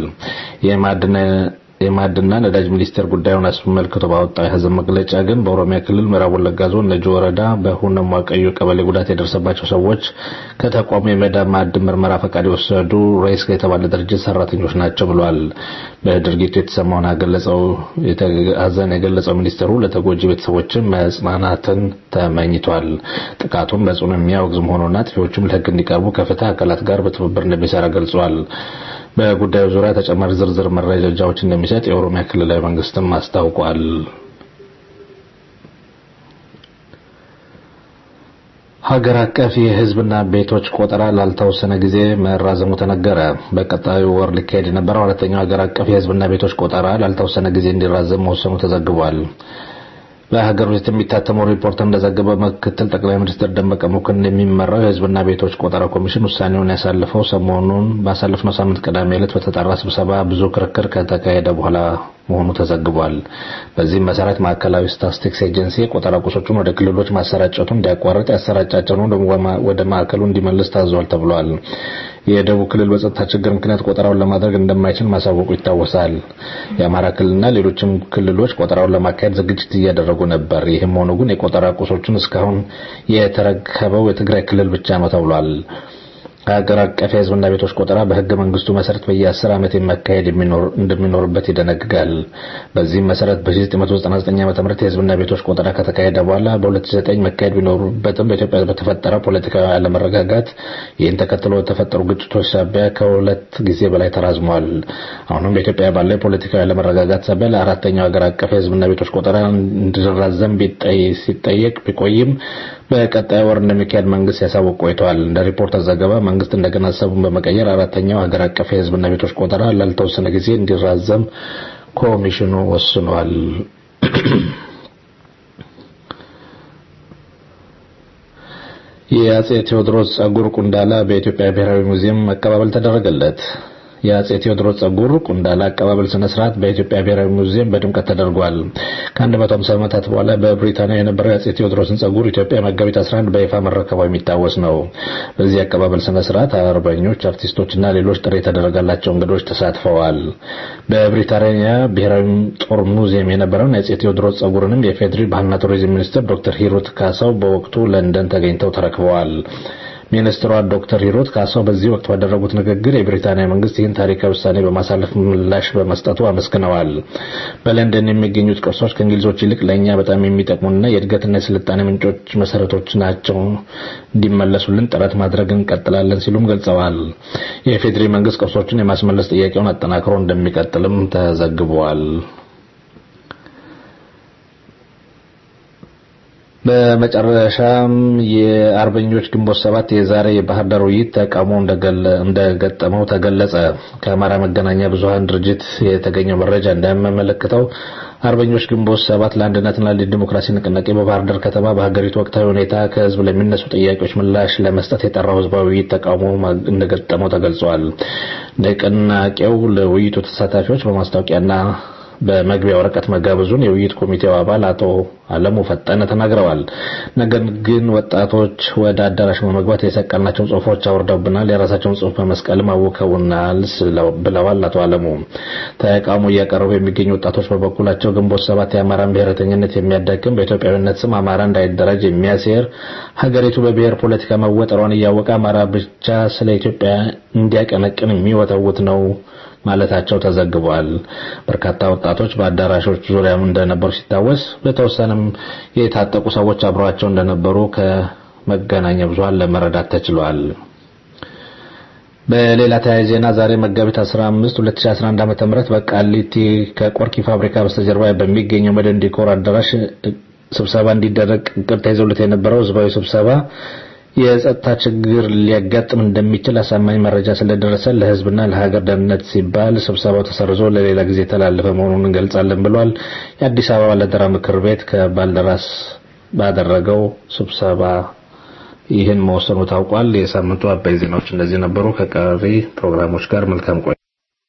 Speaker 6: የማዕድና ነዳጅ ሚኒስቴር ጉዳዩን አስመልክቶ ባወጣው የሀዘን መግለጫ ግን በኦሮሚያ ክልል ምዕራብ ወለጋ ዞን ነጆ ወረዳ በሁነም ዋቀዮ ቀበሌ ጉዳት የደረሰባቸው ሰዎች ከተቋሙ የመዳብ ማዕድን ምርመራ ፈቃድ የወሰዱ ሬስ የተባለ ድርጅት ሰራተኞች ናቸው ብሏል። በድርጊቱ የተሰማውን ሀዘን የገለጸው ሚኒስትሩ ለተጎጂ ቤተሰቦችም መጽናናትን ተመኝቷል። ጥቃቱን በጽኑ የሚያወግዝ መሆኑና አጥፊዎቹም ለህግ እንዲቀርቡ ከፍትህ አካላት ጋር በትብብር እንደሚሰራ ገልጿል። በጉዳዩ ዙሪያ ተጨማሪ ዝርዝር መረጃዎች እንደሚሰጥ የኦሮሚያ ክልላዊ መንግስትም አስታውቋል። ሀገር አቀፍ የህዝብና ቤቶች ቆጠራ ላልተወሰነ ጊዜ መራዘሙ ተነገረ። በቀጣዩ ወር ሊካሄድ የነበረው አራተኛው ሀገር አቀፍ የህዝብና ቤቶች ቆጠራ ላልተወሰነ ጊዜ እንዲራዘም መወሰኑ ተዘግቧል። በሀገር ውስጥ የሚታተመው ሪፖርት እንደዘገበው ምክትል ጠቅላይ ሚኒስትር ደመቀ መኮንን የሚመራው የህዝብና ቤቶች ቆጠራ ኮሚሽን ውሳኔውን ያሳለፈው ሰሞኑን ባሳለፍነው ሳምንት ቅዳሜ ዕለት በተጠራ ስብሰባ ብዙ ክርክር ከተካሄደ በኋላ መሆኑ ተዘግቧል። በዚህም መሰረት ማዕከላዊ ስታትስቲክስ ኤጀንሲ የቆጠራ ቁሶቹን ወደ ክልሎች ማሰራጨቱን እንዲያቋርጥ ያሰራጫቸውን ወደ ማዕከሉ እንዲመልስ ታዟል ተብሏል። የደቡብ ክልል በጸጥታ ችግር ምክንያት ቆጠራውን ለማድረግ እንደማይችል ማሳወቁ ይታወሳል። የአማራ ክልልና ሌሎችም ክልሎች ቆጠራውን ለማካሄድ ዝግጅት እያደረጉ ነበር። ይህም ሆኖ ግን የቆጠራ ቁሶቹን እስካሁን የተረከበው የትግራይ ክልል ብቻ ነው ተብሏል። ሀገር አቀፍ የህዝብና ቤቶች ቆጠራ በህገ መንግስቱ መሰረት በየ10 ዓመት የመካሄድ እንደሚኖርበት ይደነግጋል። በዚህም መሰረት በ1999 ዓ.ም የህዝብና ቤቶች ቆጠራ ከተካሄደ በኋላ በ2009 መካሄድ ቢኖሩበትም በኢትዮጵያ በተፈጠረ ፖለቲካዊ አለመረጋጋት ይህን ተከትሎ በተፈጠሩ ግጭቶች ሳቢያ ከሁለት ጊዜ በላይ ተራዝሟል። አሁንም በኢትዮጵያ ባለው የፖለቲካዊ አለመረጋጋት ሳቢያ ለአራተኛው ሀገር አቀፍ የህዝብና ቤቶች ቆጠራ እንዲራዘም ሲጠየቅ ቢቆይም በቀጣይ ወር እንደሚካሄድ መንግስት ያሳውቅ ቆይተዋል። እንደ ሪፖርተር ዘገባ መንግስት እንደገና ሀሳቡን በመቀየር አራተኛው ሀገር አቀፍ የህዝብና ቤቶች ቆጠራ ላልተወሰነ ጊዜ እንዲራዘም ኮሚሽኑ ወስኗል። የአጼ ቴዎድሮስ ጸጉር ቁንዳላ በኢትዮጵያ ብሔራዊ ሙዚየም አቀባበል ተደረገለት። የአጼ ቴዎድሮስ ጸጉር ቁንዳላ አቀባበል ስነ ስርዓት በኢትዮጵያ ብሔራዊ ሙዚየም በድምቀት ተደርጓል። ከ150 ዓመታት በኋላ በብሪታንያ የነበረው የአጼ ቴዎድሮስን ጸጉር ኢትዮጵያ መጋቢት 11 በይፋ መረከቧ የሚታወስ ነው። በዚህ አቀባበል ስነ ስርዓት አርበኞች፣ አርቲስቶችና ሌሎች ጥሪ የተደረጋላቸው እንግዶች ተሳትፈዋል። በብሪታንያ ብሔራዊ ጦር ሙዚየም የነበረውን የአጼ ቴዎድሮስ ጸጉርንም የፌዴሪ ባህልና ቱሪዝም ሚኒስትር ዶክተር ሂሩት ካሳው በወቅቱ ለንደን ተገኝተው ተረክበዋል። ሚኒስትሯ ዶክተር ሂሩት ካሳው በዚህ ወቅት ባደረጉት ንግግር የብሪታንያ መንግስት ይህን ታሪካዊ ውሳኔ በማሳለፍ ምላሽ በመስጠቱ አመስግነዋል። በለንደን የሚገኙት ቅርሶች ከእንግሊዞች ይልቅ ለእኛ በጣም የሚጠቅሙና የእድገትና የስልጣኔ ምንጮች መሰረቶች ናቸው፣ እንዲመለሱልን ጥረት ማድረግ እንቀጥላለን ሲሉም ገልጸዋል። የፌዴሪ መንግስት ቅርሶችን የማስመለስ ጥያቄውን አጠናክሮ እንደሚቀጥልም ተዘግቧል። በመጨረሻም የአርበኞች ግንቦት ሰባት የዛሬ የባህር ዳር ውይይት ተቃውሞ እንደገጠመው ተገለጸ። ከአማራ መገናኛ ብዙኃን ድርጅት የተገኘው መረጃ እንደሚያመለክተው አርበኞች ግንቦት ሰባት ለአንድነትና ለዲሞክራሲ ንቅናቄ በባህር ዳር ከተማ በሀገሪቱ ወቅታዊ ሁኔታ ከህዝብ ለሚነሱ ጥያቄዎች ምላሽ ለመስጠት የጠራው ህዝባዊ ውይይት ተቃውሞ እንደገጠመው ተገልጿል። ንቅናቄው ለውይይቱ ተሳታፊዎች በማስታወቂያና በመግቢያ ወረቀት መጋበዙን የውይይት ኮሚቴው አባል አቶ አለሙ ፈጠነ ተናግረዋል። ነገር ግን ወጣቶች ወደ አዳራሽ በመግባት የሰቀልናቸውን ጽሁፎች አውርደውብናል፣ የራሳቸውን ጽሁፍ በመስቀልም አውከውናል ብለዋል አቶ አለሙ። ተቃውሞ እያቀረቡ የሚገኙ ወጣቶች በበኩላቸው ግንቦት ሰባት የአማራን ብሔረተኝነት የሚያዳክም በኢትዮጵያዊነት ስም አማራ እንዳይደራጅ የሚያሴር ሀገሪቱ በብሔር ፖለቲካ መወጠሯን እያወቀ አማራ ብቻ ስለ ኢትዮጵያ እንዲያቀነቅን የሚወተውት ነው ማለታቸው ተዘግቧል። በርካታ ወጣቶች በአዳራሾች ዙሪያም እንደነበሩ ሲታወስ በተወሰነም የታጠቁ ሰዎች አብረዋቸው እንደነበሩ ከመገናኛ ብዙኃን ለመረዳት ተችሏል። በሌላ ተያያዥ ዜና ዛሬ መጋቢት 15 2011 ዓ.ም በቃሊቲ ከቆርኪ ፋብሪካ በስተጀርባ በሚገኘው መድን ዲኮር አዳራሽ ስብሰባ እንዲደረግ እቅድ ተይዞለት የነበረው ህዝባዊ ስብሰባ የጸጥታ ችግር ሊያጋጥም እንደሚችል አሳማኝ መረጃ ስለደረሰ ለህዝብና ለሀገር ደህንነት ሲባል ስብሰባው ተሰርዞ ለሌላ ጊዜ የተላለፈ መሆኑን እንገልጻለን ብሏል። የአዲስ አበባ ባለደራ ምክር ቤት ከባልደራስ ባደረገው ስብሰባ ይህን መወሰኑ ታውቋል። የሳምንቱ አበይ ዜናዎች እንደዚህ ነበሩ። ከቀሪ ፕሮግራሞች ጋር መልካም ቆይ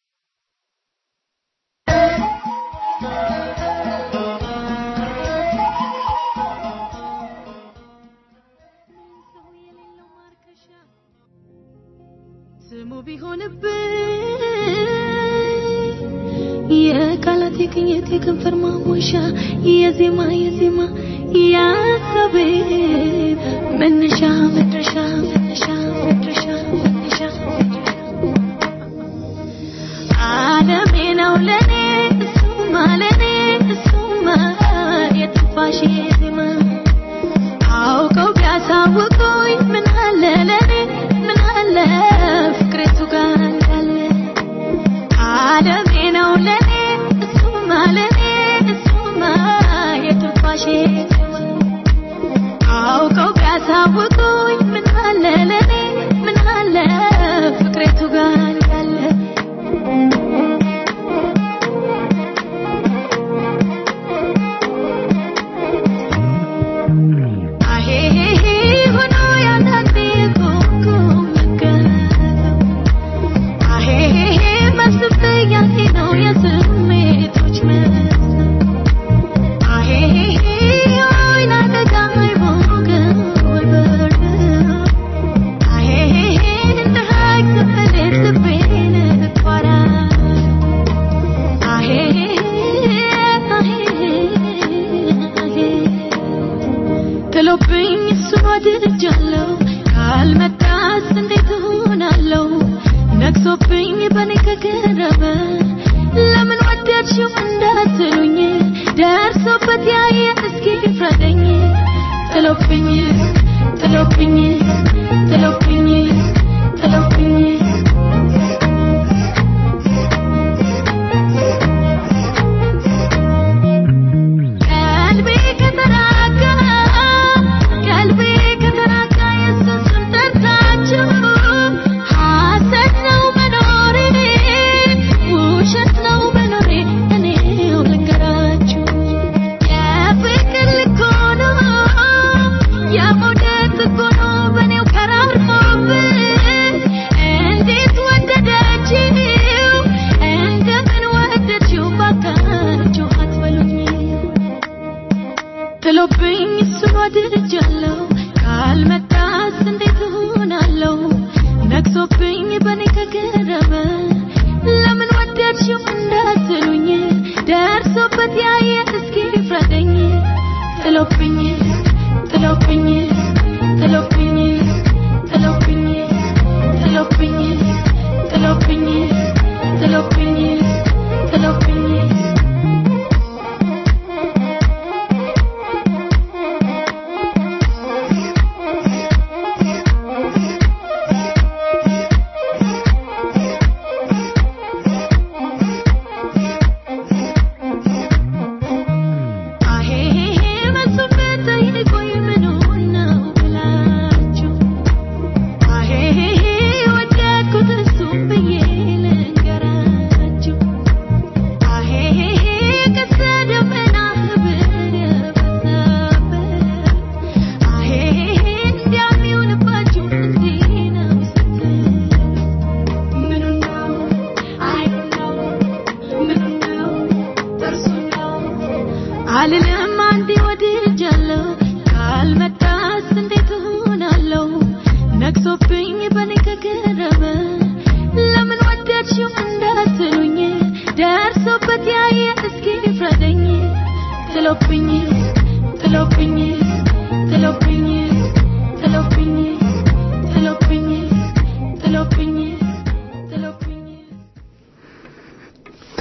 Speaker 7: ስሙ ቢሆንብኝ የቃላት የቅኝት የከንፈር ማሞሻ የዜማ የዜማ የሀሳቤ መነሻ መድረሻ መነሻ መድረሻ መነሻ ዓለሜ ነው ለኔ እሱማ ለኔ እሱማ የትንፋሼ ዜማ አውቀው ቢያሳውቁኝ ምን አለ ለኔ ምን አለ ፍቅሬቱ ጋር እንዳለ ዓለሜ ነው ለኔ እሱማ ለኔ እሱማ የትንፋሼ ዜማ አውቀው ቢያሳውቁኝ ምን አለ ለኔ ምን አለ ፍቅሬቱ ጋር እንዳለ አሄሄሄ ሆኖ ያንዳንዴ ኮኮ መገረም አሄሄሄ ማሰብ ጥያቄ ነው የስሜቶች መስመር አሄሄሄ ወይን አደጋ አይሞቅም ወይ በርድ አሄሄሄ እንደ ሀይቅ ዘፈኔት ልቤን እቋራለሁ አሄሄሄ አሄሄሄ ጥሎብኝ እሱን ወድጃለሁ ካልመጣስ እንዴት እሆናለሁ ነግሶብኝ በኔ ከቀረበ ለምን ወደድሽው እንዳትሉኝ ደርሶበት ያየ እስኪ ፍረደኝ ጥሎብኝ ጥሎብኝ ጥሎብኝ ጥሎብኝ ቀልቤ ከተራጋ ቀልቤ ከተራጋ የሱስን ጠርታችሁ ሐሰት ነው መኖሬ ውሸት ነው መኖሬ እኔው ልንገራችሁ የፍቅር ልክ ሆኖ የመውደድ ጥግ ሆኖ በእኔው ከራርሞብን እንዴት ወደደችው እንደምን ወደድሽው ባካችሁ አትበሉኝ ጥሎብኝ እሱን ወድጃለሁ ካልመጣስ እንዴት እሆናለሁ ነግሶብኝ በኔ ከቀረበ ለምን ወደድሽው እንዳትሉኝ ደርሶበት ያየ እስኪ ፍረደኝ ጥሎብኝ ጥሎብኝ ጥሎብኝ ጥሎብኝ ጥሎብኝ ጥሎብኝ ጥሎብኝ ጥሎብኝ አሄሄሄ መሱበት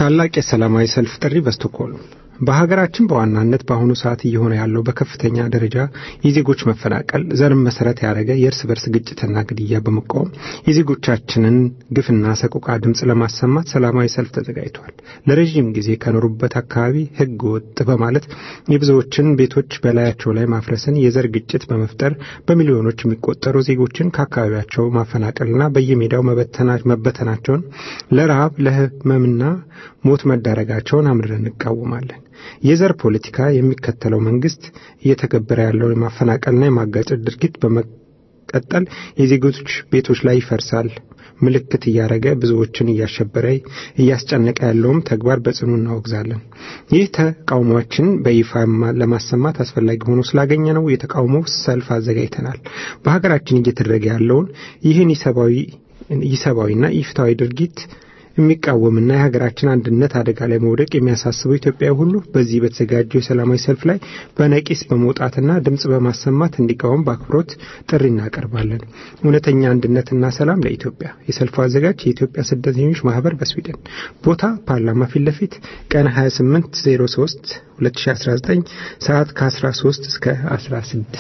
Speaker 2: ታላቅ የሰላማዊ ሰልፍ ጥሪ በስቶክሆልም በሀገራችን በዋናነት በአሁኑ ሰዓት እየሆነ ያለው በከፍተኛ ደረጃ የዜጎች መፈናቀል፣ ዘርን መሰረት ያደረገ የእርስ በርስ ግጭትና ግድያ በመቃወም የዜጎቻችንን ግፍና ሰቆቃ ድምፅ ለማሰማት ሰላማዊ ሰልፍ ተዘጋጅቷል። ለረዥም ጊዜ ከኖሩበት አካባቢ ሕገ ወጥ በማለት የብዙዎችን ቤቶች በላያቸው ላይ ማፍረስን፣ የዘር ግጭት በመፍጠር በሚሊዮኖች የሚቆጠሩ ዜጎችን ከአካባቢያቸው ማፈናቀልና በየሜዳው መበተናቸውን ለረሃብ ለሕመምና ሞት መዳረጋቸውን አምርረን እንቃወማለን። የዘር ፖለቲካ የሚከተለው መንግስት እየተገበረ ያለው የማፈናቀልና የማጋጨት ድርጊት በመቀጠል የዜጎች ቤቶች ላይ ይፈርሳል ምልክት እያደረገ ብዙዎችን እያሸበረ እያስጨነቀ ያለውም ተግባር በጽኑ እናወግዛለን። ይህ ተቃውሟችን በይፋ ለማሰማት አስፈላጊ ሆኖ ስላገኘ ነው የተቃውሞ ሰልፍ አዘጋጅተናል። በሀገራችን እየተደረገ ያለውን ይህን ኢሰብአዊና ኢፍትሐዊ ድርጊት የሚቃወምና የሀገራችን አንድነት አደጋ ላይ መውደቅ የሚያሳስበው ኢትዮጵያዊ ሁሉ በዚህ በተዘጋጀው የሰላማዊ ሰልፍ ላይ በነቂስ በመውጣትና ድምፅ በማሰማት እንዲቃወም በአክብሮት ጥሪ እናቀርባለን። እውነተኛ አንድነትና ሰላም ለኢትዮጵያ። የሰልፉ አዘጋጅ የኢትዮጵያ ስደተኞች ማህበር በስዊድን። ቦታ ፓርላማ ፊት ለፊት ቀን 28 03 2019 ሰዓት ከ13 እስከ 16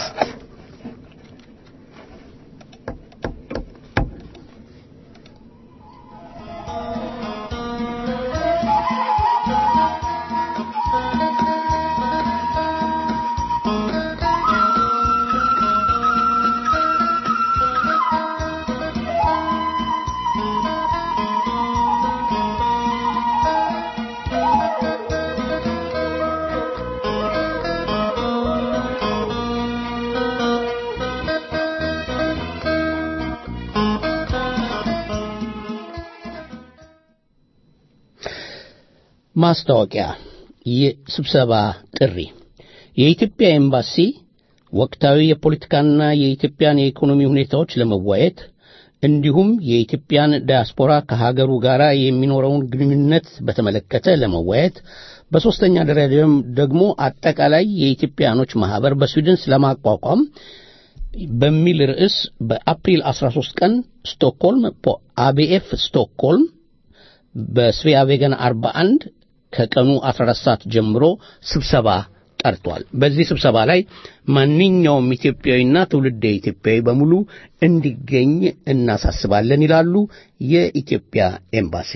Speaker 3: ማስታወቂያ የስብሰባ ጥሪ የኢትዮጵያ ኤምባሲ ወቅታዊ የፖለቲካና የኢትዮጵያን የኢኮኖሚ ሁኔታዎች ለመዋየት እንዲሁም የኢትዮጵያን ዲያስፖራ ከሀገሩ ጋር የሚኖረውን ግንኙነት በተመለከተ ለመወያየት በሦስተኛ ደረጃም ደግሞ አጠቃላይ የኢትዮጵያኖች ማኅበር በስዊድን ስለማቋቋም በሚል ርዕስ በአፕሪል 13 ቀን ስቶክሆልም አቢኤፍ ስቶክሆልም በስቪያ ቬገን 41 ከቀኑ 14 ሰዓት ጀምሮ ስብሰባ ጠርቷል። በዚህ ስብሰባ ላይ ማንኛውም ኢትዮጵያዊና ትውልደ ኢትዮጵያዊ በሙሉ እንዲገኝ እናሳስባለን ይላሉ የኢትዮጵያ ኤምባሲ።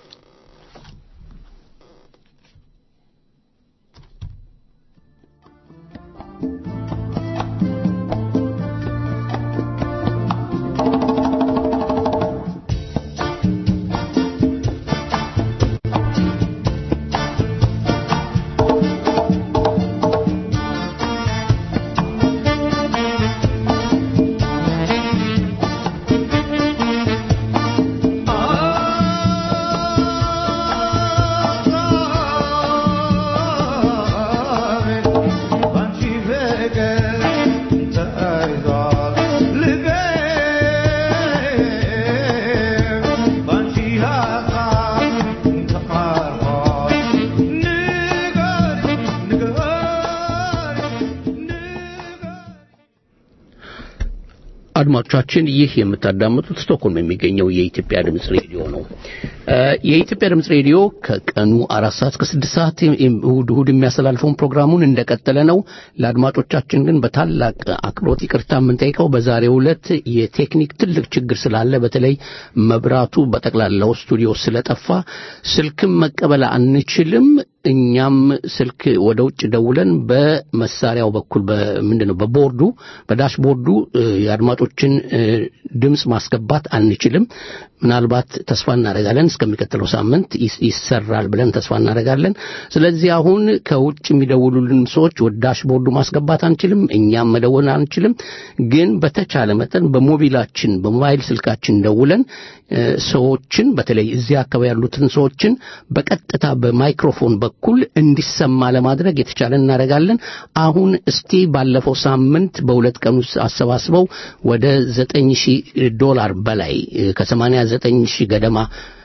Speaker 3: አድማጮቻችን ይህ የምታዳምጡት ስቶክሆልም የሚገኘው የኢትዮጵያ ድምፅ ሬዲዮ ነው። የኢትዮጵያ ድምፅ ሬዲዮ ከቀኑ አራት ሰዓት እስከ ስድስት ሰዓት እሁድ እሁድ የሚያስተላልፈውን ፕሮግራሙን እንደቀጠለ ነው። ለአድማጮቻችን ግን በታላቅ አክብሮት ይቅርታ የምንጠይቀው በዛሬው ዕለት የቴክኒክ ትልቅ ችግር ስላለ በተለይ መብራቱ በጠቅላላው ስቱዲዮ ስለጠፋ ስልክም መቀበል አንችልም። እኛም ስልክ ወደ ውጭ ደውለን በመሳሪያው በኩል ምንድን ነው በቦርዱ በዳሽቦርዱ የአድማጮችን ድምፅ ማስገባት አንችልም። ምናልባት ተስፋ እናደርጋለን እስከሚቀጥለው ሳምንት ይሰራል ብለን ተስፋ እናደርጋለን። ስለዚህ አሁን ከውጭ የሚደውሉልን ሰዎች ወደ ዳሽቦርዱ ማስገባት አንችልም፣ እኛም መደወል አንችልም። ግን በተቻለ መጠን በሞቢላችን በሞባይል ስልካችን ደውለን ሰዎችን በተለይ እዚህ አካባቢ ያሉትን ሰዎችን በቀጥታ በማይክሮፎን በኩል እንዲሰማ ለማድረግ የተቻለ እናደርጋለን። አሁን እስቲ ባለፈው ሳምንት በሁለት ቀን ውስጥ አሰባስበው ወደ ዘጠኝ ሺህ ዶላር በላይ ከሰማንያ ዘጠኝ ሺህ ገደማ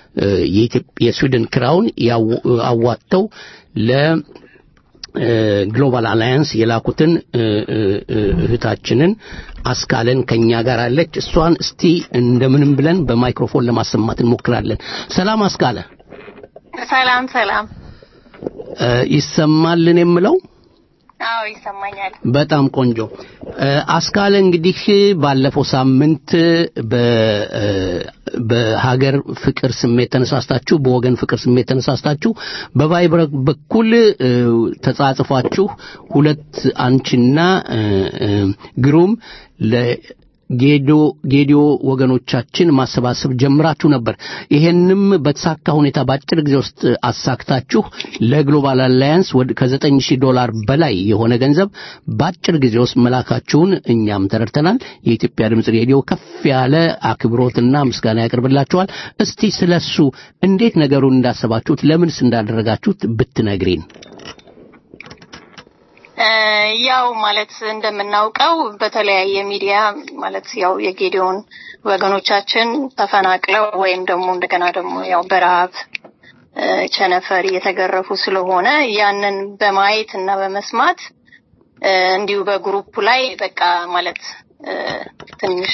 Speaker 3: የስዊድን ክራውን አዋጥተው ለ ግሎባል አላያንስ የላኩትን እህታችንን አስካለን ከኛ ጋር አለች። እሷን እስቲ እንደምንም ብለን በማይክሮፎን ለማሰማት እንሞክራለን። ሰላም አስካለ።
Speaker 8: ሰላም ሰላም።
Speaker 3: እ፣ ይሰማልን የምለው
Speaker 8: አዎ ይሰማኛል።
Speaker 3: በጣም ቆንጆ እ፣ አስካለ እንግዲህ ባለፈው ሳምንት በ እ፣ በሀገር ፍቅር ስሜት ተነሳስታችሁ በወገን ፍቅር ስሜት ተነሳስታችሁ በቫይበር በኩል እ፣ ተጻጽፏችሁ ሁለት አንቺና እ፣ እ፣ ግሩም ለጌዶ ጌዲዮ ወገኖቻችን ማሰባሰብ ጀምራችሁ ነበር። ይሄንም በተሳካ ሁኔታ በአጭር ጊዜ ውስጥ አሳክታችሁ ለግሎባል አላያንስ ወደ ከዘጠኝ ሺህ ዶላር በላይ የሆነ ገንዘብ በአጭር ጊዜ ውስጥ መላካችሁን እኛም ተረድተናል። የኢትዮጵያ ድምፅ ሬዲዮ ከፍ ያለ አክብሮትና ምስጋና ያቀርብላችኋል። እስቲ ስለሱ እንዴት ነገሩን እንዳሰባችሁት ለምንስ እንዳደረጋችሁት ብትነግሪን።
Speaker 8: እ፣ ያው ማለት እንደምናውቀው በተለያየ ሚዲያ ማለት ያው የጌዲዮን ወገኖቻችን ተፈናቅለው ወይም ደግሞ እንደገና ደግሞ ያው በረሃብ እ፣ ቸነፈር እየተገረፉ ስለሆነ ያንን በማየት እና በመስማት እ፣ እንዲሁ በግሩፕ ላይ በቃ ማለት እ፣ ትንሽ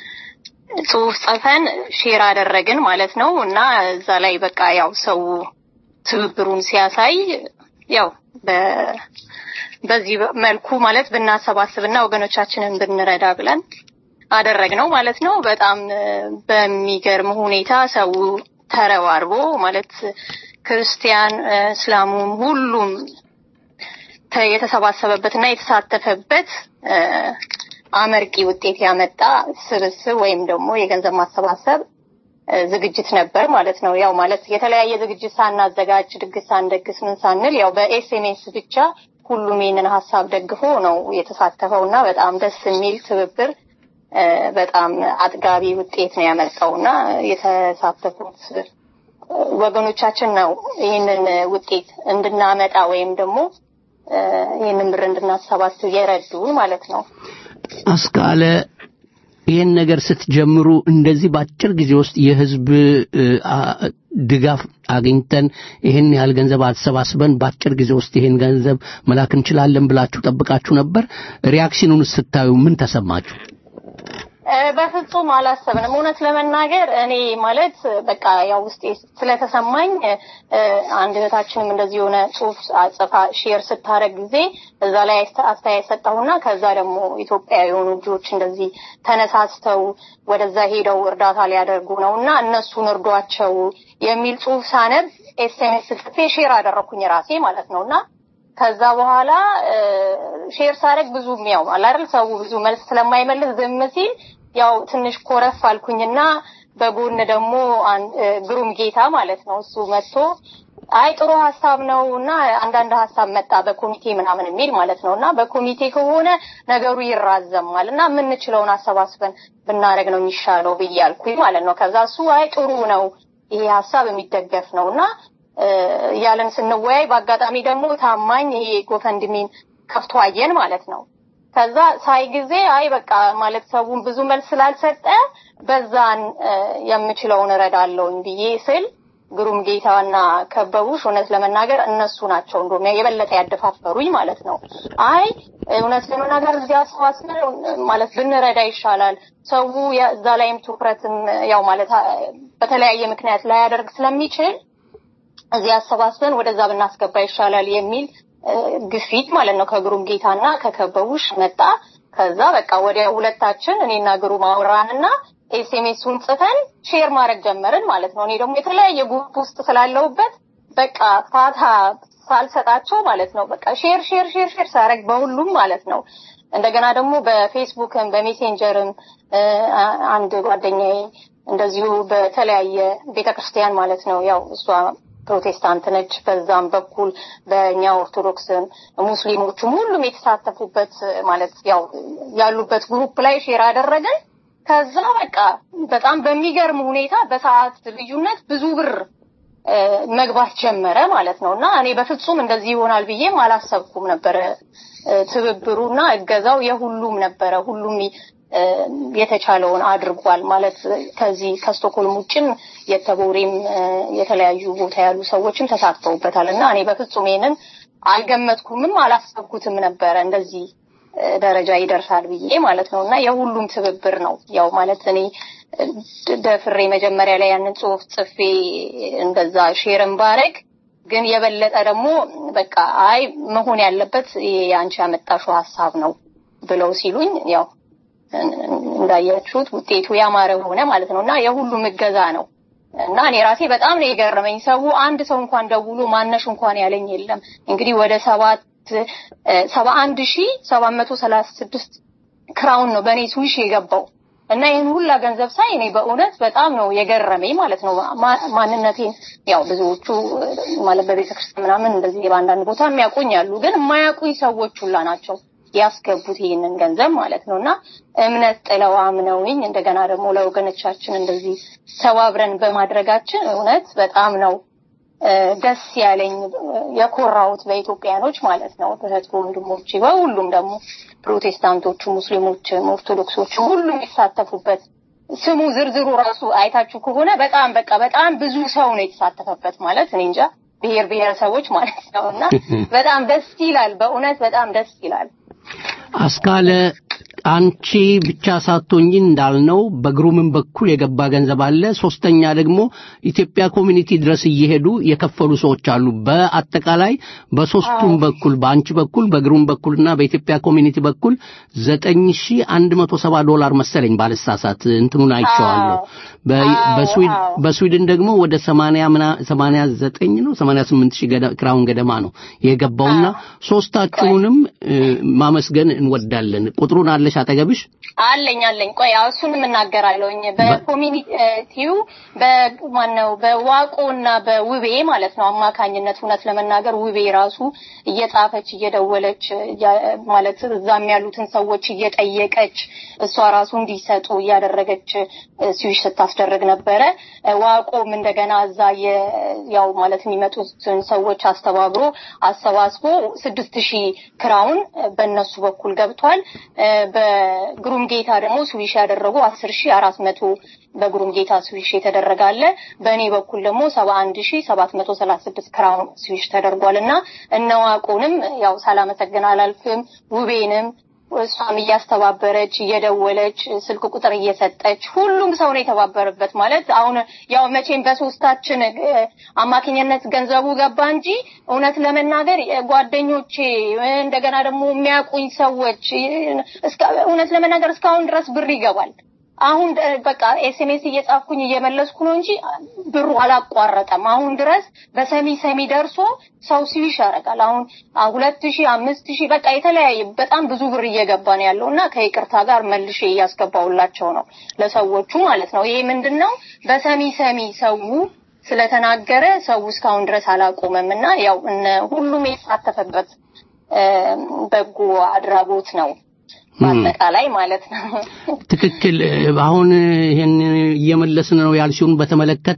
Speaker 8: ጽሁፍ ጽፈን ሼር አደረግን ማለት ነው እና እዛ ላይ በቃ ያው ሰው ትብብሩን ሲያሳይ ያው በ በዚህ መልኩ ማለት ብናሰባስብና ወገኖቻችንን ብንረዳ ብለን አደረግነው ማለት ነው። በጣም እ፣ በሚገርም ሁኔታ ሰው ተረባርቦ ማለት ክርስቲያን፣ እ፣ እስላሙም ሁሉም ተ- የተሰባሰበበትና የተሳተፈበት እ፣ አመርቂ ውጤት ያመጣ ስብስብ ወይም ደግሞ የገንዘብ ማሰባሰብ እ፣ ዝግጅት ነበር ማለት ነው። ያው ማለት የተለያየ ዝግጅት ሳናዘጋጅ ድግስ ሳንደግስ ምን ሳንል ያው በኤስኤምኤስ ብቻ ሁሉም ይህንን ሀሳብ ደግፎ ነው የተሳተፈው እና በጣም ደስ የሚል ትብብር እ፣ በጣም አጥጋቢ ውጤት ነው ያመጣው እና የተሳተፉት እ፣ ወገኖቻችን ነው ይህንን ውጤት እንድናመጣ ወይም ደግሞ እ፣ ይህንን ብር እንድናሰባስብ የረዱን ማለት ነው።
Speaker 3: አስካለ ይህን ነገር ስትጀምሩ እንደዚህ በአጭር ጊዜ ውስጥ የህዝብ እ፣ አ- ድጋፍ አግኝተን ይህን ያህል ገንዘብ አሰባስበን በአጭር ጊዜ ውስጥ ይህን ገንዘብ መላክ እንችላለን ብላችሁ ጠብቃችሁ ነበር? ሪያክሽኑን ስታዩ ምን ተሰማችሁ?
Speaker 8: እ፣ በፍጹም አላሰብንም። እውነት ለመናገር እኔ ማለት በቃ ያው ውስጤ ስለተሰማኝ እ፣ አንድ እህታችንም እንደዚህ የሆነ ጽሁፍ አጽፋ ሼር ስታደርግ ጊዜ እዛ ላይ አስተ- አስተያየት ሰጠሁና ከዛ ደግሞ ኢትዮጵያ የሆኑ ልጆች እንደዚህ ተነሳስተው ወደዛ ሄደው እርዳታ ሊያደርጉ ነው እና እነሱን እርዷቸው የሚል ጽሁፍ ሳነብ ኤስኤምኤስ ጽፌ ሼር አደረኩኝ ራሴ ማለት ነው እና ከዛ በኋላ እ፣ ሼር ሳደርግ ብዙም ያው አለ አይደል ሰው ብዙ መልስ ስለማይመልስ ዝም ሲል ያው ትንሽ ኮረፍ አልኩኝና በጎን ደግሞ አን- እ፣ ግሩም ጌታ ማለት ነው እሱ መጥቶ አይ ጥሩ ሀሳብ ነው እና አንዳንድ ሀሳብ መጣ በኮሚቴ ምናምን የሚል ማለት ነው እና በኮሚቴ ከሆነ ነገሩ ይራዘማል እና የምንችለውን አሰባስበን ብናደርግ ነው የሚሻለው ብዬ አልኩኝ ማለት ነው። ከዛ እሱ አይ ጥሩ ነው ይሄ ሀሳብ የሚደገፍ ነው እና እ፣ እያለን ስንወያይ በአጋጣሚ ደግሞ ታማኝ ይሄ ጎፈንድሚን ከፍቶ አየን ማለት ነው። ከዛ ሳይ ጊዜ አይ በቃ ማለት ሰውን ብዙ መልስ ስላልሰጠ በዛን እ፣ የምችለውን እረዳለሁኝ ብዬ ስል ግሩም ጌታና ከበቡሽ እውነት ለመናገር እነሱ ናቸው እንደውም የበለጠ ያደፋፈሩኝ ማለት ነው። አይ እውነት ለመናገር እዚህ አሰባስበን ማለት ብንረዳ ይሻላል። ሰው ያ- እዛ ላይም ትኩረትም ያው ማለት አ- በተለያየ ምክንያት ላያደርግ ስለሚችል እዚህ አሰባስበን ወደዛ ብናስገባ ይሻላል የሚል እ፣ ግፊት ማለት ነው ከግሩም ጌታና ከከበቡሽ መጣ። ከዛ በቃ ወዲያ ሁለታችን እኔና ግሩም አወራንና ኤስኤምኤሱን ጽፈን ሼር ማድረግ ጀመርን ማለት ነው። እኔ ደግሞ የተለያየ ግሩፕ ውስጥ ስላለሁበት በቃ ፋታ ሳልሰጣቸው ማለት ነው በቃ ሼር ሼር ሼር ሼር ሳረግ በሁሉም ማለት ነው። እንደገና ደግሞ በፌስቡክም በሜሴንጀርም እ፣ አ- አንድ ጓደኛዬ እንደዚሁ በተለያየ ቤተክርስቲያን ማለት ነው ያው እሷ ፕሮቴስታንት ነች። በዛም በኩል በእኛ ኦርቶዶክስም ሙስሊሞቹም ሁሉም የተሳተፉበት ማለት ያው ያሉበት ግሩፕ ላይ ሼር አደረግን። ከዛ በቃ በጣም በሚገርም ሁኔታ በሰዓት ልዩነት ብዙ ብር እ፣ መግባት ጀመረ ማለት ነው እና እኔ በፍጹም እንደዚህ ይሆናል ብዬም አላሰብኩም ነበረ። እ፣ ትብብሩና እገዛው የሁሉም ነበረ። ሁሉም እ፣ የተቻለውን አድርጓል ማለት ከዚህ ከስቶኮልም ውጭም የተቦሬም እ፣ የተለያዩ ቦታ ያሉ ሰዎችም ተሳትፈውበታል እና እኔ በፍጹም ይሄንን አልገመትኩምም አላሰብኩትም ነበረ እንደዚህ ደረጃ ይደርሳል ብዬ ማለት ነው እና የሁሉም ትብብር ነው ያው ማለት እኔ ደፍሬ መጀመሪያ ላይ ያንን ጽሁፍ ጽፌ እንደዛ ሼርን ባረግ ግን የበለጠ ደግሞ በቃ አይ መሆን ያለበት ይሄ አንቺ ያመጣሽው ሀሳብ ነው ብለው ሲሉኝ ያው እንዳያችሁት ውጤቱ ያማረ ሆነ ማለት ነው እና የሁሉም እገዛ ነው እና እኔ ራሴ በጣም ነው የገረመኝ። ሰው አንድ ሰው እንኳን ደውሎ ማነሽ እንኳን ያለኝ የለም። እንግዲህ ወደ ሰባት ሰባ አንድ ሺ ሰባት መቶ ሰላሳ ስድስት ክራውን ነው በእኔ ስዊሽ የገባው እና ይህን ሁላ ገንዘብ ሳይ እኔ በእውነት በጣም ነው የገረመኝ ማለት ነው። ማንነቴን ያው ብዙዎቹ ማለት በቤተ ክርስቲያን ምናምን እንደዚህ በአንዳንድ ቦታ የሚያውቁኝ አሉ፣ ግን የማያውቁኝ ሰዎች ሁላ ናቸው ያስገቡት ይህንን ገንዘብ ማለት ነው እና እምነት ጥለው አምነውኝ እንደገና ደግሞ ለወገኖቻችን እንደዚህ ተባብረን በማድረጋችን እውነት በጣም ነው ደስ ያለኝ የኮራሁት በኢትዮጵያኖች ማለት ነው። እህት ወንድሞቼ፣ በሁሉም ደግሞ ፕሮቴስታንቶቹ፣ ሙስሊሞችም፣ ኦርቶዶክሶችም ሁሉም የሚሳተፉበት ስሙ ዝርዝሩ ራሱ አይታችሁ ከሆነ በጣም በቃ በጣም ብዙ ሰው ነው የተሳተፈበት ማለት እኔ እንጃ ብሔር ብሔረሰቦች ማለት ነው እና በጣም ደስ ይላል። በእውነት በጣም ደስ ይላል።
Speaker 3: አስካለ አንቺ ብቻ ሳትሆኝ እንዳልነው በግሩምን በኩል የገባ ገንዘብ አለ። ሶስተኛ ደግሞ ኢትዮጵያ ኮሚኒቲ ድረስ እየሄዱ የከፈሉ ሰዎች አሉ። በአጠቃላይ በሶስቱም በኩል በአንቺ በኩል በግሩም በኩልና በኢትዮጵያ ኮሚኒቲ በኩል ዘጠኝ ሺ አንድ መቶ ሰባ ዶላር መሰለኝ ባልሳሳት እንትኑን አይቼዋለሁ። በስዊድን ደግሞ ወደ ሰማንያ ምና ሰማንያ ዘጠኝ ነው ሰማንያ ስምንት ሺህ ክራውን ገደማ ነው የገባውና ሶስታችሁንም ማመስገን እንወዳለን። ቁጥሩን አለሽ አጠገብሽ?
Speaker 8: አለኝ አለኝ። ቆይ እሱንም እናገራለሁኝ። በኮሚኒቲው በማነው በዋቆና በውቤ ማለት ነው አማካኝነት እውነት ለመናገር ውቤ ራሱ እየጻፈች እየደወለች ማለት እዛም ያሉትን ሰዎች እየጠየቀች እሷ ራሱ እንዲሰጡ እያደረገች ስዊሽ ስታስደርግ ነበረ። ዋቆም እንደገና እዛ ያው ማለት የሚመጡትን ሰዎች አስተባብሮ አሰባስቦ ስድስት ሺህ ክራውን በእነሱ በኩል ገብቷል። በግሩም ጌታ ደግሞ ስዊሽ ያደረጉ አስር ሺህ አራት መቶ በግሩም ጌታ ስዊሽ የተደረገ አለ። በእኔ በኩል ደግሞ ሰባ አንድ ሺህ ሰባት መቶ ሰላሳ ስድስት ክራውን ስዊሽ ተደርጓል እና እነዋቁንም ያው ሳላመሰግን አላልፍም ውቤንም እሷም እያስተባበረች እየደወለች ስልክ ቁጥር እየሰጠች ሁሉም ሰው ነው የተባበረበት። ማለት አሁን ያው መቼም በሶስታችን አማካኝነት ገንዘቡ ገባ እንጂ እውነት ለመናገር ጓደኞቼ እንደገና ደግሞ የሚያውቁኝ ሰዎች እውነት ለመናገር እስካሁን ድረስ ብር ይገባል። አሁን በቃ ኤስኤምኤስ እየጻፍኩኝ እየመለስኩ ነው እንጂ ብሩ አላቋረጠም። አሁን ድረስ በሰሚ ሰሚ ደርሶ ሰው ሲዊሽ ያደርጋል። አሁን ሁለት ሺህ አምስት ሺህ በቃ የተለያየ በጣም ብዙ ብር እየገባ ነው ያለው እና ከይቅርታ ጋር መልሼ እያስገባውላቸው ነው ለሰዎቹ ማለት ነው። ይሄ ምንድን ነው በሰሚ ሰሚ ሰው ስለተናገረ ሰው እስካሁን ድረስ አላቆመም እና ያው ሁሉም የተሳተፈበት በጎ አድራጎት ነው። በአጠቃላይ ማለት ነው።
Speaker 3: ትክክል። አሁን ይሄን እየመለስን ነው ያልሽውን በተመለከተ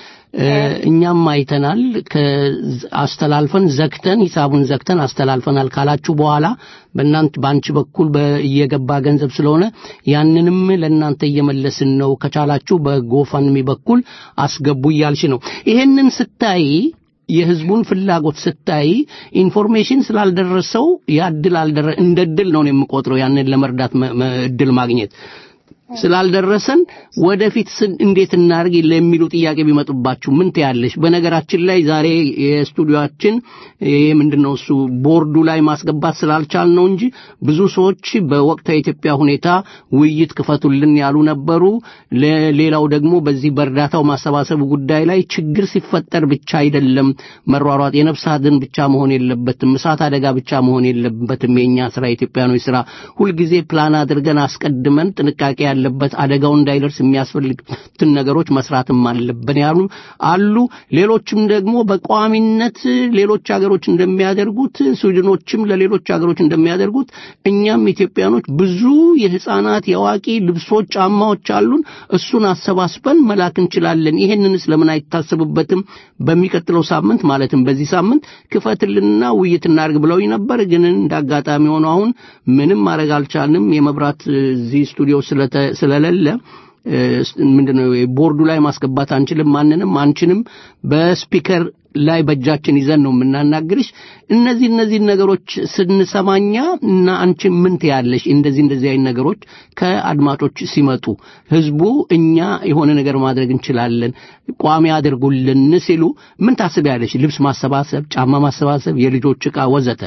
Speaker 3: እኛም አይተናል። አስተላልፈን ዘግተን ሂሳቡን ዘግተን አስተላልፈናል ካላችሁ በኋላ በእናንተ በአንቺ በኩል እየገባ ገንዘብ ስለሆነ ያንንም ለእናንተ እየመለስን ነው፣ ከቻላችሁ በጎፈንሚ በኩል አስገቡ እያልሽ ነው። ይሄንን ስታይ የህዝቡን ፍላጎት ስታይ ኢንፎርሜሽን ስላልደረሰው ያ እድል አልደረ እንደ እድል ነው የምቆጥረው ያንን ለመርዳት እድል ማግኘት ስላልደረሰን ወደፊት እንዴት እናርግ ለሚሉ ጥያቄ ቢመጡባችሁ ምን ትያለሽ? በነገራችን ላይ ዛሬ የስቱዲዮአችን ይሄ ምንድነው እሱ ቦርዱ ላይ ማስገባት ስላልቻል ነው እንጂ ብዙ ሰዎች በወቅታዊ የኢትዮጵያ ሁኔታ ውይይት ክፈቱልን ያሉ ነበሩ። ሌላው ደግሞ በዚህ በእርዳታው ማሰባሰቡ ጉዳይ ላይ ችግር ሲፈጠር ብቻ አይደለም መሯሯጥ፣ የነፍስ አድን ብቻ መሆን የለበትም፣ እሳት አደጋ ብቻ መሆን የለበትም። የኛ ስራ የኢትዮጵያኖች ስራ ሁልጊዜ ፕላን አድርገን አስቀድመን ጥንቃቄ ያለበት አደጋው እንዳይደርስ የሚያስፈልግትን ነገሮች መስራትም አለብን ያሉ አሉ። ሌሎችም ደግሞ በቋሚነት ሌሎች ሀገሮች እንደሚያደርጉት ስዊድኖችም ለሌሎች ሀገሮች እንደሚያደርጉት እኛም ኢትዮጵያኖች ብዙ የህፃናት የአዋቂ ልብሶች፣ ጫማዎች አሉን። እሱን አሰባስበን መላክ እንችላለን። ይሄንንስ ለምን አይታሰብበትም? በሚቀጥለው ሳምንት ማለትም በዚህ ሳምንት ክፈትልንና ውይይት እናድርግ ብለውኝ ነበር። ግን እንዳጋጣሚ ሆኖ አሁን ምንም ማድረግ አልቻልንም። የመብራት እዚህ ስቱዲዮ ስለሌለ ምንድነው ቦርዱ ላይ ማስገባት አንችልም። ማንንም አንችንም። በስፒከር ላይ በእጃችን ይዘን ነው የምናናግርሽ። እነዚህ እነዚህ ነገሮች ስንሰማኛ እና አንቺ ምን ትያለሽ? እንደዚህ እንደዚህ አይነት ነገሮች ከአድማጮች ሲመጡ ህዝቡ እኛ የሆነ ነገር ማድረግ እንችላለን ቋሚ አድርጉልን ሲሉ ምን ታስቢያለሽ? ልብስ ማሰባሰብ፣ ጫማ ማሰባሰብ፣ የልጆች ዕቃ ወዘተ።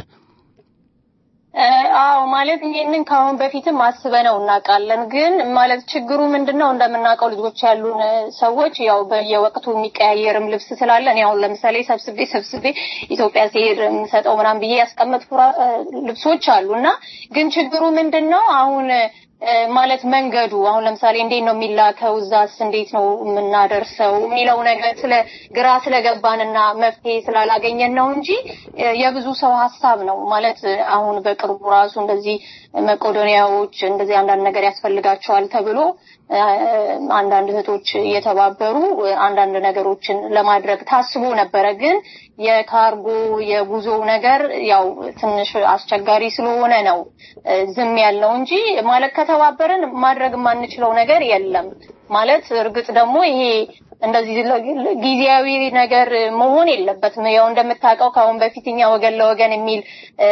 Speaker 8: አዎ ማለት ይሄንን ከአሁን በፊትም አስበነው እናውቃለን። ግን ማለት ችግሩ ምንድነው እንደምናውቀው ልጆች ያሉን ሰዎች ያው በየወቅቱ የሚቀያየርም ልብስ ስላለን ያው ለምሳሌ ሰብስቤ ሰብስቤ ኢትዮጵያ ሲሄድ የምሰጠው ምናምን ብዬ ያስቀመጥኩ ልብሶች አሉ እና ግን ችግሩ ምንድነው አሁን ማለት መንገዱ አሁን ለምሳሌ እንዴት ነው የሚላከው እዛስ እንዴት ነው የምናደርሰው የሚለው ነገር ስለ ግራ ስለገባንና መፍትሄ ስላላገኘን ነው እንጂ የብዙ ሰው ሀሳብ ነው ማለት አሁን በቅርቡ ራሱ እንደዚህ መቄዶንያዎች እንደዚህ አንዳንድ ነገር ያስፈልጋቸዋል ተብሎ አንዳንድ እህቶች እየተባበሩ አንዳንድ ነገሮችን ለማድረግ ታስቦ ነበረ። ግን የካርጎ የጉዞ ነገር ያው ትንሽ አስቸጋሪ ስለሆነ ነው ዝም ያልነው እንጂ ማለት ከተባበርን ማድረግ የማንችለው ነገር የለም። ማለት እርግጥ ደግሞ ይሄ እንደዚህ ጊዜያዊ ነገር መሆን የለበትም። ያው እንደምታውቀው ከአሁን በፊት እኛ ወገን ለወገን የሚል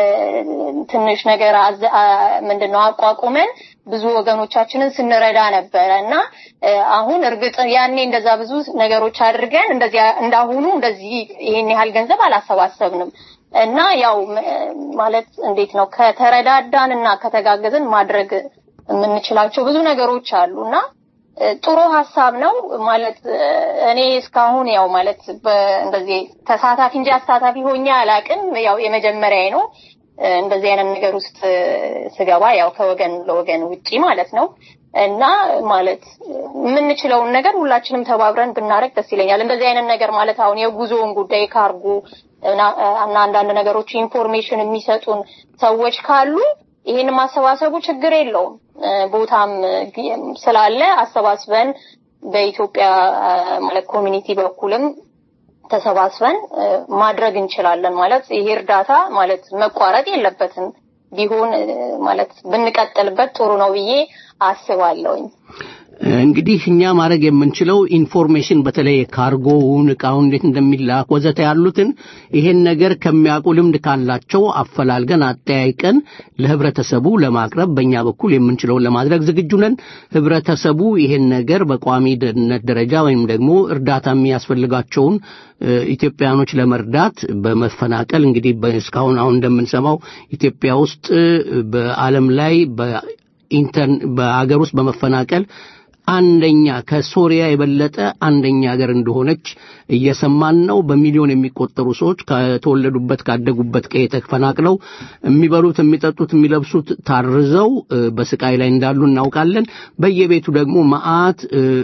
Speaker 8: ትንሽ ነገር ምንድነው አቋቁመን ብዙ ወገኖቻችንን ስንረዳ ነበረ እና አሁን እርግጥ ያኔ እንደዛ ብዙ ነገሮች አድርገን እንደዚህ እንዳሁኑ እንደዚህ ይሄን ያህል ገንዘብ አላሰባሰብንም እና ያው ማለት እንዴት ነው ከተረዳዳን እና ከተጋገዝን ማድረግ የምንችላቸው ብዙ ነገሮች አሉ እና ጥሩ ሀሳብ ነው ማለት እኔ እስካሁን ያው ማለት እንደዚህ ተሳታፊ እንጂ አሳታፊ ሆኜ አላቅም። ያው የመጀመሪያ ነው እንደዚህ አይነት ነገር ውስጥ ስገባ ያው ከወገን ለወገን ውጪ ማለት ነው እና ማለት የምንችለውን ነገር ሁላችንም ተባብረን ብናደርግ ደስ ይለኛል። እንደዚህ አይነት ነገር ማለት አሁን የጉዞውን ጉዳይ ካርጎ እና አንዳንድ ነገሮች ኢንፎርሜሽን የሚሰጡን ሰዎች ካሉ ይህን ማሰባሰቡ ችግር የለውም። ቦታም ስላለ አሰባስበን በኢትዮጵያ ማለት ኮሚኒቲ በኩልም ተሰባስበን ማድረግ እንችላለን። ማለት ይሄ እርዳታ ማለት መቋረጥ የለበትም ቢሆን ማለት ብንቀጥልበት ጥሩ ነው ብዬ አስባለሁኝ።
Speaker 3: እንግዲህ እኛ ማድረግ የምንችለው ኢንፎርሜሽን በተለይ ካርጎውን እቃውን እንዴት እንደሚላክ ወዘተ ያሉትን ይሄን ነገር ከሚያውቁ ልምድ ካላቸው አፈላልገን አጠያይቀን ለህብረተሰቡ ለማቅረብ በእኛ በኩል የምንችለውን ለማድረግ ዝግጁ ነን። ህብረተሰቡ ይሄን ነገር በቋሚ ደህንነት ደረጃ ወይም ደግሞ እርዳታ የሚያስፈልጋቸውን ኢትዮጵያኖች ለመርዳት በመፈናቀል እንግዲህ እስካሁን አሁን እንደምንሰማው ኢትዮጵያ ውስጥ በዓለም ላይ በኢንተር በአገር ውስጥ በመፈናቀል አንደኛ ከሶሪያ የበለጠ አንደኛ ሀገር እንደሆነች እየሰማን ነው። በሚሊዮን የሚቆጠሩ ሰዎች ከተወለዱበት ካደጉበት ቀዬ ተፈናቅለው የሚበሉት፣ የሚጠጡት፣ የሚለብሱት ታርዘው በስቃይ ላይ እንዳሉ እናውቃለን። በየቤቱ ደግሞ መዓት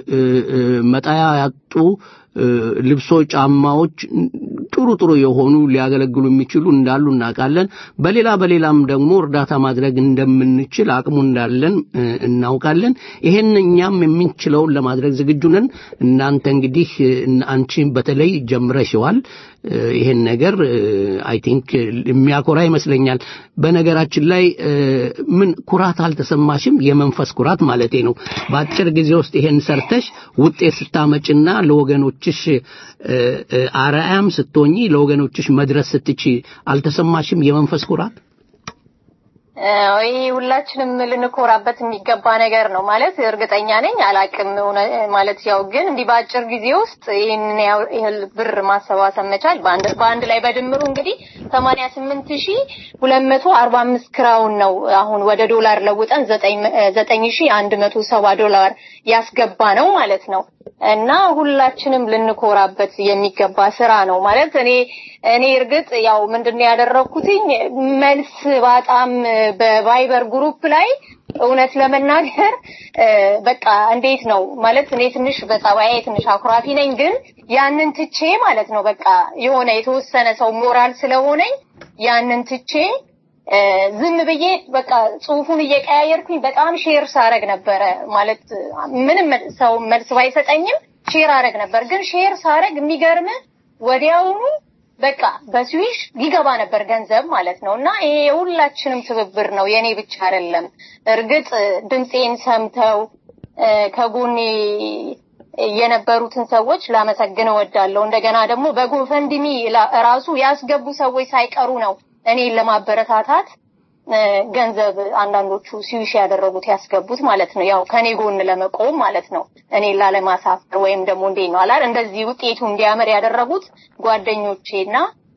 Speaker 3: መጣያ ያጡ ልብሶች፣ ጫማዎች ጥሩ ጥሩ የሆኑ ሊያገለግሉ የሚችሉ እንዳሉ እናውቃለን። በሌላ በሌላም ደግሞ እርዳታ ማድረግ እንደምንችል አቅሙ እንዳለን እናውቃለን። ይሄን እኛም የምንችለውን ለማድረግ ዝግጁ ነን። እናንተ እንግዲህ አንቺ በተለይ ጀምረሽዋል። ይሄን ነገር አይ ቲንክ የሚያኮራ ይመስለኛል። በነገራችን ላይ ምን ኩራት አልተሰማሽም? የመንፈስ ኩራት ማለቴ ነው። በአጭር ጊዜ ውስጥ ይሄን ሰርተሽ ውጤት ስታመጭና ለወገኖችሽ አርአያም ስትሆኚ ለወገኖችሽ መድረስ ስትቺ አልተሰማሽም የመንፈስ ኩራት?
Speaker 8: ይህ ሁላችንም ልንኮራበት የሚገባ ነገር ነው ማለት እርግጠኛ ነኝ። አላቅም ማለት ያው ግን እንዲህ በአጭር ጊዜ ውስጥ ይህንን ያህል ብር ማሰባሰብ መቻል በአንድ ላይ በድምሩ እንግዲህ ሰማንያ ስምንት ሺ ሁለት መቶ አርባ አምስት ክራውን ነው አሁን ወደ ዶላር ለውጠን ዘጠኝ ሺ አንድ መቶ ሰባ ዶላር ያስገባ ነው ማለት ነው። እና ሁላችንም ልንኮራበት የሚገባ ስራ ነው ማለት እኔ እኔ እርግጥ ያው ምንድነው ያደረኩትኝ መልስ በጣም በቫይበር ግሩፕ ላይ እውነት ለመናገር በቃ እንዴት ነው ማለት እኔ ትንሽ በጸባዬ ትንሽ አኩራፊ ነኝ፣ ግን ያንን ትቼ ማለት ነው በቃ የሆነ የተወሰነ ሰው ሞራል ስለሆነኝ ያንን ትቼ ዝም ብዬ በቃ ጽሁፉን እየቀያየርኩኝ በጣም ሼር ሳረግ ነበረ። ማለት ምንም ሰው መልስ ባይሰጠኝም ሼር አረግ ነበር። ግን ሼር ሳረግ የሚገርም ወዲያውኑ በቃ በስዊሽ ይገባ ነበር ገንዘብ ማለት ነው። እና ይሄ የሁላችንም ትብብር ነው፣ የኔ ብቻ አይደለም። እርግጥ ድምፄን ሰምተው ከጎኔ የነበሩትን ሰዎች ላመሰግን እወዳለሁ። እንደገና ደግሞ በጎፈንድሚ ላ- ራሱ ያስገቡ ሰዎች ሳይቀሩ ነው እኔን ለማበረታታት እ፣ ገንዘብ አንዳንዶቹ ሲዊሽ ያደረጉት ያስገቡት ማለት ነው። ያው ከኔ ጎን ለመቆም ማለት ነው። እኔን ላለማሳፈር ወይም ደግሞ እንዴት ነው አላል እንደዚህ ውጤቱ እንዲያምር ያደረጉት ጓደኞቼና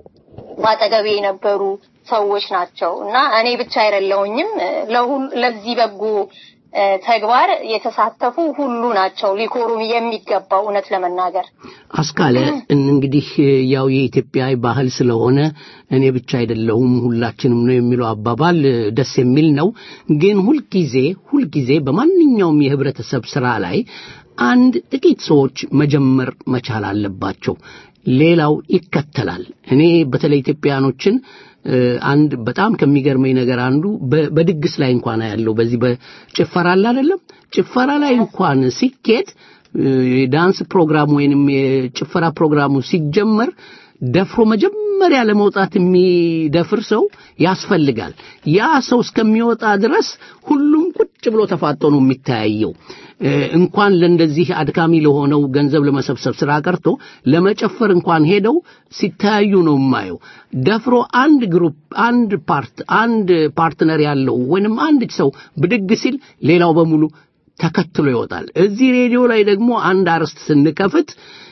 Speaker 8: በአጠገቤ የነበሩ ሰዎች ናቸው እና እኔ ብቻ አይደለሁኝም። ለሁሉ ለዚህ በጎ እ፣ ተግባር የተሳተፉ ሁሉ ናቸው ሊኮሩም የሚገባው እውነት ለመናገር
Speaker 3: አስካለ እንግዲህ ያው የኢትዮጵያ ባህል ስለሆነ እኔ ብቻ አይደለሁም ሁላችንም ነው የሚለው አባባል ደስ የሚል ነው። ግን ሁልጊዜ ሁልጊዜ በማንኛውም የህብረተሰብ ስራ ላይ አንድ ጥቂት ሰዎች መጀመር መቻል አለባቸው። ሌላው ይከተላል። እኔ በተለይ ኢትዮጵያኖችን እ፣ አንድ በጣም ከሚገርመኝ ነገር አንዱ በ- በድግስ ላይ እንኳን ያለው በዚህ በጭፈራ አለ አይደለም ጭፈራ ላይ እንኳን ሲኬድ እ፣ የዳንስ ፕሮግራም ወይንም የጭፈራ ፕሮግራሙ ሲጀመር ደፍሮ መጀመሪያ ለመውጣት የሚደፍር ሰው ያስፈልጋል። ያ ሰው እስከሚወጣ ድረስ ሁሉም ቁጭ ብሎ ተፋጦ ነው የሚተያየው። እ፣ እንኳን ለእንደዚህ አድካሚ ለሆነው ገንዘብ ለመሰብሰብ ስራ ቀርቶ ለመጨፈር እንኳን ሄደው ሲተያዩ ነው የማየው። ደፍሮ አንድ ግሩፕ አንድ ፓርት አንድ ፓርትነር ያለው ወይንም አንድ ሰው ብድግ ሲል ሌላው በሙሉ ተከትሎ ይወጣል። እዚህ ሬዲዮ ላይ ደግሞ አንድ አርዕስት ስንከፍት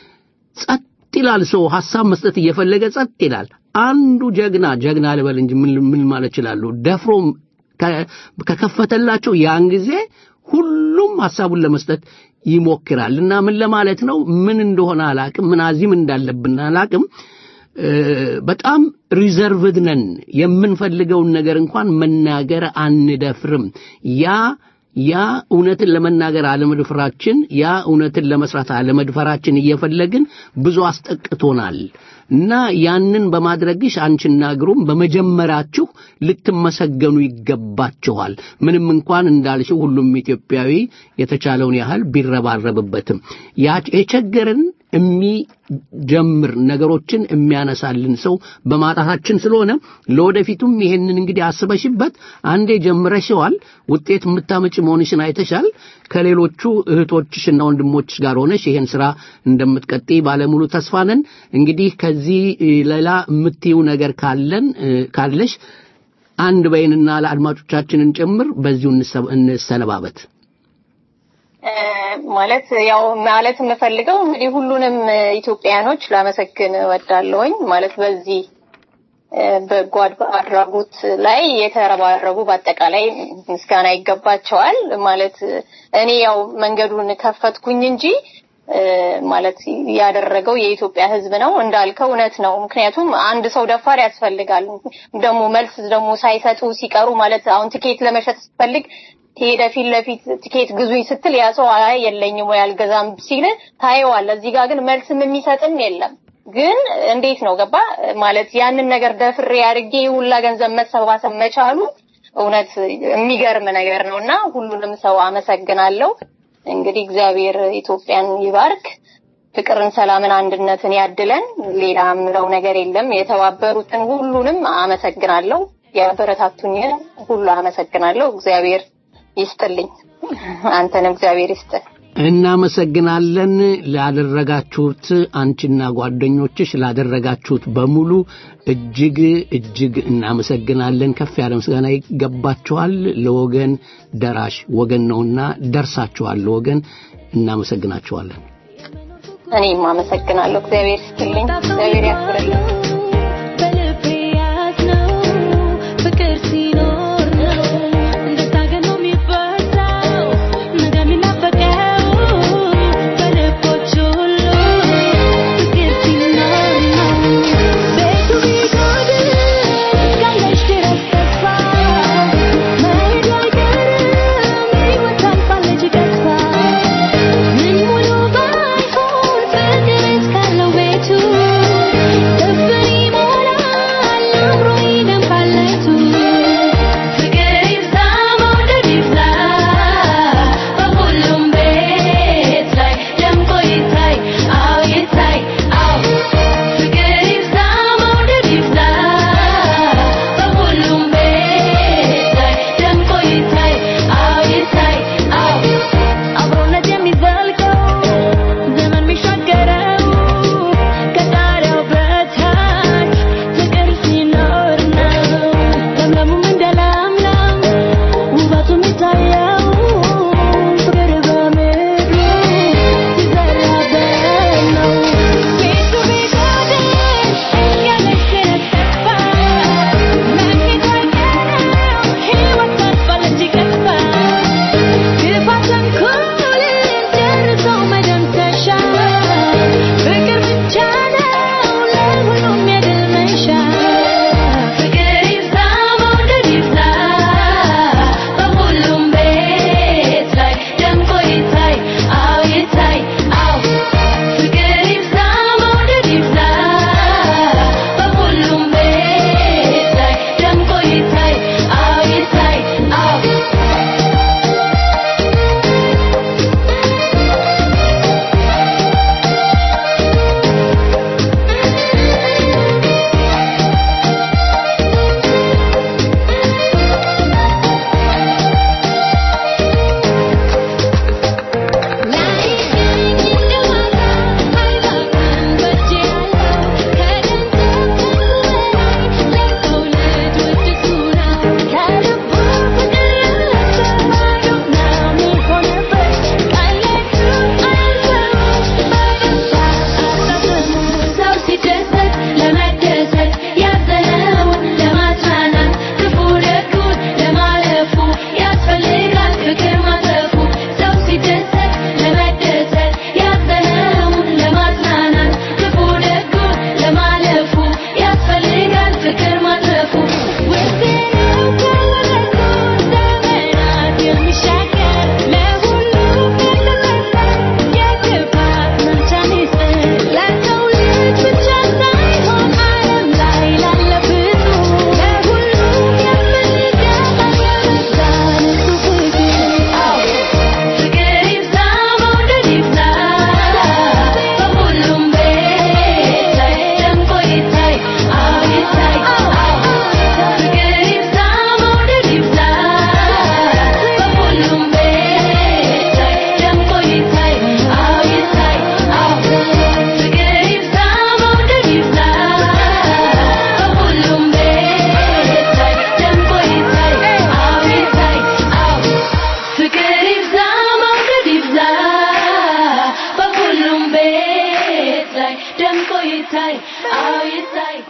Speaker 3: ጸጥ ይላል። ሰው ሐሳብ መስጠት እየፈለገ ጸጥ ይላል። አንዱ ጀግና ጀግና ልበል እንጂ ምን ምን ማለት እችላለሁ? ደፍሮም ከ- ከከፈተላቸው ያን ጊዜ ሁሉም ሐሳቡን ለመስጠት ይሞክራል እና ምን ለማለት ነው ምን እንደሆነ አላቅም፣ ምን አዚም እንዳለብን አላቅም። እ፣ በጣም ሪዘርቭድ ነን። የምንፈልገውን ነገር እንኳን መናገር አንደፍርም። ያ ያ እውነትን ለመናገር አለመድፈራችን ያ እውነትን ለመስራት አለመድፈራችን እየፈለግን ብዙ አስጠቅቶናል እና ያንን በማድረግሽ አንቺና ግሩም በመጀመራችሁ ልትመሰገኑ ይገባችኋል። ምንም እንኳን እንዳልሽው ሁሉም ኢትዮጵያዊ የተቻለውን ያህል ቢረባረብበትም ያ- የቸገረን የሚጀምር ነገሮችን የሚያነሳልን ሰው በማጣታችን ስለሆነ ለወደፊቱም ይሄንን እንግዲህ አስበሽበት አንዴ ጀምረሽዋል፣ ውጤት የምታመጭ መሆንሽን አይተሻል። ከሌሎቹ እህቶችሽና ወንድሞችሽ ጋር ሆነሽ ይሄን ስራ እንደምትቀጥይ ባለሙሉ ተስፋ ነን። እንግዲህ ከዚህ እ፣ ሌላ የምትይው ነገር ካለን እ፣ ካለሽ አንድ በይንና ለአድማጮቻችንን ጭምር በዚሁ እንሰ- እንሰነባበት።
Speaker 8: እ፣ ማለት ያው ማለት የምፈልገው እንግዲህ ሁሉንም እ፣ ኢትዮጵያኖች ላመሰግን እወዳለሁኝ። ማለት በዚህ እ፣ በጎ አድ- አድራጎት ላይ የተረባረቡ በአጠቃላይ ምስጋና ይገባቸዋል። ማለት እ፣ እኔ ያው መንገዱን ከፈትኩኝ እንጂ እ፣ ማለት ያደረገው የኢትዮጵያ ሕዝብ ነው እንዳልከው እውነት ነው። ምክንያቱም አንድ ሰው ደፋር ያስፈልጋል። ደግሞ መልስ ደግሞ ሳይሰጡ ሲቀሩ ማለት አሁን ትኬት ለመሸጥ ስትፈልግ ሄደ ፊት ለፊት ትኬት ግዙኝ ስትል ያ ሰው አይ የለኝም ወይ አልገዛም ሲል ታየዋለህ። እዚህ ጋር ግን መልስም የሚሰጥም የለም። ግን እንዴት ነው ገባ ማለት ያንን ነገር ደፍሬ አድርጌ ሁላ ገንዘብ መሰባሰብ መቻሉ እውነት የሚገርም ነገር ነው እና ሁሉንም ሰው አመሰግናለሁ። እንግዲህ እግዚአብሔር ኢትዮጵያን ይባርክ፣ ፍቅርን፣ ሰላምን፣ አንድነትን ያድለን። ሌላ የምለው ነገር የለም። የተባበሩትን ሁሉንም አመሰግናለሁ። ያበረታቱኝን ሁሉ አመሰግናለሁ። እግዚአብሔር ይስጥልኝ። አንተንም እግዚአብሔር ይስጥ።
Speaker 3: እናመሰግናለን ላደረጋችሁት አንቺና ጓደኞችሽ ላደረጋችሁት በሙሉ እጅግ እጅግ እናመሰግናለን። ከፍ ያለ ምስጋና ይገባችኋል። ለወገን ደራሽ ወገን ነውና ደርሳችኋል። ለወገን እናመሰግናችኋለን።
Speaker 8: እኔም አመሰግናለሁ። እግዚአብሔር ይስጥልኝ። እግዚአብሔር ያክብርልኝ።
Speaker 7: በልቤ ያዝነው ፍቅር ሲኖር ነው እንደታገል ነው የሚበዛው እንደሚናፈቀው በልቦች ሁሉ ፍቅር ሲኖር ነው ቤቱ ቢጎድል እስካለሽ ድረስ ተስፋ መሄዱ አይቀርም ሕይወት ታልፋለች ገፋ ምን ሙሉ ባይሆን ፍቅር እስካለው ቤቱ ደፍሬ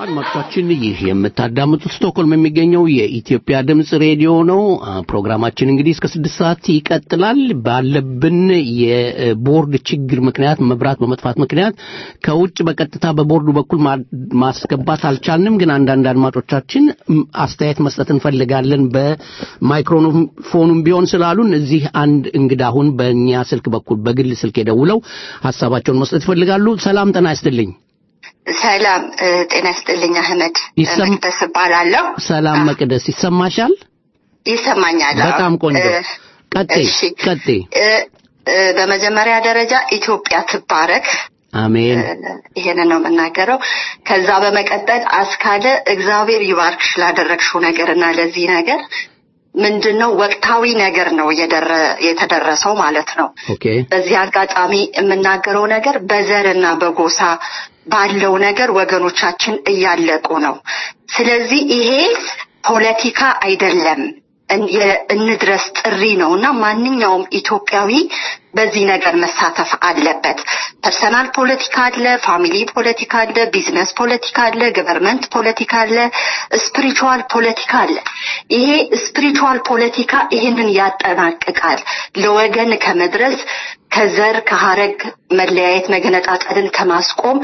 Speaker 3: አድማጮቻችን ይህ የምታዳምጡት ስቶክሆልም የሚገኘው የኢትዮጵያ ድምፅ ሬዲዮ ነው። አ፣ ፕሮግራማችን እንግዲህ እስከ ስድስት ሰዓት ይቀጥላል። ባለብን የቦርድ ችግር ምክንያት መብራት በመጥፋት ምክንያት ከውጭ በቀጥታ በቦርዱ በኩል ማ- ማስገባት አልቻልንም። ግን አንዳንድ አድማጮቻችን ም፣ አስተያየት መስጠት እንፈልጋለን በማይክሮፎኑም ቢሆን ስላሉን እዚህ አንድ እንግዳ አሁን በእኛ ስልክ በኩል በግል ስልክ የደውለው ሀሳባቸውን መስጠት ይፈልጋሉ። ሰላም ጤና ይስጥልኝ።
Speaker 9: ሰላም እ፣ ጤና ይስጥልኝ አህመድ
Speaker 3: ይሰም-
Speaker 9: መቅደስ እባላለሁ።
Speaker 3: ሰላም መቅደስ ይሰማሻል?
Speaker 9: ይሰማኛል? አዎ።
Speaker 3: በጣም ቆንጆ።
Speaker 9: እ፣
Speaker 3: ቀጤ
Speaker 9: እሺ።
Speaker 3: ቀጤ።
Speaker 9: እ፣ እ፣ በመጀመሪያ ደረጃ ኢትዮጵያ ትባረክ።
Speaker 3: አሜን
Speaker 9: እ፣ ይሄንን ነው የምናገረው። ከዛ በመቀጠል አስካለ እግዚአብሔር ይባርክሽ ላደረግሽው ነገር እና ለዚህ ነገር ምንድን ነው ወቅታዊ ነገር ነው እየደረ- የተደረሰው ማለት ነው።
Speaker 3: ኦኬ
Speaker 9: በዚህ አጋጣሚ የምናገረው ነገር በዘርና በጎሳ ባለው ነገር ወገኖቻችን እያለቁ ነው። ስለዚህ ይሄ ፖለቲካ አይደለም፣ እን- የ- እንድረስ ጥሪ ነው እና ማንኛውም ኢትዮጵያዊ በዚህ ነገር መሳተፍ አለበት። ፐርሰናል ፖለቲካ አለ፣ ፋሚሊ ፖለቲካ አለ፣ ቢዝነስ ፖለቲካ አለ፣ ገቨርንመንት ፖለቲካ አለ፣ ስፒሪቹዋል ፖለቲካ አለ። ይሄ ስፒሪቹዋል ፖለቲካ ይህንን ያጠናቅቃል። ለወገን ከመድረስ ከዘር ከሀረግ መለያየት መገነጣጠልን ከማስቆም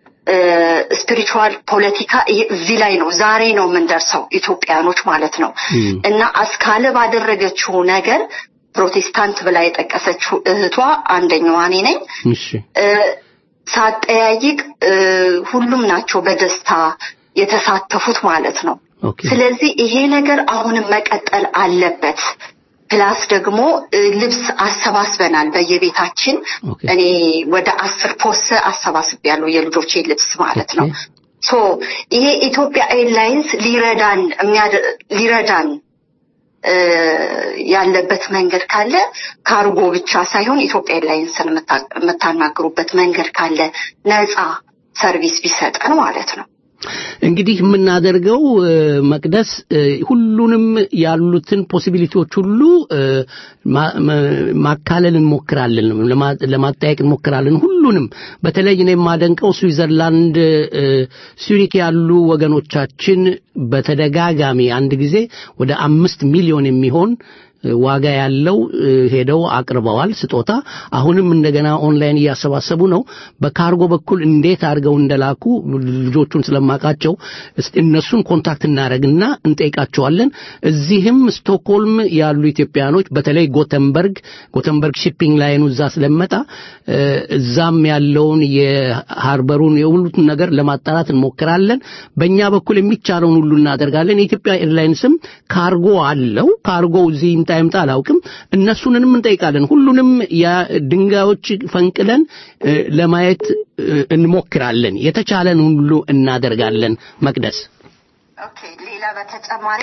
Speaker 9: ስፒሪቹዋል ፖለቲካ ይሄ- እዚህ ላይ ነው ዛሬ ነው የምንደርሰው ኢትዮጵያኖች ማለት ነው
Speaker 3: እም።
Speaker 9: እና አስካለ ባደረገችው ነገር ፕሮቴስታንት ብላ የጠቀሰችው እህቷ አንደኛዋ እኔ ነኝ
Speaker 3: እሺ
Speaker 9: እ፣ ሳጠያይቅ እ፣ ሁሉም ናቸው በደስታ የተሳተፉት ማለት ነው
Speaker 3: ኦኬ
Speaker 9: ስለዚህ ይሄ ነገር አሁንም መቀጠል አለበት ፕላስ ደግሞ እ፣ ልብስ አሰባስበናል በየቤታችን
Speaker 3: ኦኬ።
Speaker 9: እኔ ወደ አስር ፖስ አሰባስብ ያለው የልጆቼ ልብስ ማለት ነው
Speaker 3: ኦኬ።
Speaker 9: ሶ ይሄ ኢትዮጵያ ኤርላይንስ ሊረዳን የሚያደ- ሊረዳን እ፣ ያለበት መንገድ ካለ ካርጎ ብቻ ሳይሆን ኢትዮጵያ ኤርላይንስን የምታ- የምታናግሩበት መንገድ ካለ ነፃ ሰርቪስ ቢሰጠን ማለት ነው
Speaker 3: እንግዲህ የምናደርገው እ፣ መቅደስ እ፣ ሁሉንም ያሉትን ፖሲቢሊቲዎች ሁሉ እ፣ ማ- መ- ማካለል እንሞክራለን፣ ለማ- ለማጠያየቅ እንሞክራለን። ሁሉንም በተለይ እኔ የማደንቀው ስዊዘርላንድ እ፣ ሱሪክ ያሉ ወገኖቻችን በተደጋጋሚ አንድ ጊዜ ወደ አምስት ሚሊዮን የሚሆን ዋጋ ያለው እ፣ ሄደው አቅርበዋል ስጦታ። አሁንም እንደገና ኦንላይን እያሰባሰቡ ነው። በካርጎ በኩል እንዴት አድርገው እንደላኩ ልጆቹን ስለማውቃቸው እስቲ እነሱን ኮንታክት እናደርግና እንጠይቃቸዋለን። እዚህም ስቶክሆልም ያሉ ኢትዮጵያኖች በተለይ ጎተንበርግ ጎተንበርግ ሺፒንግ ላይኑ እዛ ስለመጣ እ፣ እዛም ያለውን የሃርበሩን የሁሉትን ነገር ለማጣራት እንሞክራለን። በእኛ በኩል የሚቻለውን ሁሉ እናደርጋለን። የኢትዮጵያ ኤርላይንስም ካርጎ አለው። ካርጎው እዚህ ይምጣ ይምጣ አላውቅም። እነሱንንም እንጠይቃለን። ሁሉንም የድንጋዮች ፈንቅለን እ፣ ለማየት እ፣ እንሞክራለን። የተቻለን ሁሉ እናደርጋለን። መቅደስ
Speaker 9: ኦኬ ሌላ በተጨማሪ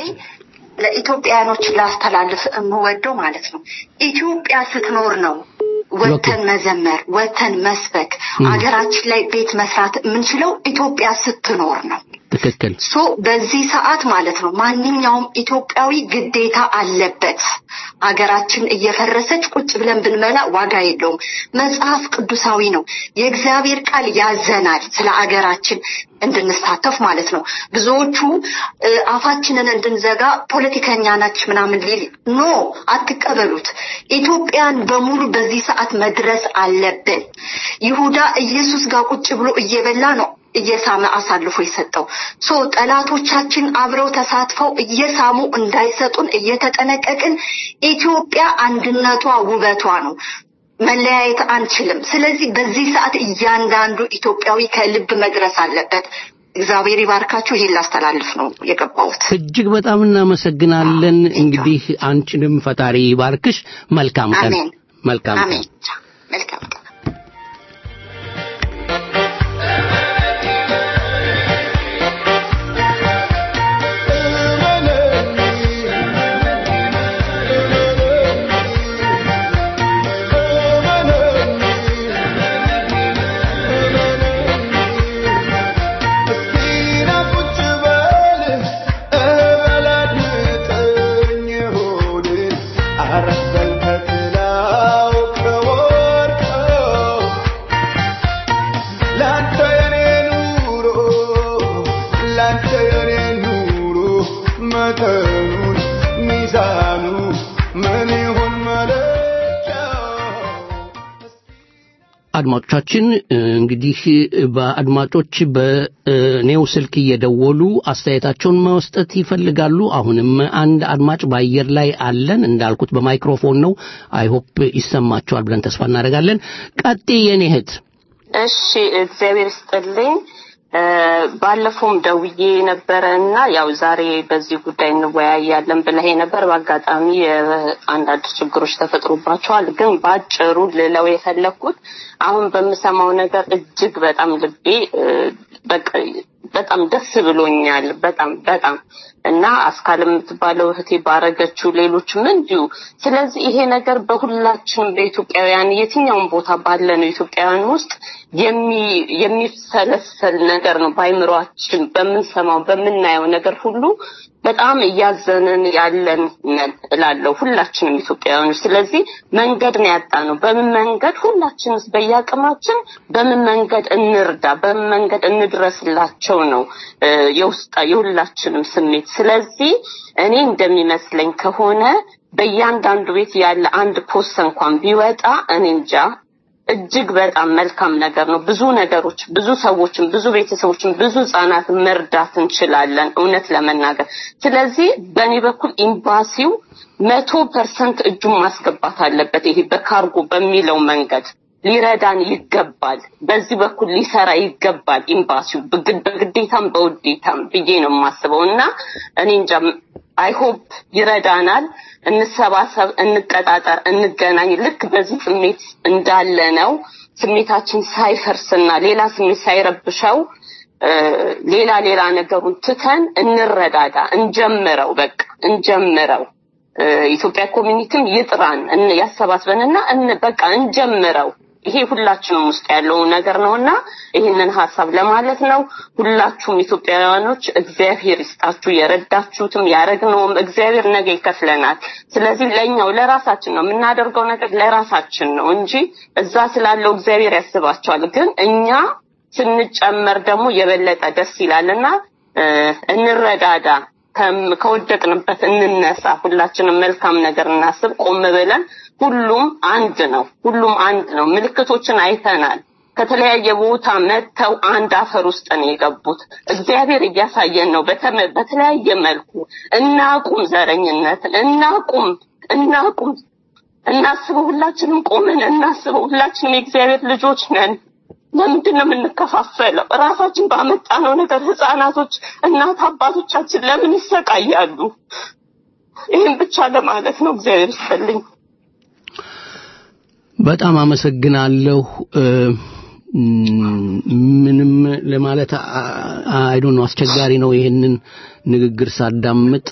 Speaker 9: ለኢትዮጵያኖች ላስተላልፍ የምወደው ማለት ነው ኢትዮጵያ ስትኖር ነው ወተን መዘመር ወተን መስበክ አገራችን ላይ ቤት መስራት የምንችለው ኢትዮጵያ ስትኖር ነው
Speaker 3: ትክክል
Speaker 9: ሶ በዚህ ሰዓት ማለት ነው ማንኛውም ኢትዮጵያዊ ግዴታ አለበት። አገራችን እየፈረሰች ቁጭ ብለን ብንመላ ዋጋ የለውም። መጽሐፍ ቅዱሳዊ ነው። የእግዚአብሔር ቃል ያዘናል ስለ አገራችን እንድንሳተፍ ማለት ነው። ብዙዎቹ እ፣ አፋችንን እንድንዘጋ ፖለቲከኛ ናች ምናምን ሊል ኖ አትቀበሉት። ኢትዮጵያን በሙሉ በዚህ ሰዓት መድረስ አለብን። ይሁዳ ኢየሱስ ጋር ቁጭ ብሎ እየበላ ነው እየሳመ አሳልፎ የሰጠው ሶ ጠላቶቻችን አብረው ተሳትፈው እየሳሙ እንዳይሰጡን እየተጠነቀቅን ኢትዮጵያ አንድነቷ ውበቷ ነው። መለያየት አንችልም። ስለዚህ በዚህ ሰዓት እያንዳንዱ ኢትዮጵያዊ ከልብ መድረስ አለበት። እግዚአብሔር ይባርካችሁ። ይህን ላስተላልፍ ነው የገባሁት።
Speaker 3: እጅግ በጣም እናመሰግናለን። እንግዲህ አንቺንም ፈጣሪ ይባርክሽ። መልካም ቀን።
Speaker 9: አሜን
Speaker 3: መልካም ቀን።
Speaker 9: አሜን። መልካም ቀን።
Speaker 10: ላንተ የኔ ኑሮ
Speaker 3: አድማጮቻችን እንግዲህ በአድማጮች በኔው ስልክ እየደወሉ አስተያየታቸውን መስጠት ይፈልጋሉ። አሁንም አንድ አድማጭ በአየር ላይ አለን። እንዳልኩት በማይክሮፎን ነው። አይሆፕ ይሰማቸዋል ብለን ተስፋ እናደርጋለን። ቀጤ የኔ እህት።
Speaker 10: እሺ፣ እግዚአብሔር ይስጥልኝ። ባለፈውም ደውዬ ነበረ እና ያው ዛሬ በዚህ ጉዳይ እንወያያለን ብለህ ነበር። በአጋጣሚ አንዳንድ ችግሮች ተፈጥሮባቸዋል። ግን በአጭሩ ልለው የፈለግኩት አሁን በምሰማው ነገር እጅግ በጣም ልቤ በቃ በጣም ደስ ብሎኛል። በጣም በጣም እና አስካል የምትባለው እህቴ ባረገችው ሌሎችም እንዲሁ። ስለዚህ ይሄ ነገር በሁላችን በኢትዮጵያውያን የትኛውን ቦታ ባለነው ኢትዮጵያውያን ውስጥ የሚሰለሰል ነገር ነው። በአይምሯችን በምንሰማው በምናየው ነገር ሁሉ በጣም እያዘንን ያለን ነን እላለሁ ሁላችንም ኢትዮጵያውያኖች። ስለዚህ መንገድ ነው ያጣ ነው። በምን መንገድ ሁላችንስ በየአቅማችን በምን መንገድ እንርዳ፣ በምን መንገድ እንድረስላቸው ነው የውስጣ የሁላችንም ስሜት። ስለዚህ እኔ እንደሚመስለኝ ከሆነ በእያንዳንዱ ቤት ያለ አንድ ፖስት እንኳን ቢወጣ እኔ እንጃ እጅግ በጣም መልካም ነገር ነው። ብዙ ነገሮች፣ ብዙ ሰዎችን፣ ብዙ ቤተሰቦችን፣ ብዙ ህጻናትን መርዳት እንችላለን እውነት ለመናገር። ስለዚህ በእኔ በኩል ኤምባሲው መቶ ፐርሰንት እጁን ማስገባት አለበት። ይሄ በካርጎ በሚለው መንገድ ሊረዳን ይገባል። በዚህ በኩል ሊሰራ ይገባል ኤምባሲው በግዴታም በውዴታም ብዬ ነው የማስበው እና እኔ እንጃ አይሆፕ ይረዳናል። እንሰባሰብ፣ እንቀጣጠር፣ እንገናኝ። ልክ በዚህ ስሜት እንዳለ ነው ስሜታችን ሳይፈርስና ሌላ ስሜት ሳይረብሸው ሌላ ሌላ ነገሩን ትተን እንረዳዳ፣ እንጀምረው፣ በቃ እንጀምረው። ኢትዮጵያ ኮሚኒቲም ይጥራን ያሰባስበንና በቃ እንጀምረው። ይሄ ሁላችንም ውስጥ ያለው ነገር ነውና ይህንን ሀሳብ ለማለት ነው። ሁላችሁም ኢትዮጵያውያኖች እግዚአብሔር ይስጣችሁ። የረዳችሁትም ያረግነውም እግዚአብሔር ነገ ይከፍለናል። ስለዚህ ለኛው ለራሳችን ነው የምናደርገው ነገር ለራሳችን ነው እንጂ እዛ ስላለው እግዚአብሔር ያስባቸዋል። ግን እኛ ስንጨመር ደግሞ የበለጠ ደስ ይላልና እንረዳዳ። ከወደቅንበት እንነሳ። ሁላችንም መልካም ነገር እናስብ። ቆም ብለን ሁሉም አንድ ነው። ሁሉም አንድ ነው። ምልክቶችን አይተናል። ከተለያየ ቦታ መጥተው አንድ አፈር ውስጥ ነው የገቡት። እግዚአብሔር እያሳየን ነው በተለያየ መልኩ። እናቁም ዘረኝነትን፣ እናቁም እናቁም፣ እናስበው። ሁላችንም ቆመን እናስበው። ሁላችንም የእግዚአብሔር ልጆች ነን። ለምንድን ነው የምንከፋፈለው? ራሳችን ባመጣነው ነገር ህፃናቶች፣ እናት አባቶቻችን ለምን ይሰቃያሉ? ይህን ብቻ ለማለት ነው። እግዚአብሔር ይስጥልኝ።
Speaker 3: በጣም አመሰግናለሁ። ምንም ለማለት አይዶ ነው አስቸጋሪ ነው። ይህንን ንግግር ሳዳምጥ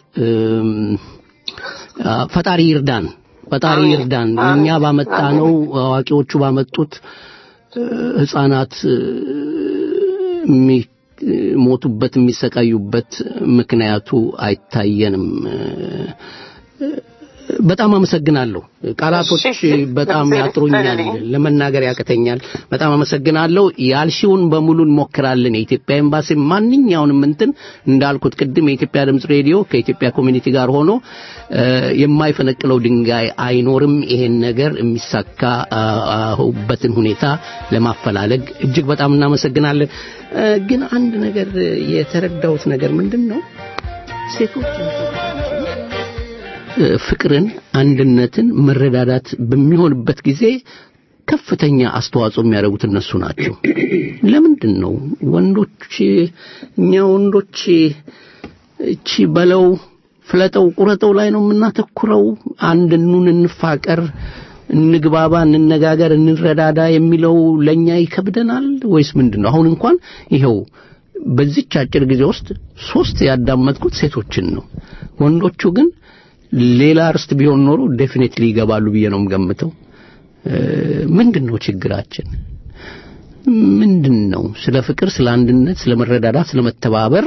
Speaker 3: ፈጣሪ ይርዳን፣ ፈጣሪ ይርዳን። እኛ ባመጣ ነው አዋቂዎቹ ባመጡት ህፃናት የሚሞቱበት የሚሰቃዩበት ምክንያቱ አይታየንም። በጣም አመሰግናለሁ። ቃላቶች በጣም ያጥሩኛል፣ ለመናገር ያቅተኛል። በጣም አመሰግናለሁ። ያልሽውን በሙሉ እንሞክራለን። የኢትዮጵያ ኤምባሲ ማንኛውንም እንትን እንዳልኩት ቅድም የኢትዮጵያ ድምፅ ሬዲዮ ከኢትዮጵያ ኮሚኒቲ ጋር ሆኖ የማይፈነቅለው ድንጋይ አይኖርም። ይሄን ነገር የሚሳካበትን ሁኔታ ለማፈላለግ እጅግ በጣም እናመሰግናለን። ግን አንድ ነገር የተረዳሁት ነገር ምንድን ነው ሴቶች ፍቅርን፣ አንድነትን፣ መረዳዳት በሚሆንበት ጊዜ ከፍተኛ አስተዋጽኦ የሚያደርጉት እነሱ ናቸው። ለምንድን ነው ወንዶች እኛ ወንዶች እቺ በለው ፍለጠው ቁረጠው ላይ ነው የምናተኩረው? አንድ ኑን፣ እንፋቀር፣ እንግባባ፣ እንነጋገር፣ እንረዳዳ የሚለው ለኛ ይከብደናል ወይስ ምንድን ነው? አሁን እንኳን ይኸው በዚች አጭር ጊዜ ውስጥ ሶስት ያዳመጥኩት ሴቶችን ነው። ወንዶቹ ግን ሌላ ርስት ቢሆን ኖሮ ዴፊኔትሊ ይገባሉ ብዬ ነው የምገምተው። ምንድን ነው ችግራችን? ምንድን ነው ስለ ፍቅር፣ ስለ አንድነት፣ ስለ መረዳዳት፣ ስለ መተባበር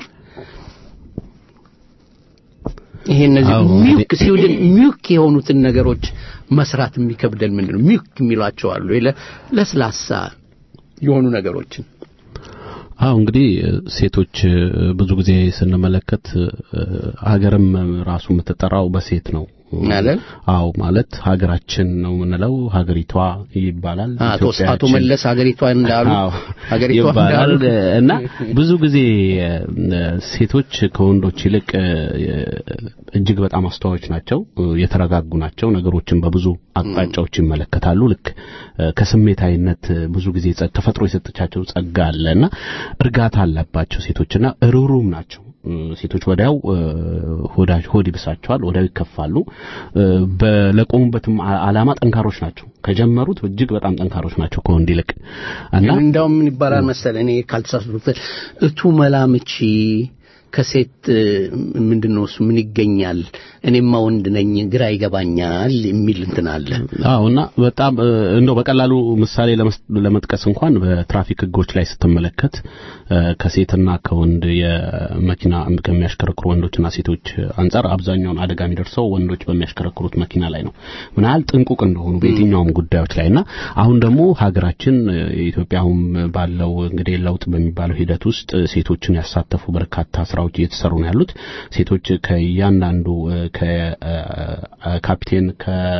Speaker 3: ይሄ እነዚህ ሚውክ ስዊድን ሚውክ የሆኑትን ነገሮች መስራት የሚከብደን ምንድን ነው? ሚውክ የሚሏቸው አሉ ለስላሳ የሆኑ ነገሮችን
Speaker 4: አዎ እንግዲህ ሴቶች ብዙ ጊዜ ስንመለከት ሀገርም ራሱ የምትጠራው በሴት ነው።
Speaker 3: አይደል?
Speaker 4: አዎ ማለት ሀገራችን ነው የምንለው ሀገሪቷ ይባላል።
Speaker 3: አቶ
Speaker 4: ኢትዮጵያችን
Speaker 3: አቶ መለስ ሀገሪቷ እንዳሉ
Speaker 4: አዎ
Speaker 3: ሀገሪቷ
Speaker 4: ይባላል
Speaker 3: እንዳሉ
Speaker 4: እና ብዙ ጊዜ እ፣ ሴቶች ከወንዶች ይልቅ እ፣ እጅግ በጣም አስተዋዮች ናቸው፣ እ፣ የተረጋጉ ናቸው። ነገሮችን በብዙ አቅጣጫዎች ይመለከታሉ። ልክ እ፣ ከስሜታዊነት እ፣ ብዙ ጊዜ ጸ- ተፈጥሮ የሰጠቻቸው ጸጋ አለና እርጋታ አለባቸው ሴቶችና ርሩም ናቸው። እ፣ ሴቶች ወዲያው እ፣ ሆዳ ሆድ ይብሳቸዋል፣ ወዲያው ይከፋሉ። እ፣ በለቆሙበትም አ- ዓላማ ጠንካሮች ናቸው። ከጀመሩት እጅግ በጣም ጠንካሮች ናቸው ከወንድ ይልቅ እና
Speaker 3: እንዳውም ምን ይባላል መሰለ እኔ ካልተሳሳትኩት እቱ መላምቺ ከሴት እ፣ ምንድን ነው እሱ ምን ይገኛል እኔማ ወንድ ነኝ ግራ ይገባኛል የሚል እንትን አለ
Speaker 4: አዎ እና በጣም እ፣ እንደው በቀላሉ ምሳሌ ለመስ- ለመጥቀስ እንኳን በትራፊክ ሕጎች ላይ ስትመለከት እ፣ ከሴትና ከወንድ የመኪና ከሚያሽከረክሩ ወንዶችና ሴቶች አንጻር አብዛኛውን አደጋ የሚደርሰው ወንዶች በሚያሽከረክሩት መኪና ላይ ነው። ምን ያህል ጥንቁቅ እንደሆኑ በየትኛውም ጉዳዮች ላይ እና አሁን ደግሞ ሀገራችን እ፣ ኢትዮጵያ አሁን ባለው እንግዲህ ለውጥ በሚባለው ሂደት ውስጥ እ፣ ሴቶችን ያሳተፉ በርካታ ስራዎች እየተሰሩ ነው ያሉት። ሴቶች ከእያንዳንዱ እ፣ ከካፒቴን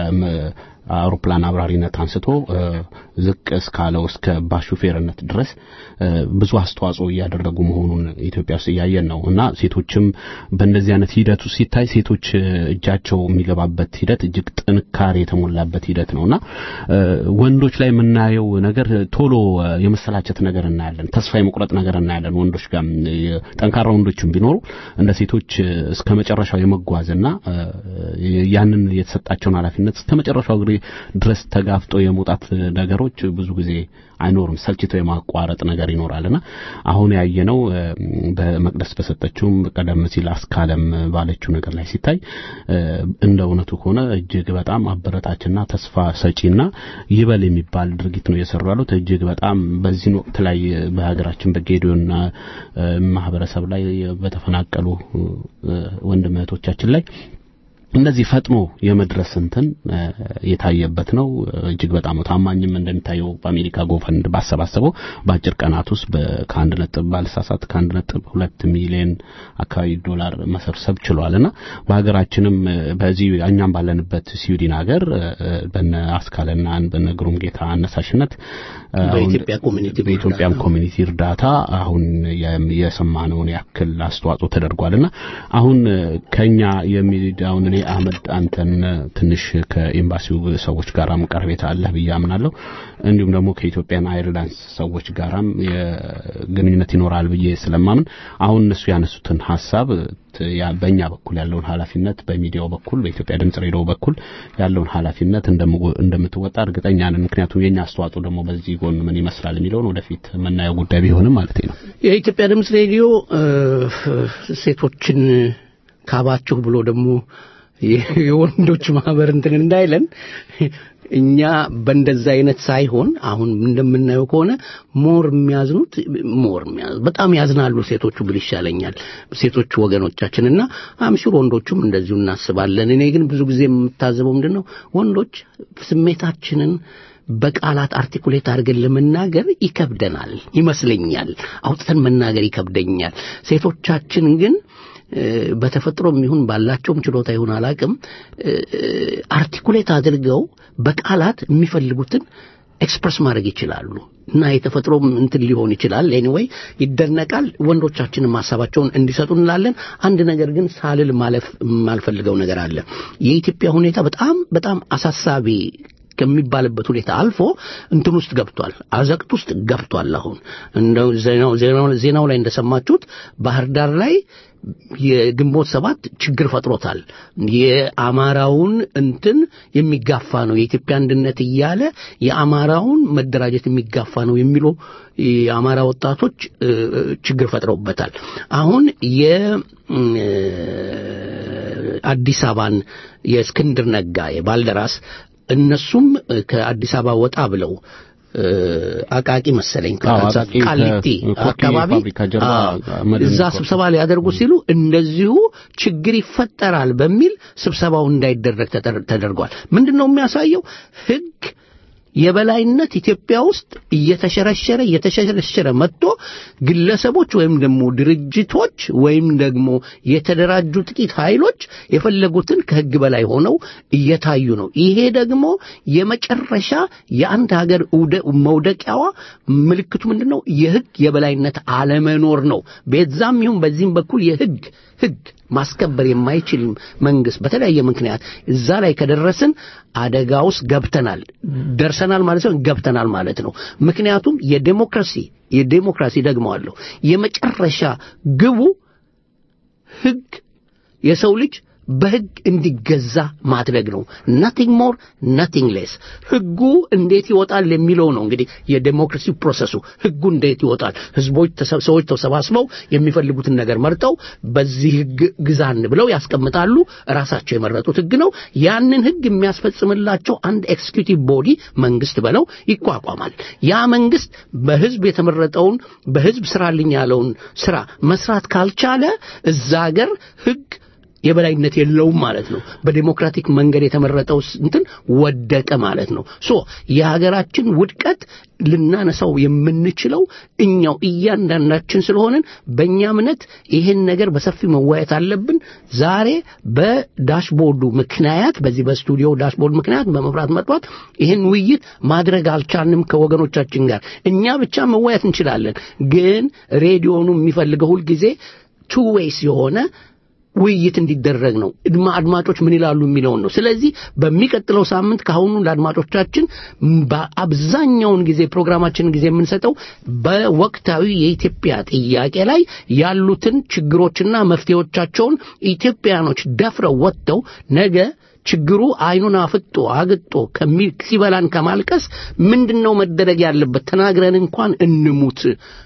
Speaker 4: ከአውሮፕላን አብራሪነት አንስቶ እ፣ ዝቅ እስካለው እስከ ባሹፌርነት ድረስ እ፣ ብዙ አስተዋጽኦ እያደረጉ መሆኑን ኢትዮጵያ ውስጥ እያየን ነው እና ሴቶችም በእንደዚህ አይነት ሂደት ውስጥ ሲታይ ሴቶች እ፣ እጃቸው የሚገባበት ሂደት እጅግ ጥንካሬ የተሞላበት ሂደት ነውና እ፣ ወንዶች ላይ የምናየው ነገር ቶሎ እ፣ የመሰላቸት ነገር እናያለን። ተስፋ የመቁረጥ ነገር እናያለን። ወንዶች ጋር እ፣ ጠንካራ ወንዶችም ቢኖሩ እንደ ሴቶች እ፣ እስከ መጨረሻው የመጓዝና እ፣ ያንን የተሰጣቸውን ኃላፊነት እስከ መጨረሻው ጊዜ ድረስ ተጋፍጦ የመውጣት ነገሮች ብዙ ጊዜ አይኖርም። ሰልችተው የማቋረጥ ነገር ይኖራልና አሁን ያየነው እ፣ በመቅደስ በሰጠችውም ቀደም ሲል አስካለም ባለችው ነገር ላይ ሲታይ እ፣ እንደ እውነቱ ከሆነ እጅግ በጣም አበረታችና ተስፋ ሰጪና ይበል የሚባል ድርጊት ነው እየሰሩ ያሉት። እጅግ በጣም በዚህን ወቅት ላይ በሀገራችን በጌዲዮና እ፣ ማህበረሰብ ላይ በተፈናቀሉ እ፣ ወንድም እህቶቻችን ላይ እንደዚህ ፈጥኖ የመድረስ እንትን እ፣ የታየበት ነው። እጅግ በጣም ነው። ታማኝም እንደሚታየው በአሜሪካ ጎፈንድ ባሰባሰበው በአጭር ቀናት ውስጥ በ- ከአንድ ነጥብ ባልሳሳት ከአንድ ነጥብ ሁለት ሚሊዮን አካባቢ ዶላር መሰብሰብ ችሏልና በሀገራችንም እ፣ በዚህ እኛም ባለንበት ስዊድን ሀገር እ፣ በነ አስካለና በነ ግሩም ጌታ አነሳሽነት እ፣ አሁን
Speaker 3: በኢትዮጵያ ኮሚኒቲ
Speaker 4: በኢትዮጵያም ኮሚኒቲ እርዳታ አሁን የም- የሰማነውን ያክል አስተዋጽኦ ተደርጓልና አሁን እ፣ ከኛ የሚዳውን እኔ አህመድ አንተን እ፣ ትንሽ ከኤምባሲው ሰዎች ጋራም ቀረቤታ አለህ ብዬ አምናለሁ። እንዲሁም ደግሞ ከኢትዮጵያን አይርላንስ ሰዎች ጋራም የግንኙነት ይኖራል ብዬ ስለማምን አሁን እነሱ ያነሱትን ሀሳብ ት- ያ- በእኛ በኩል ያለውን ኃላፊነት በሚዲያው በኩል በኢትዮጵያ ድምጽ ሬዲዮ በኩል ያለውን ኃላፊነት እንደምወ- እንደምትወጣ እርግጠኛ ነን። ምክንያቱም የኛ አስተዋጽኦ ደግሞ በዚህ ጎን ምን ይመስላል የሚለውን ወደፊት የምናየው ጉዳይ ቢሆንም ማለት ነው።
Speaker 3: የኢትዮጵያ ድምፅ ሬዲዮ እ፣ ሴቶችን ካባችሁ ብሎ ደግሞ የ- የወንዶች ማህበር እንትን እንዳይለን እኛ በእንደዛ አይነት ሳይሆን አሁን እንደምናየው ከሆነ ሞር የሚያዝኑት ሞር የሚያዝ በጣም ያዝናሉ ሴቶቹ ብል ይሻለኛል ሴቶቹ ወገኖቻችን እና አምሹር ወንዶቹም እንደዚሁ እናስባለን እኔ ግን ብዙ ጊዜ የምታዘበው ምንድን ነው ወንዶች ስሜታችንን በቃላት አርቲኩሌት አድርገን ለመናገር ይከብደናል ይመስለኛል አውጥተን መናገር ይከብደኛል ሴቶቻችን ግን እ፣ በተፈጥሮም ይሁን ባላቸውም ችሎታ ይሁን አላቅም አርቲኩሌት አድርገው በቃላት የሚፈልጉትን ኤክስፕረስ ማድረግ ይችላሉ እና የተፈጥሮም እንትን ሊሆን ይችላል ኤኒዌይ ይደነቃል ወንዶቻችንም ሀሳባቸውን እንዲሰጡ እንላለን አንድ ነገር ግን ሳልል ማለፍ የማልፈልገው ነገር አለ የኢትዮጵያ ሁኔታ በጣም በጣም አሳሳቢ ከሚባልበት ሁኔታ አልፎ እንትን ውስጥ ገብቷል አዘቅት ውስጥ ገብቷል አሁን እንደው ዜናው ዜናው- ዜናው ላይ እንደሰማችሁት ባህር ዳር ላይ የግንቦት ሰባት ችግር ፈጥሮታል የአማራውን እንትን የሚጋፋ ነው የኢትዮጵያ አንድነት እያለ የአማራውን መደራጀት የሚጋፋ ነው የሚሉ የአማራ ወጣቶች እ፣ ችግር ፈጥረውበታል አሁን የ እ፣ አዲስ አበባን የእስክንድር ነጋ የባልደራስ እነሱም እ፣ ከአዲስ አበባ ወጣ ብለው እ፣ አቃቂ መሰለኝ
Speaker 4: አዎ፣
Speaker 3: ከዛ
Speaker 4: አቃቂ
Speaker 3: ቃሊቲ
Speaker 4: ከኮኪ
Speaker 3: አካባቢ
Speaker 4: ፋብሪካ ጀርባ
Speaker 3: አዎ፣
Speaker 4: መድን
Speaker 3: እዛ
Speaker 4: ኮ-
Speaker 3: ስብሰባ ሊያደርጉ ሲሉ እንደዚሁ ችግር ይፈጠራል በሚል ስብሰባው እንዳይደረግ ተደር- ተደርጓል ምንድን ነው የሚያሳየው ህግ የበላይነት ኢትዮጵያ ውስጥ እየተሸረሸረ እየተሸረሸረ መጥቶ ግለሰቦች ወይም ደግሞ ድርጅቶች ወይም ደግሞ የተደራጁ ጥቂት ኃይሎች የፈለጉትን ከህግ በላይ ሆነው እየታዩ ነው። ይሄ ደግሞ የመጨረሻ የአንድ ሀገር ውደ- መውደቂያዋ ምልክቱ ምንድን ነው? የህግ የበላይነት አለመኖር ነው። በዛም ይሁን በዚህም በኩል የህግ ህግ ማስከበር የማይችል መንግስት በተለያየ ምክንያት እዛ ላይ ከደረስን አደጋ ውስጥ ገብተናል። ደርሰናል ማለት ነው፣ ገብተናል ማለት ነው። ምክንያቱም የዴሞክራሲ የዴሞክራሲ ደግመዋለሁ የመጨረሻ ግቡ ህግ የሰው ልጅ በህግ እንዲገዛ ማድረግ ነው። ናቲንግ ሞር ናቲንግ ሌስ። ህጉ እንዴት ይወጣል የሚለው ነው እንግዲህ የዴሞክራሲ ፕሮሰሱ። ህጉ እንዴት ይወጣል? ህዝቦች ተሰ- ሰዎች ተሰባስበው የሚፈልጉትን ነገር መርጠው በዚህ ህግ ግዛን ብለው ያስቀምጣሉ። ራሳቸው የመረጡት ህግ ነው። ያንን ህግ የሚያስፈጽምላቸው አንድ ኤክስኪዩቲቭ ቦዲ መንግስት በለው ይቋቋማል። ያ መንግስት በህዝብ የተመረጠውን በህዝብ ስራልኝ ያለውን ስራ መስራት ካልቻለ እዛ ሀገር ህግ የበላይነት የለውም ማለት ነው። በዴሞክራቲክ መንገድ የተመረጠው ስ- እንትን ወደቀ ማለት ነው። ሶ የሀገራችን ውድቀት ልናነሳው የምንችለው እኛው እያንዳንዳችን ስለሆንን በእኛ እምነት ይህን ነገር በሰፊ መወያየት አለብን። ዛሬ በዳሽቦርዱ ምክንያት በዚህ በስቱዲዮ ዳሽቦርድ ምክንያት በመብራት መጥፋት ይህን ውይይት ማድረግ አልቻልንም ከወገኖቻችን ጋር። እኛ ብቻ መወያየት እንችላለን፣ ግን ሬዲዮኑ የሚፈልገው ሁልጊዜ ቱ ዌይስ የሆነ ውይይት እንዲደረግ ነው። እድማ አድማጮች ምን ይላሉ የሚለውን ነው። ስለዚህ በሚቀጥለው ሳምንት ከአሁኑ ለአድማጮቻችን ም- በአብዛኛውን ጊዜ ፕሮግራማችንን ጊዜ የምንሰጠው በወቅታዊ የኢትዮጵያ ጥያቄ ላይ ያሉትን ችግሮችና መፍትሄዎቻቸውን ኢትዮጵያኖች ደፍረው ወጥተው ነገ ችግሩ አይኑን አፍጦ አግጦ ከሚ ሲበላን ከማልቀስ ምንድነው መደረግ ያለበት ተናግረን እንኳን እንሙት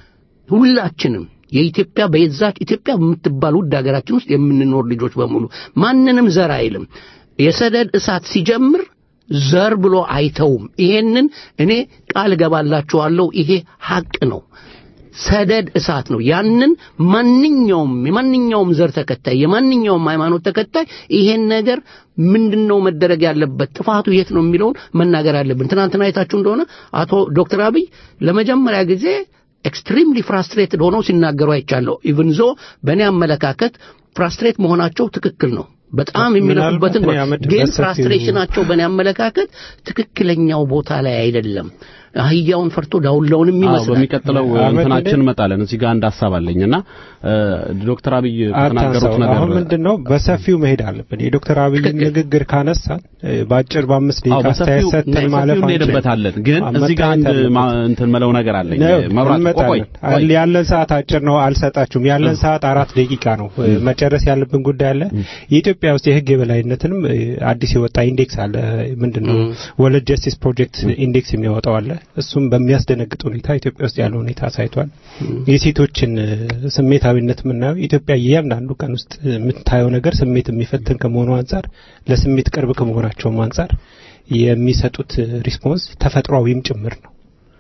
Speaker 3: ሁላችንም የኢትዮጵያ በዛች ኢትዮጵያ በምትባል ውድ ሀገራችን ውስጥ የምንኖር ልጆች በሙሉ ማንንም ዘር አይልም። የሰደድ እሳት ሲጀምር ዘር ብሎ አይተውም። ይሄንን እኔ ቃል እገባላችኋለሁ። ይሄ ሐቅ ነው። ሰደድ እሳት ነው። ያንን ማንኛውም የማንኛውም ዘር ተከታይ የማንኛውም ሃይማኖት ተከታይ ይሄን ነገር ምንድነው መደረግ ያለበት ጥፋቱ የት ነው የሚለውን መናገር አለብን። ትናንትና አይታችሁ እንደሆነ አቶ ዶክተር አብይ ለመጀመሪያ ጊዜ ኤክስትሪምሊ ፍራስትሬትድ ሆነው ሲናገሩ አይቻለሁ። ኢቭን ዞ በእኔ አመለካከት ፍራስትሬት መሆናቸው ትክክል ነው። በጣም የሚለፉበትን
Speaker 2: ምናልባት እኔ አመድ
Speaker 3: ግን
Speaker 2: በሰፊው-
Speaker 3: ፍራስትሬሽናቸው በእኔ አመለካከት ትክክለኛው ቦታ ላይ አይደለም። አህያውን ፈርቶ ዳውላውንም
Speaker 4: አዎ
Speaker 3: ይመስላል።
Speaker 4: በሚቀጥለው
Speaker 2: አመድ
Speaker 4: እንትናችን
Speaker 2: እንደ-
Speaker 4: እንመጣለን። እዚህ ጋር አንድ ሀሳብ አለኝና እ፣ ዶክተር አብይ ከተናገሩት
Speaker 2: አታንሳው።
Speaker 4: ነገር
Speaker 2: አሁን ምንድን ነው በሰፊው መሄድ አለብን። የዶክተር አብይ ንግግር ካነሳን እ፣ በአጭር በአምስት
Speaker 4: አዎ
Speaker 2: ደቂቃ አስተያየት
Speaker 4: በሰፊው
Speaker 2: ሰጥተን
Speaker 4: በሰፊው
Speaker 2: ማለፍ አንችልም።
Speaker 4: እንሄድበታለን። ግን
Speaker 2: አዎ፣
Speaker 4: እዚህ ጋር አንድ
Speaker 2: መታየት አለበት።
Speaker 4: ማ- እንትን መለው ነገር አለኝ።
Speaker 2: ነው፣
Speaker 4: መብራት ቆይ
Speaker 2: እንመጣለን።
Speaker 4: ቆይ
Speaker 2: ያለን ሰዓት አጭር ነው፣ አልሰጣችሁም። ያለን ሰዓት አራት ደቂቃ ነው። እ፣ መጨረስ ያለብን ጉዳይ አለ። የኢትዮጵያ ውስጥ የህግ የበላይነትንም እ፣ አዲስ የወጣ ኢንዴክስ አለ። ምንድን ነው ወርልድ ጀስቲስ ፕሮጀክት ኢንዴክስ የሚያወጣው አለ። እሱም በሚያስደነግጥ ሁኔታ ኢትዮጵያ ውስጥ ያለው ሁኔታ አሳይቷል። የሴቶችን እ፣ ስሜታዊነት የምናየው ኢትዮጵያ እያንዳንዱ ቀን ውስጥ የምታየው ነገር ስሜት የሚፈትን ከመሆኑ አንጻር ለስሜት ቅርብ ከመሆናቸውም አንጻር የሚሰጡት ሪስፖንስ ተፈጥሯዊም ጭምር ነው።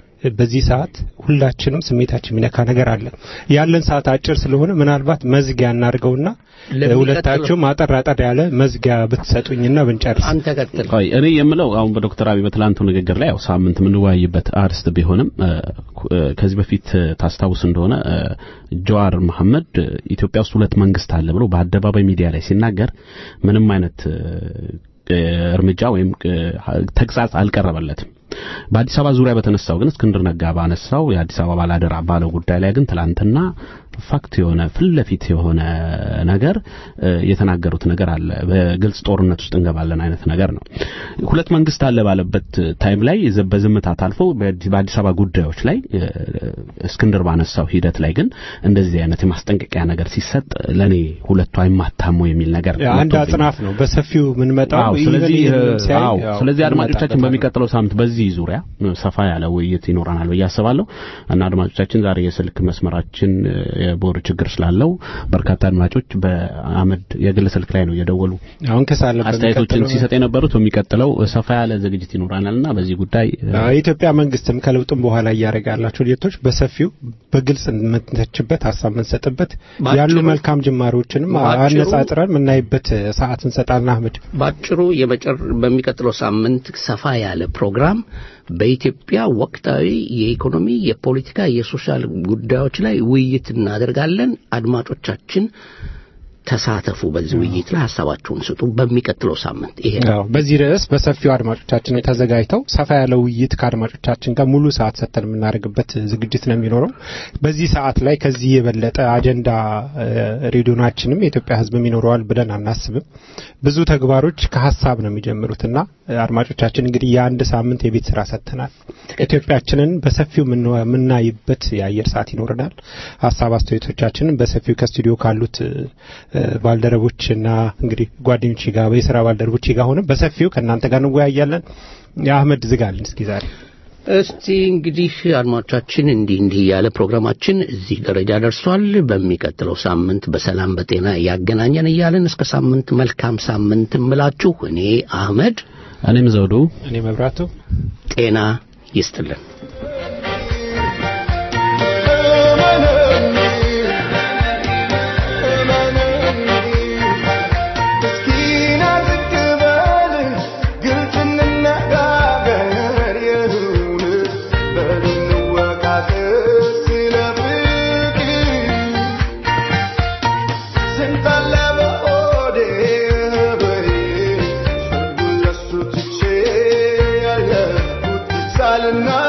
Speaker 2: በዚህ ሰዓት ሁላችንም ስሜታችን የሚነካ ነገር አለ። ያለን ሰዓት አጭር ስለሆነ ምናልባት መዝጊያ እናድርገውና
Speaker 3: ለሚቀጥለው-
Speaker 2: ሁለታችሁም አጠር አጠር ያለ መዝጊያ ብትሰጡኝና ብንጨርስ።
Speaker 3: አንተ ቀጥል።
Speaker 4: ቆይ እኔ የምለው አሁን በዶክተር አብይ በትላንቱ ንግግር ላይ ያው ሳምንት የምንወያይበት አርስት ቢሆንም እ፣ ኩ- እ፣ ከዚህ በፊት እ፣ ታስታውስ እንደሆነ እ፣ ጀዋር መሐመድ እ፣ ኢትዮጵያ ውስጥ ሁለት መንግስት አለ ብሎ በአደባባይ ሚዲያ ላይ ሲናገር ምንም አይነት እ፣ እ፣ እርምጃ ወይም እ፣ ተግሳጽ አልቀረበለትም። በአዲስ አበባ ዙሪያ በተነሳው ግን እስክንድር ነጋ ባነሳው የአዲስ አበባ ባላደራ ባለው ጉዳይ ላይ ግን ትላንትና ፋክት የሆነ ፊት ለፊት የሆነ ነገር እ፣ የተናገሩት ነገር አለ። በግልጽ ጦርነት ውስጥ እንገባለን አይነት ነገር ነው። ሁለት መንግስት አለ ባለበት ታይም ላይ ዘ- በዝምታ ታልፎ በአዲስ በአዲስ አበባ ጉዳዮች ላይ እ፣ እስክንድር ባነሳው ሂደት ላይ ግን እንደዚህ አይነት የማስጠንቀቂያ ነገር ሲሰጥ ለኔ ሁለቱ አይማታሙ የሚል ነገር
Speaker 2: አንድ
Speaker 4: መጥቶብኛል።
Speaker 2: አጽናፍ ነው በሰፊው የምንመጣው።
Speaker 4: አዎ ስለዚህ
Speaker 2: ኢቨን ይህንን ሲያይ
Speaker 4: አዎ
Speaker 2: ያው
Speaker 4: ስለዚህ አድማጮቻችን
Speaker 2: እንመጣበታለን።
Speaker 4: በሚቀጥለው ሳምንት በዚህ ዙሪያ ሰፋ ያለ ውይይት ይኖረናል ብዬ አስባለሁ እና አድማጮቻችን ዛሬ የስልክ መስመራችን እ፣ የቦርድ ችግር ስላለው በርካታ አድማጮች በአመድ የግል ስልክ ላይ ነው እየደወሉ
Speaker 2: አሁን ከሳለበት
Speaker 4: አስተያየቶችን ሲሰጥ የነበሩት በሚቀጥለው ሰፋ ያለ ዝግጅት ይኖረናልና በዚህ ጉዳይ እ፣
Speaker 2: የኢትዮጵያ መንግስትም ከለውጥም በኋላ እያደረገ ያላቸው ሂደቶች በሰፊው በግልጽ የምንተችበት ሀሳብ የምንሰጥበት
Speaker 3: ባጭሩ-
Speaker 2: ያሉ መልካም ጅማሬዎችንም
Speaker 3: ባጭሩ-
Speaker 2: አነጻጽረን የምናይበት ሰዓት እንሰጣለን። አህመድ
Speaker 3: ባጭሩ የመጨር በሚቀጥለው ሳምንት ሰፋ ያለ ፕሮግራም በኢትዮጵያ ወቅታዊ የኢኮኖሚ፣ የፖለቲካ፣ የሶሻል ጉዳዮች ላይ ውይይት እናደርጋለን። አድማጮቻችን ተሳተፉ። በዚህ ውይይት ላይ ሀሳባችሁን ስጡ። በሚቀጥለው ሳምንት ይሄ ነው።
Speaker 2: አዎ፣ በዚህ ርዕስ በሰፊው አድማጮቻችን ተዘጋጅተው ሰፋ ያለ ውይይት ከአድማጮቻችን ጋር ሙሉ ሰዓት ሰጥተን የምናደርግበት ዝግጅት ነው የሚኖረው። በዚህ ሰዓት ላይ ከዚህ የበለጠ አጀንዳ እ፣ ሬዲዮናችንም የኢትዮጵያ ሕዝብም ይኖረዋል ብለን አናስብም። ብዙ ተግባሮች ከሀሳብ ነው የሚጀምሩትና እ፣ አድማጮቻችን እንግዲህ የአንድ ሳምንት የቤት ስራ ሰጥተናል። ኢትዮጵያችንን በሰፊው የምን- የምናይበት የአየር ሰዓት ይኖረናል። ሀሳብ አስተያየቶቻችንን በሰፊው ከስቱዲዮ ካሉት እ፣ ባልደረቦችና እንግዲህ ጓደኞች ጋር የስራ ባልደረቦች ጋር ሆነ በሰፊው ከእናንተ ጋር እንወያያለን። የአህመድ ዝጋልን እስኪ ዛሬ
Speaker 3: እስቲ እንግዲህ አድማጮቻችን እንዲህ እንዲህ ያለ ፕሮግራማችን እዚህ ደረጃ ደርሷል። በሚቀጥለው ሳምንት በሰላም በጤና ያገናኘን እያለን እስከ ሳምንት መልካም ሳምንት እምላችሁ እኔ አህመድ
Speaker 4: እኔም ዘውዱ
Speaker 2: እኔ መብራቱ
Speaker 3: ጤና ይስጥልን።
Speaker 11: ሳልና